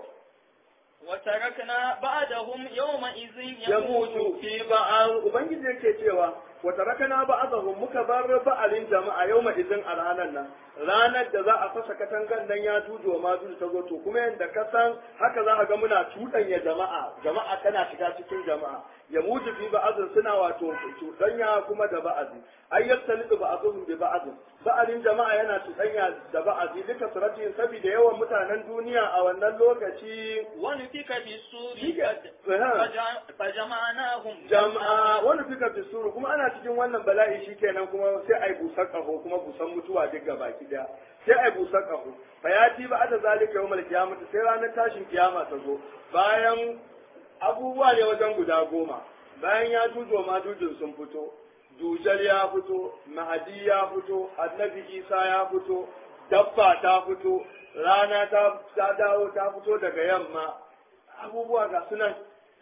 S3: وتركنا بعدهم يومئذ
S1: ya mutu fi ba'al ubangiji yake cewa wa tarakana ba'dahum muka bar ba'alin jama'a yawma idin a ranar nan ranar da za a fasa katangan nan ya tuju wa mazu ta zo to kuma yanda ka san haka za ka ga muna cuɗanya jama'a jama'a tana shiga cikin jama'a ya mutu fi ba'azin suna wato cuɗanya kuma da ba'azi ai yaktalidu ba'azuhum bi ba'azin ba'alin jama'a yana cuɗanya da ba'azi duka suratin saboda yawan mutanen duniya a wannan lokaci
S3: ونفك بالسور
S1: Shi ke-
S3: فجع- فجمعناهم
S1: jama'a wani fika fi suru kuma ana cikin wannan bala'i shikenan kuma sai ai busar kaho kuma busan mutuwa duk gaba ki daya sai ai busar kaho fa ya ci ba da zalika yawmal qiyamah sai ranar tashin kiyama ta zo bayan abubuwa ne wajen guda goma bayan ya tujo ma dujin sun fito dujal ya fito mahadi ya fito annabi isa ya fito dabba ta fito rana ta ta dawo ta fito daga yamma abubuwa ga sunan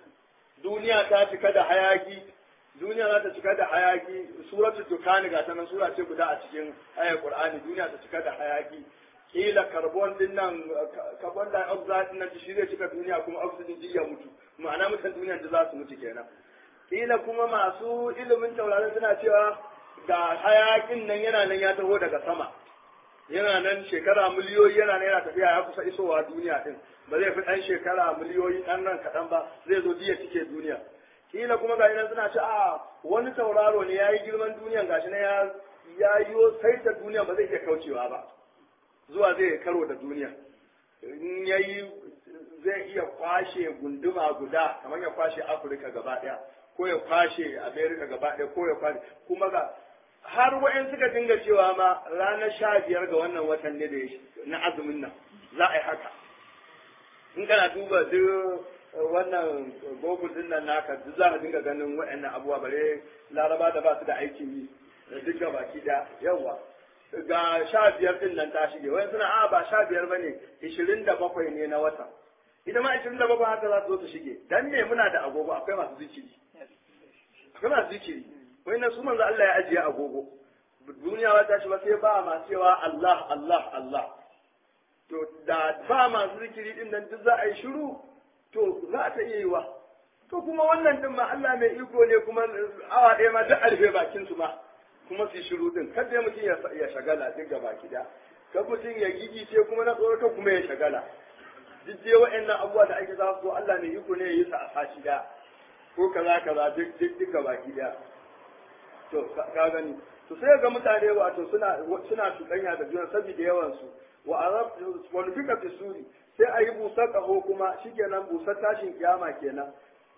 S1: duniya ta cika da hayaki duniya za ta cika da hayaki suratul dukani ga ta nan sura ce guda a cikin ayar qur'ani duniya ta cika da hayaki kila carbon din nan carbon dioxide din nan shi zai cika duniya kuma oxygen din ya mutu ma'ana mutan duniya da za su mutu kenan kila kuma masu ilimin taurarin suna cewa ga hayakin nan yana nan ya taho daga sama yana nan shekara miliyoyi yana nan yana tafiya ya kusa isowa duniya din ba zai fi ɗan shekara miliyoyi ɗan nan kaɗan ba zai zo jiya cike duniya kila kuma ga nan suna ce a wani tauraro ne ya yi girman duniyan gashi na ya ya yi saita duniya ba zai iya kaucewa ba zuwa zai karo da duniya in ya yi zai iya kwashe gunduma guda kamar ya kwashe afirka gaba ɗaya ko ya kwashe amerika gaba ɗaya ko ya kwashe kuma ga har wa'in suka dinga cewa ma ranar sha biyar ga wannan watan ne da ya na azumin nan za a yi haka in kana duba duk wannan google din nan naka duk za ka dinga ganin wa'annan abubuwa bare laraba da ba su da aikin yi da duka baki da yawa ga sha biyar din nan ta shige wani suna a ba sha biyar ba ne ishirin da bakwai ne na watan ita ma 27 haka za su zo su shige dan me muna da agogo akwai masu zikiri akwai masu zikiri wai na su manzo Allah ya ajiye agogo duniya ba ta shi ba sai ba ma cewa Allah Allah Allah to da ba masu zikiri din nan duk za a yi shiru to za ta iya yiwa to kuma wannan din ma Allah mai iko ne kuma awa ɗaya ma duk alfe bakin su ma kuma su yi shiru din kada mutum ya shagala duk gaba da kan mutum ya gigice kuma na tsorata kuma ya shagala duk dai wa'annan abubuwa da ake za su Allah mai iko ne ya yi sa a sashi da ko kaza kaza duk duk duk gaba da to ka gani to sai ga mutane wato suna suna cuɗanya da juna saboda yawan su wa arab wa nufika fi suri sai a yi busar ƙaho kuma shikenan busar tashin kiyama kenan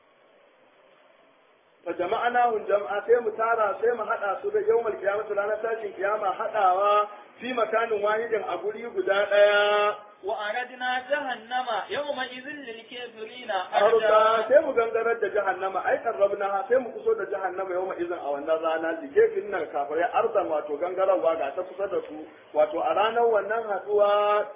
S1: fa jama'anahum jama'a sai mu tara sai mu hada su da yawmal qiyamati ranar tashin kiyama hadawa fi makanin wahidin a guri guda daya
S3: wa aradna jahannama yawma idhil lil kafirina
S1: arda sai mu gangarar da jahannama ai karrabna sai mu kuso da jahannama yawma idhin a wannan rana likefin nan kafirai ardan wato gangararwa ga ta kusa da su wato a ranar wannan haduwa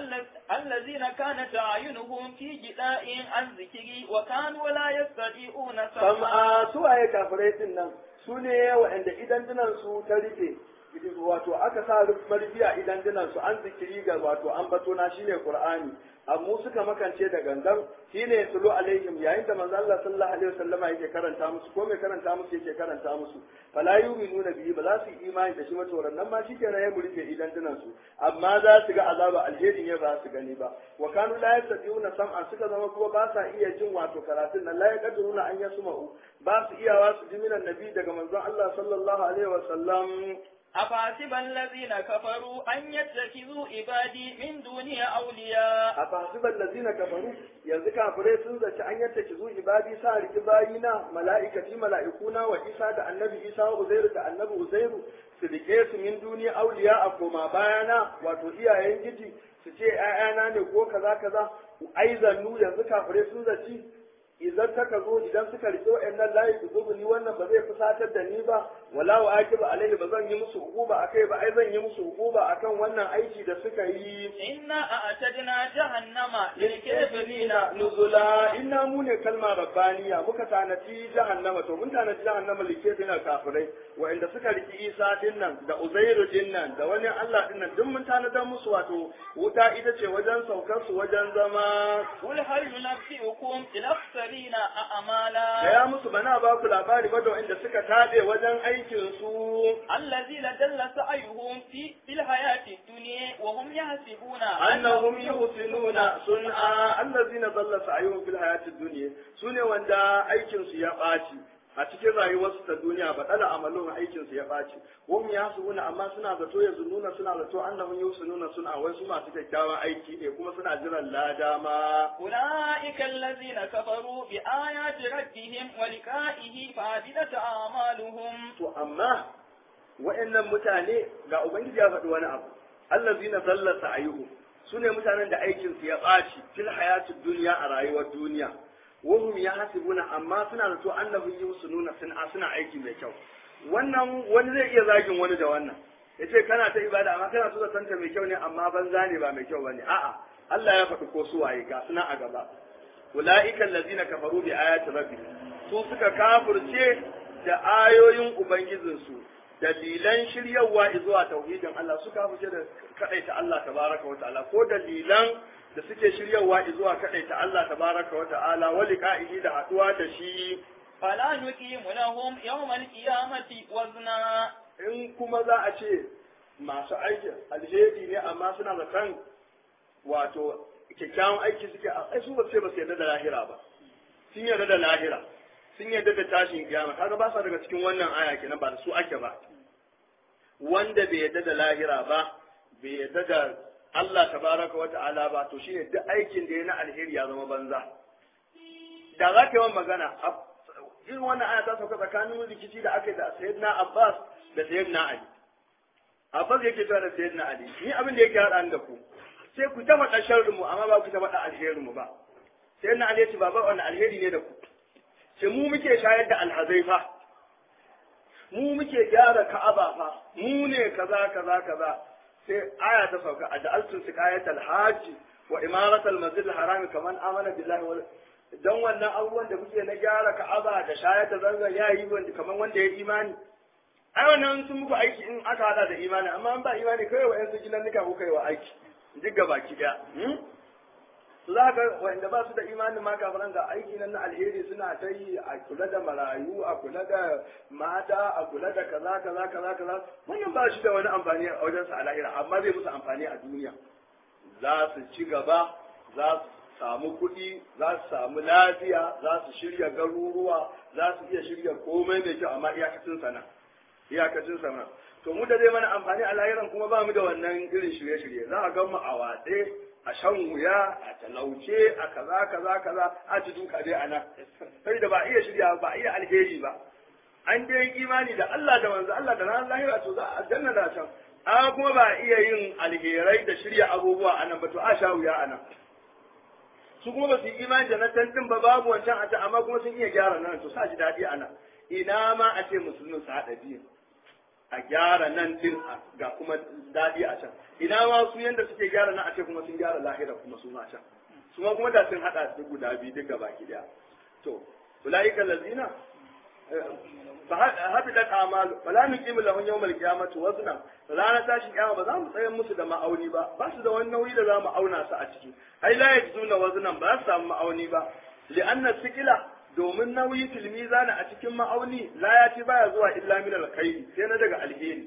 S3: الذين كانت أعينهم في جداء عن ذكري وكانوا لا يستطيعون
S1: sam'a su waye kafirai din nan su ne waɗanda idan dinan su ta rufe wato aka sa marbiya idan dinan su an zikiri ga wato an bato na shine qur'ani amma suka makance da gangan shine tulu alaihim yayin da manzo Allah sallallahu alaihi wasallama yake karanta musu ko mai karanta musu yake karanta musu fala yu'minuna bihi ba za su yi imani da shi ba to nan ma shikenan ya murke idan dinan su amma za su ga azaba alheri ne ba su gani ba wa kanu la yastati'una sam'a suka zama kuma ba sa iya jin wato karatun nan la yaqdiruna an yasma'u ba su iyawa su ji minan nabi daga manzon Allah sallallahu alaihi wasallam
S3: أفحسب الذين كفروا أن يتخذوا عبادي من دوني أولياء
S1: أفحسب الذين كفروا yanzu kafirai sun zaci an yadda ki zo ibadi sa riki bayina mala'ikati mala'ikuna wa isa da annabi isa wa uzairu da annabi uzairu su rike su min duniya auliya a koma bayana wato iyayen giji su ce ‘ya'yana ne ko kaza kaza ai zannu yanzu kafirai sun zaci idan taka zo idan suka rike wa'annan layi su zubu ni wannan ba zai fusatar da ni ba wala wa akiba alaihi ba zan yi musu hukuba akai ba ai zan yi musu hukuba akan wannan aiki da suka yi
S3: إنا أعتدنا جهنم للكافرين
S1: lilkafirina nuzula inna mu ne kalma rabbaniya muka tanaci jahannama to mun tanaci jahannama lilkafirina kafirai wa'anda suka riki Isa din nan da Uzairu din nan da wani Allah din nan duk mun tanadar musu wato wuta ita ce wajen saukar su wajen zama
S3: قل هل ننبئكم بالأخسرين أعمالا
S1: Gaya musu bana ba ku labari ba da wa'anda suka tabe wajen aikin su
S3: الذين دل سعيهم في في الحياة الدنيا وهم يحسبون
S1: annahum yuhsinuna sun'a allazina dalla sa'yuhum fil hayatid dunya sune wanda aikin su ya baci a cikin rayuwarsu ta duniya ba dala amalun aikin su ya baci hum yasuna amma suna zato ya zununa suna zato annahum yuhsinuna sun'a wai su masu kyakkyawan aiki ne kuma suna jiran lada ma
S3: أولئك الذين كفروا بآيات ربهم ولقائه فعبدت أعمالهم
S1: to amma wa'annan mutane ga ubangiji ya faɗi wani abu allazina dalla sa'yuhum sune mutanen da aikin su ya ɓaci fil hayatid dunya a rayuwar duniya wahum yahsibuna amma suna da to annahu yusununa suna suna aiki mai kyau wannan wani zai iya zagin wani da wannan yace kana ta ibada amma kana so ka santa mai kyau ne amma banza ne ba mai kyau bane a'a Allah ya faɗi ko su waye ga suna a gaba ulaika allazina kafaru bi ayati rabbihim su suka kafirce da ayoyin ubangijinsu dalilan shiryawa zuwa tauhidin Allah suka fice da kadaita Allah tabaraka wa ta'ala ko dalilan da suke shiryawa zuwa kadaita Allah tabaraka wa ta'ala wa liqa'ihi da haduwa da shi
S3: فلا نقيم لهم يوم القيامة وزنا
S1: in kuma za a ce masu aiki alheri ne amma suna da kan wato kyakkyawan aiki suke a su ba sai ba su yarda da lahira ba sun yarda da lahira sun yarda da tashin kiyama kaga ba sa daga cikin wannan aya kenan ba da su ake ba wanda bai yarda da lahira ba bai yarda da Allah tabaraka wa ta'ala ba to shine duk aikin da ya na alheri ya zama banza da za ka yi wa magana irin wannan aya ta sauka tsakanin rikici da aka yi da sayyidina Abbas da sayyidina Ali Abbas yake cewa da sayyidina Ali ni abin da yake haɗa da ku sai ku ta faɗa sharrin mu amma ba ku ta faɗa alherin mu ba sayyidina Ali ya ce baba wannan alheri ne da ku sai mu muke shayar da alhazaifa mu muke gyara ka'aba fa mu ne kaza kaza kaza sai aya ta sauka a ja'altu siqayat alhaji wa imaratul masjid harami kaman amana billahi wal dan wannan abubuwan da kuke na gyara ka'aba da shayar da zanzan yayi wanda kaman wanda ya imani ai wannan sun muku aiki in aka hada da imani amma an ba imani kai wa yansu gidan nika ku kai wa aiki duk gaba ki daya su za ka wanda ba su da imani ma kafiran ga aiki nan na alheri suna ta yi a kula da marayu a kula da mata a kula da kaza kaza kaza kaza wannan ba shi da wani amfani a wajen sa a lahira amma zai musu amfani a duniya za su ci gaba za su samu kuɗi za su samu lafiya za su shirya garuruwa za su iya shirya komai mai kyau amma iyakacin sana iyakacin sana to mu da zai mana amfani a lahiran kuma ba mu da wannan irin shirye-shirye za a gan mu a watse a shan wuya a talauce a kaza kaza kaza a ci duka dai ana sai da ba iya shirya ba iya alheri ba an dai imani da Allah da manzo Allah da ranar lahira to za a janna da can a kuma ba iya yin alherai da shirya abubuwa anan ba to a sha wuya anan su kuma ba su yi imani da na tantin ba babu wancan a ta amma kuma sun iya gyara nan to sa ji daɗi anan ina ma a ce musulmin su haɗa biyu a gyara nan din ga kuma daɗi a can ina ma su yanda suke gyara nan a ce kuma sun gyara lahira kuma su ma can su ma kuma da sun haɗa duk guda biyu duk gaba ki daya to ulaika lazina fa habidat a'malu fala nuqimu lahum yawmal qiyamati wazna ranar tashin kiyama ba za mu tsayar musu da ma'auni ba ba su da wani nauyi da za mu auna su a ciki ai la yajiduna waznan ba su samu ma'auni ba li'anna sikila domin nauyi fil mizan a cikin ma'auni la ya ci baya zuwa illa min alkhairi sai na daga alheri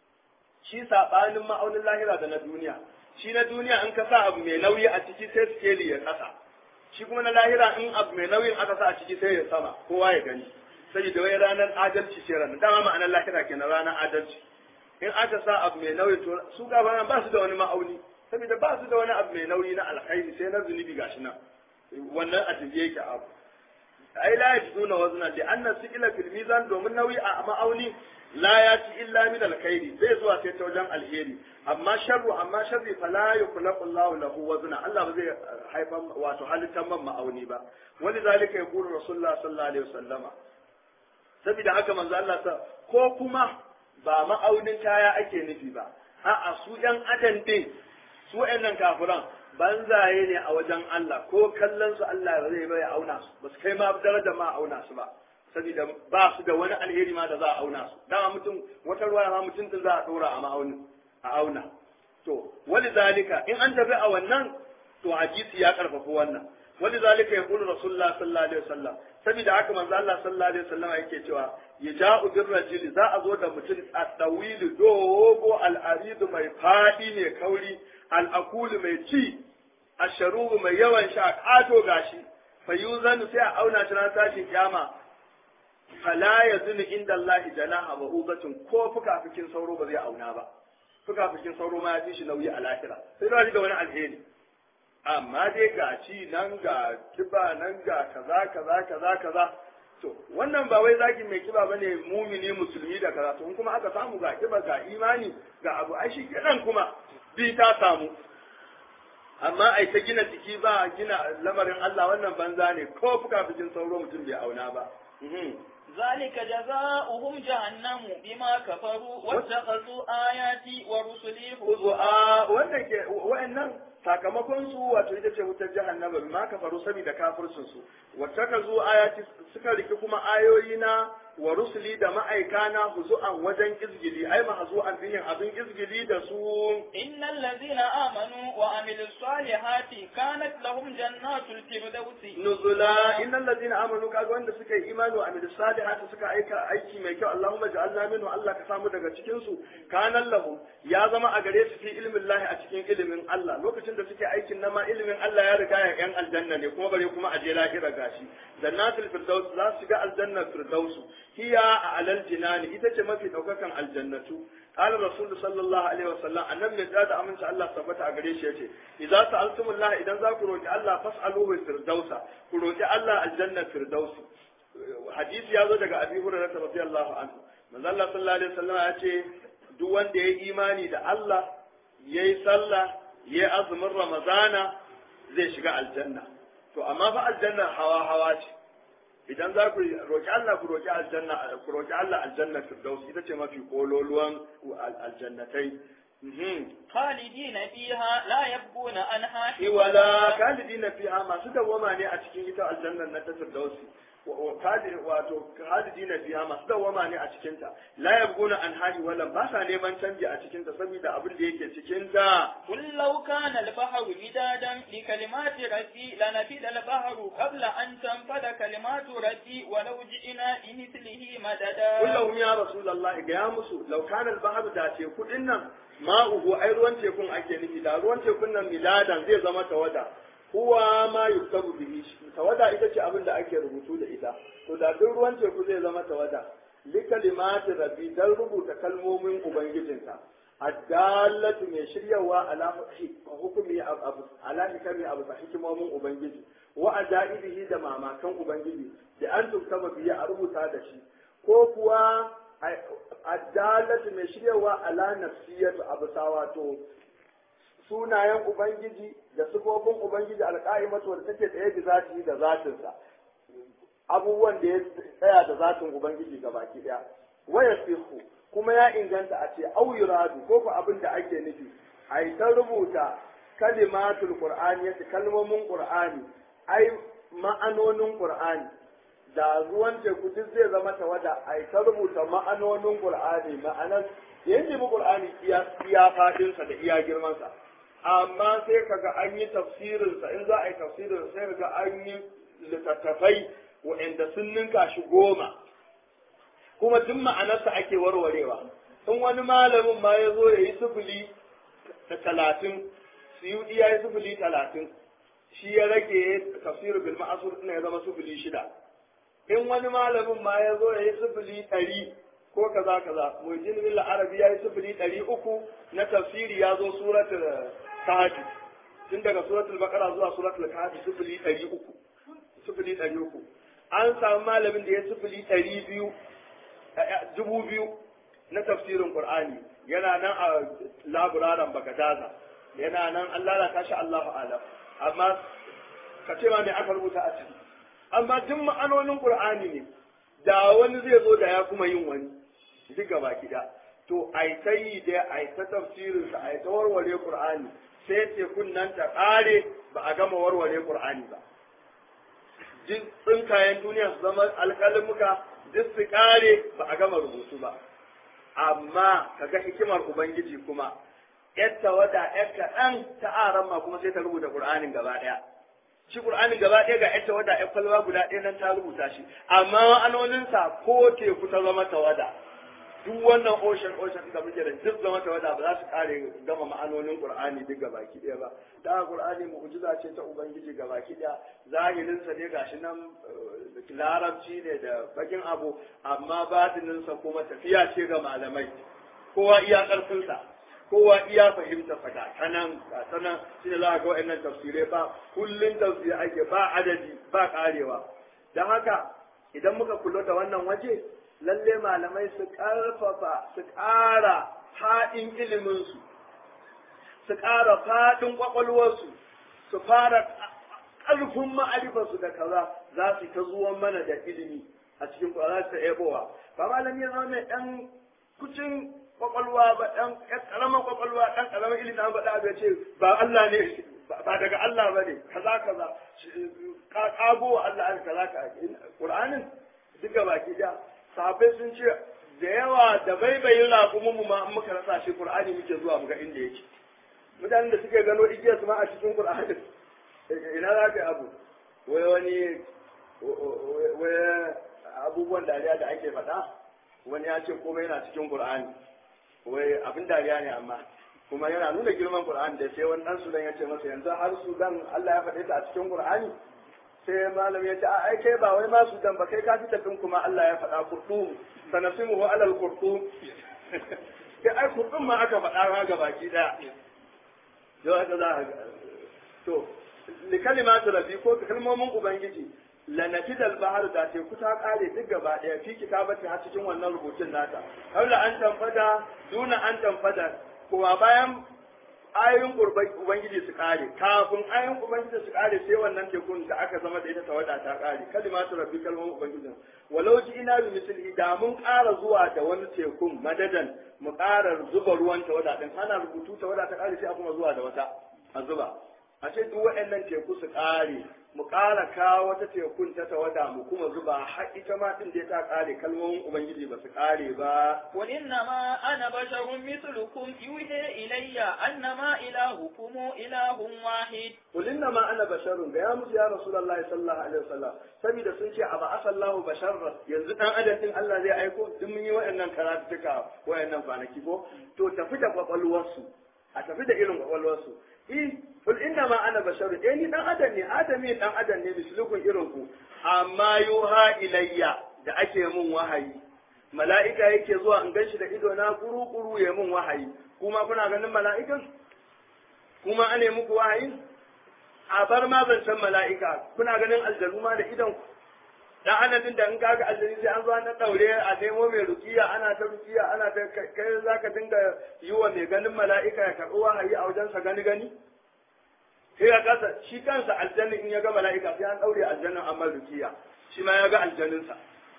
S1: shi sabanin ma'aunin lahira da na duniya shi na duniya in ka sa abu mai nauyi a ciki sai skeli ya kasa shi kuma na lahira in abu mai nauyin aka sa a ciki sai ya sama kowa ya gani saboda wai ranar adalci ce ranar dama ma'anar lahira kenan ranar adalci in aka sa abu mai nauyi to su gaba ba su da wani ma'auni saboda ba su da wani abu mai nauyi na alkhairi sai na zunubi gashi nan wannan a tafiye yake abu ai la yajiduna wazna li anna sikila fil mizan domin nauyi a ma'auni la yati illa min alkhairi zai zuwa sai ta wajen alheri amma sharru amma sharri fala yukhlaqu Allahu lahu wazna Allah ba zai haifan wato halittan man ma'auni ba wani zalika yaqulu rasulullah sallallahu alaihi wasallama saboda haka manzo Allah ta ko kuma ba ma'aunin kaya ake nufi ba a'a su yan adam din su wayannan kafiran banzaye ne a wajen Allah ko kallon su Allah ba zai bai auna su ba su kai ma daraja ma auna su ba saboda ba su da wani alheri ma da za a auna su dama mutum wata ruwa ma mutum din za a dora a ma'auni a auna to wani zalika in an tafi a wannan to hadisi ya karfafa wannan wani zalika ya kulu rasulullah sallallahu alaihi wasallam saboda haka manzo Allah sallallahu alaihi wasallam yake cewa yaja'u birrajuli za a zo da mutum a tawilu dogo al'aridu mai fadi mai kauri al'akulu mai ci a sharubu mai yawan sha ƙato gashi fa yuzanu sai a auna shi ran tashin kiyama fala yazunu inda Allah janaha wa ubatin ko fukafikin sauro ba zai auna ba fukafikin sauro ma ya fi shi nauyi a lahira sai ba shi da wani alheri amma dai ga ci nan ga kiba nan ga kaza kaza kaza kaza to wannan ba wai zaki mai kiba bane mumini musulmi da kaza to kuma aka samu ga kiba ga imani ga abu ai shi kenan kuma bi ta samu amma ai ta gina jiki ba gina lamarin Allah wannan banza ne ko fuka bikin sauro mutum bai auna ba
S3: ذلك جزاؤهم جهنم بما كفروا واتخذوا آياتي ورسلي
S1: هزوا wannan ke wa'annan sakamakon su wato ita ce wutar jahannama bima kafaru saboda kafircin su wattakazu ayati suka riki kuma ayoyi na wa rusuli da ma'aikana huzu'an wajen izgili ai mahzu'an bihin abin izgili da su
S3: innal ladina amanu wa amilus salihati kanat lahum jannatul firdausi
S1: nuzula innal ladina amanu kaga wanda suka yi imani wa amilus salihati suka aika aiki mai kyau Allahumma ja'alna minhu Allah ka samu daga cikin su kanan lahum ya zama a gare su fi ilmin lahi a cikin ilimin Allah lokacin da suke aikin na ma ilimin Allah ya riga ya yan aljanna ne kuma bare kuma a je lahira gashi jannatul firdaus za su shiga aljannar firdaus hiya a alal jinani ita ce mafi daukakan aljannatu قال الرسول صلى الله عليه وسلم annabi mai da aminci Allah tabbata a gare shi yace idza sa'altumullah idan za ku roki Allah fas'aluhu firdausa ku roki Allah aljanna firdausi hadisi ya zo daga Abi Hurairah radiyallahu anhu manzo Allah sallallahu alaihi wasallam ya ce duk wanda ya imani da Allah yayi sallah yayi azumin Ramadana zai shiga aljanna to amma fa aljanna hawa hawa ce idan za ku roki Allah ku roki aljanna ku roki Allah aljanna firdaus ita ce mafi kololuwan aljannatai
S3: خالدين فيها لا يبغون عنها
S1: wala kalidina fiha masu dawwama ne a cikin ita aljannan na ta firdausi wato kalidina fiha masu dawwama ne a cikin ta la yabguna an hali wala ba sa neman canji a cikin ta saboda abin da yake cikin ta
S3: قل لو كان البحر مدادا لكلمات ربي لنفد البحر قبل أن تنفد كلمات ربي ولو جئنا بمثله مددا
S1: kullahum ya rasulullah ga ya musu law kana al-bahru da teku din nan ma'uhu ai ruwan tekun ake nufi da ruwan tekun nan miladan zai zama tawada huwa ma yuktabu bihi tawada ita ce abin da ake rubutu da ita to da duk ruwan teku zai zama tawada li kalimati rabbi dan rubuta kalmomin ubangijinka addallatu mai shiryawa ala hukumi abu ala hikami abu sa hikimomin ubangiji wa ajaibihi da mamakan ubangiji da an tuktaba biya a rubuta da shi ko kuwa addalatu mai shiryawa ala nafsiyatu abu sa wato sunayen ubangiji da sifofin ubangiji alqa'imatu wanda take tsaye da zati da zatinsa abubuwan da ya tsaya da zatin ubangiji gabaki daya waya sihu kuma ya inganta a ce au yuradu ko ko abin da ake nufi ai ta rubuta kalimatul qur'ani yace kalmomin qur'ani ai ma'anonin qur'ani da ruwan teku duk zai zama tawada ai ta rubuta ma'anonin qur'ani ma'anar yanzu mu qur'ani iya iya fadin sa da iya girman sa amma sai kaga an yi tafsirin sa in za a yi tafsirin sai kaga an yi littattafai wa'anda sun ninka shi goma kuma duk ma'anarsa ake warwarewa in wani malamin ma ya zo ya yi sufuli da talatin suyudi ya yi sufuli talatin shi ya rage tafsir bil ma'asur ɗin ya zama sufuli shida in wani malamin ma ya zo ya yi sufuli ɗari ko kaza kaza mujin bil arabi ya yi sufuli ɗari uku na tafsiri ya zo suratul kahfi tun daga suratul baqara zuwa suratul kahfi sufuli ɗari uku sufuli ɗari uku an samu malamin da ya sufuli ɗari biyu dubu biyu na tafsirin Qur'ani yana nan a laburaran Bagadaza yana nan an lalata shi Allahu alam amma ka ce ma me aka rubuta a ciki amma duk ma'anonin Qur'ani ne da wani zai zo da ya kuma yin wani duk gaba kida to ai ta yi da ai ta tafsirin sa ai ta warware Qur'ani sai tekun nan ta kare ba a gama warware Qur'ani ba duk tsinkayen duniya su zama alƙalimuka duk su kare ba a gama rubutu ba amma kaga hikimar ubangiji kuma yadda wada yar kaɗan ta aran ma kuma sai ta rubuta qur'anin gaba ɗaya shi qur'anin gaba ɗaya ga yadda wada yar kwalba guda ɗaya nan ta rubuta shi amma ma'anoninsa ko teku ta zama tawada duk wannan ocean ocean da muke da duk zama tawada ba za su kare gama ma'anonin qur'ani duk gabaki ɗaya ba da qur'ani mu'jiza ce ta ubangiji gabaki ɗaya zahirin sa ne gashi nan larabci ne da bakin abu amma batinin sa kuma tafiya ce ga malamai kowa iya karfin sa kowa iya fahimta sa ga kanan ga sanan shine za ga wa'annan tafsirai ba kullun tafsiri ake ba adadi ba karewa dan haka idan muka kula da wannan waje lalle malamai su ƙarfafa su ƙara faɗin iliminsu su ƙara faɗin ƙwaƙwalwarsu su fara ƙarfin ma'arifarsu da kaza za su ta zuwan mana da ilimi a cikin za su ta ebowa ba malami ya zama mai ɗan kucin ƙwaƙwalwa ba ɗan ƙaramin ƙwaƙwalwa ɗan ƙaramin ilimi an faɗa abu ya ce ba Allah ne ba daga Allah ba ne kaza kaza ƙago Allah kaza kaza Ƙur'anin duka baki ɗaya sahabbai sun ce da yawa da baibayin raƙumin mu ma an muka rasa shi Qur'ani muke zuwa muga inda yake mutanen da suke gano igiyar su ma a cikin Qur'ani ina za ka abu wai wani wai abubuwan dariya da ake faɗa wani ya ce komai yana cikin Qur'ani wai abin dariya ne amma kuma yana nuna girman Qur'ani da sai wani dan Sudan ya ce masa yanzu har Sudan Allah ya faɗe ta a cikin Qur'ani sai malam ya ce a ai kai ba wai ma su dan ba kai ka fita din kuma Allah ya faɗa kurtum sanasimuhu alal kurtum kai ai kurtum ma aka faɗa ma ga baki daya yau aka za a to li kalimatu rabbi ko kalmomin ubangiji la nafidal bahar da teku ta kare duk gaba daya fi kitabati har cikin wannan rubutun nata kaula an tanfada duna an tanfada kowa bayan ayoyin ubangiji su kare kafin ayoyin ubangiji su kare sai wannan tekun da aka zama da ita tawada ta kare kalimatu rabbi kalmomin ubangiji walau ji ina bi misali da mun ƙara zuwa da wani tekun madadan mu ƙara zuba ruwan tawada din ana rubutu tawada ta kare sai a kuma zuwa da wata a zuba a ce duk waɗannan teku su kare mu ƙara kawo wata tekun ta tawada mu kuma zuba har ita ma din da ta kare kalmomin ubangiji ba su kare ba
S3: قل إنما أنا بشر مثلكم يوحي إلي أنما إلهكم إله واحد
S1: Kul inna ma ana basharun ga ya musu ya Rasulullahi sallallahu alaihi wasallam saboda sun ce aba asallahu basharra yanzu dan adam din Allah zai aiko duk mun yi waɗannan karatuka waɗannan kwanaki ko to tafi da kwakwalwarsu a tafi da irin kwakwalwarsu eh kul inna ma ana basharun eh ni dan adam ne adami dan adam ne mislukun irin ku amma yuha ilayya da ake mun wahayi mala'ika yake zuwa in ganshi da ido na kuru kuru ya mun wahayi kuma kuna ganin mala'ikan kuma ane muku wahayi a bar ma zancen mala'ika kuna ganin aljanu ma da idan ku dan anadin da in kaga aljani sai an zo an daure a nemo mai rukiya ana ta rukiya ana ta kai zaka dinga yi wa mai ganin mala'ika ya karɓi wahayi a wajensa gani gani sai ya kasa shi kansa aljannin in ya ga mala'ika sai an daure aljannin amma rukiya shi ma ya ga aljaninsa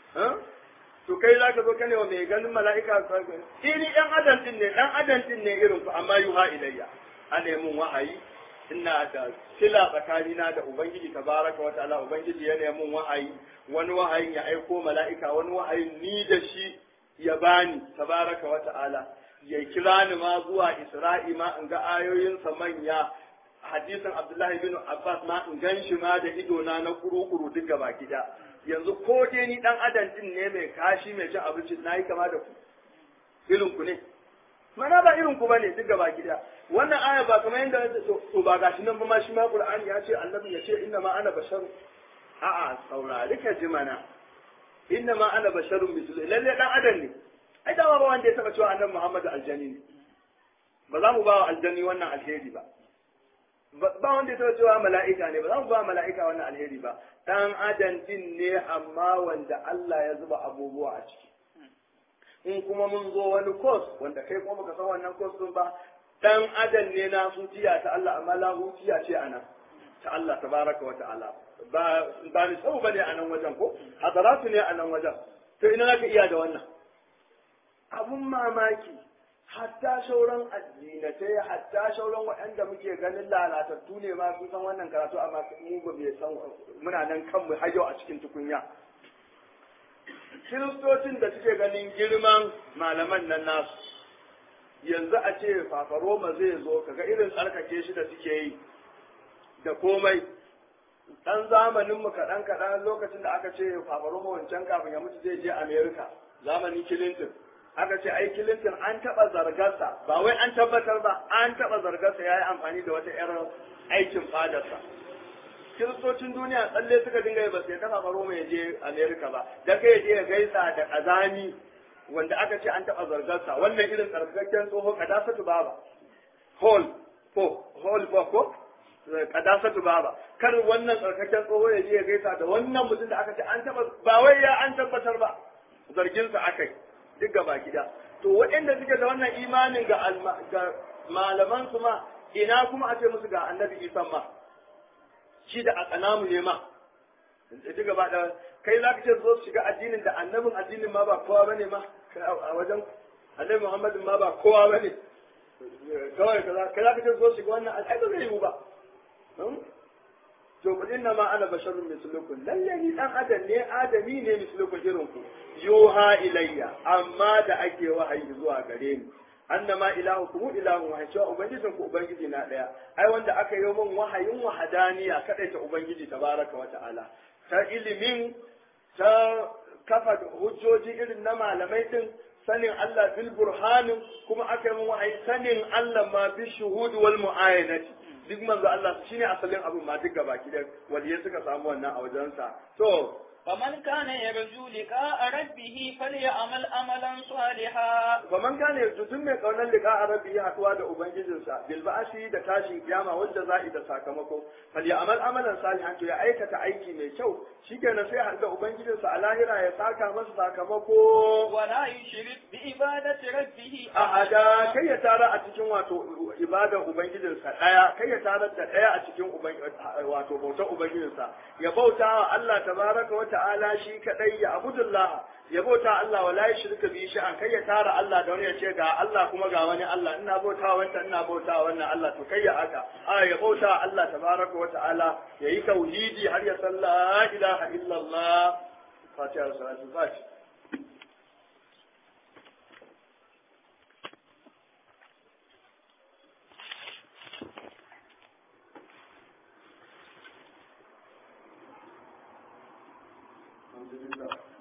S1: to kai zaka zo kane wa mai ganin mala'ika iri ɗan adam din ne ɗan adam din ne irin ku amma yuha ilayya a nemin wahayi ina da sila tsakanina da ubangiji tabaraka wa ta'ala ubangiji ya nemi wahayi wani wahayin ya aiko mala'ika wani wahayin ni da shi ya bani tabaraka wa ta'ala ya kira ni ma zuwa isra'i ma in ga ayoyinsa manya hadisin abdullahi bin abbas ma in gan shi ma da idona na kuru-kuru duk gaba gida yanzu ko dai ni dan adam din ne mai kashi mai cin abinci na yi kama da ku irin ku ne mana ba irin ku bane duk gaba gida wannan aya ba kamar yadda to ba gashi nan ba ma shi ma qur'ani ya ce annabi ya ce inna ma ana basharu a'a saurari ka ji mana inna ma ana basharun mislu lalle dan adam ne ai da ba wanda ya taba cewa annabi muhammadu aljani ne ba za mu ba wa aljani wannan alheri ba ba wanda ya taba cewa mala'ika ne ba za mu ba mala'ika wannan alheri ba dan adam din ne amma wanda Allah ya zuba abubuwa a ciki in kuma mun zo wani kos wanda kai kuma baka san wannan kos din ba dan adam ne na hutiya ta Allah amma la hutiya ce ana ta Allah tabaraka wa ta'ala ba ba ni sau bane a nan wajen ko hadaratu ne a nan wajen to ina zaka iya da wannan abun mamaki hatta shauran addinatai hatta shauran waɗanda muke ganin lalatattu ne ma sun san wannan karatu amma mu ba bai san muna nan kanmu har yau a cikin tukunya kiristocin da suke ganin girman malaman nan nasu yanzu a ce fafaroma zai zo kaga irin tsarkake shi da suke yi da komai dan zamanin mu kaɗan kaɗan lokacin da aka ce fafaroma wancan kafin ya mutu zai je america zamanin clinton aka ce ai clinton an taɓa zargarsa ba wai an tabbatar ba an taɓa zargarsa ya yi amfani da wata 'yar aikin fadarsa kiristocin duniya tsalle suka dinga ba sai dafa baro mai je Amerika ba da kai je ya gaisa da kazani wanda aka ce an taba zargarsa wannan irin tsarkakken tsoho kadasatu baba hall ko hall ba ko kadasatu baba kar wannan tsarkakken tsoho ya je ya gaisa da wannan mutum da aka ce an taba ba wai ya an tabbatar ba zarginsa akai duk gaba gida to waɗanda suke da wannan imanin ga ga malaman su ma ina kuma a ce musu ga annabi Isa ma shi da a tsanamu ne ma ji gaba da kai za ka ce zo shiga addinin da annabin addinin ma ba kowa bane ma a wajen annabi muhammadin ma ba kowa bane kawai kaza kai za ka ce zo shiga wannan ai ba zai yiwu ba to ku inna ma ana basharun mislukum lalle ni dan adam ne adami ne mislukum irin ku yuha ilayya amma da ake wahayi zuwa gare ni annama ilahukum ilahun wahid cewa ubangijin ku ubangiji na daya ai wanda aka yi min wahayin wahadaniya kadai ta ubangiji tabaraka wa ta'ala ta ilimin ta kafa hujjoji irin na malamai din sanin Allah bil burhanin kuma aka yi min wahayi sanin Allah ma bi shuhud wal muayanati duk manzo Allah shine asalin abin ma duk gabaki da waliyai suka samu wannan a wajensa to
S3: فمن كان يرجو لقاء ربه فليعمل عملا صالحا
S1: faman kana yanzu duk mai kaunar liqa a rabbi haɗuwa da ubangijinsa bil ba'si da tashin kiyama wanda za'i da sakamako fal ya'mal amalan salihan to ya aikata aiki mai kyau shikenan sai har da ubangijinsa a lahira ya saka masa sakamako
S3: ولا يشرك بعبادة ربه
S1: ahada kai ya tara a cikin wato ibadar ubangijinsa daya kai ya tara da daya a cikin uban- wato bautar ubangijinsa ya bauta wa Allah tabaraka wa ta'ala shi kadai ya abudullah ya bauta Allah wala yushrika bi sha'an kai ya tara Allah da wani ya ce ga Allah kuma ga wani Allah ina bauta wanda ina bauta wannan Allah to kai ya haka a ya bauta wa Allah tabaraka wa ta'ala yayi tauhidi har ya san la ilaha illallah fatiha salatu fatiha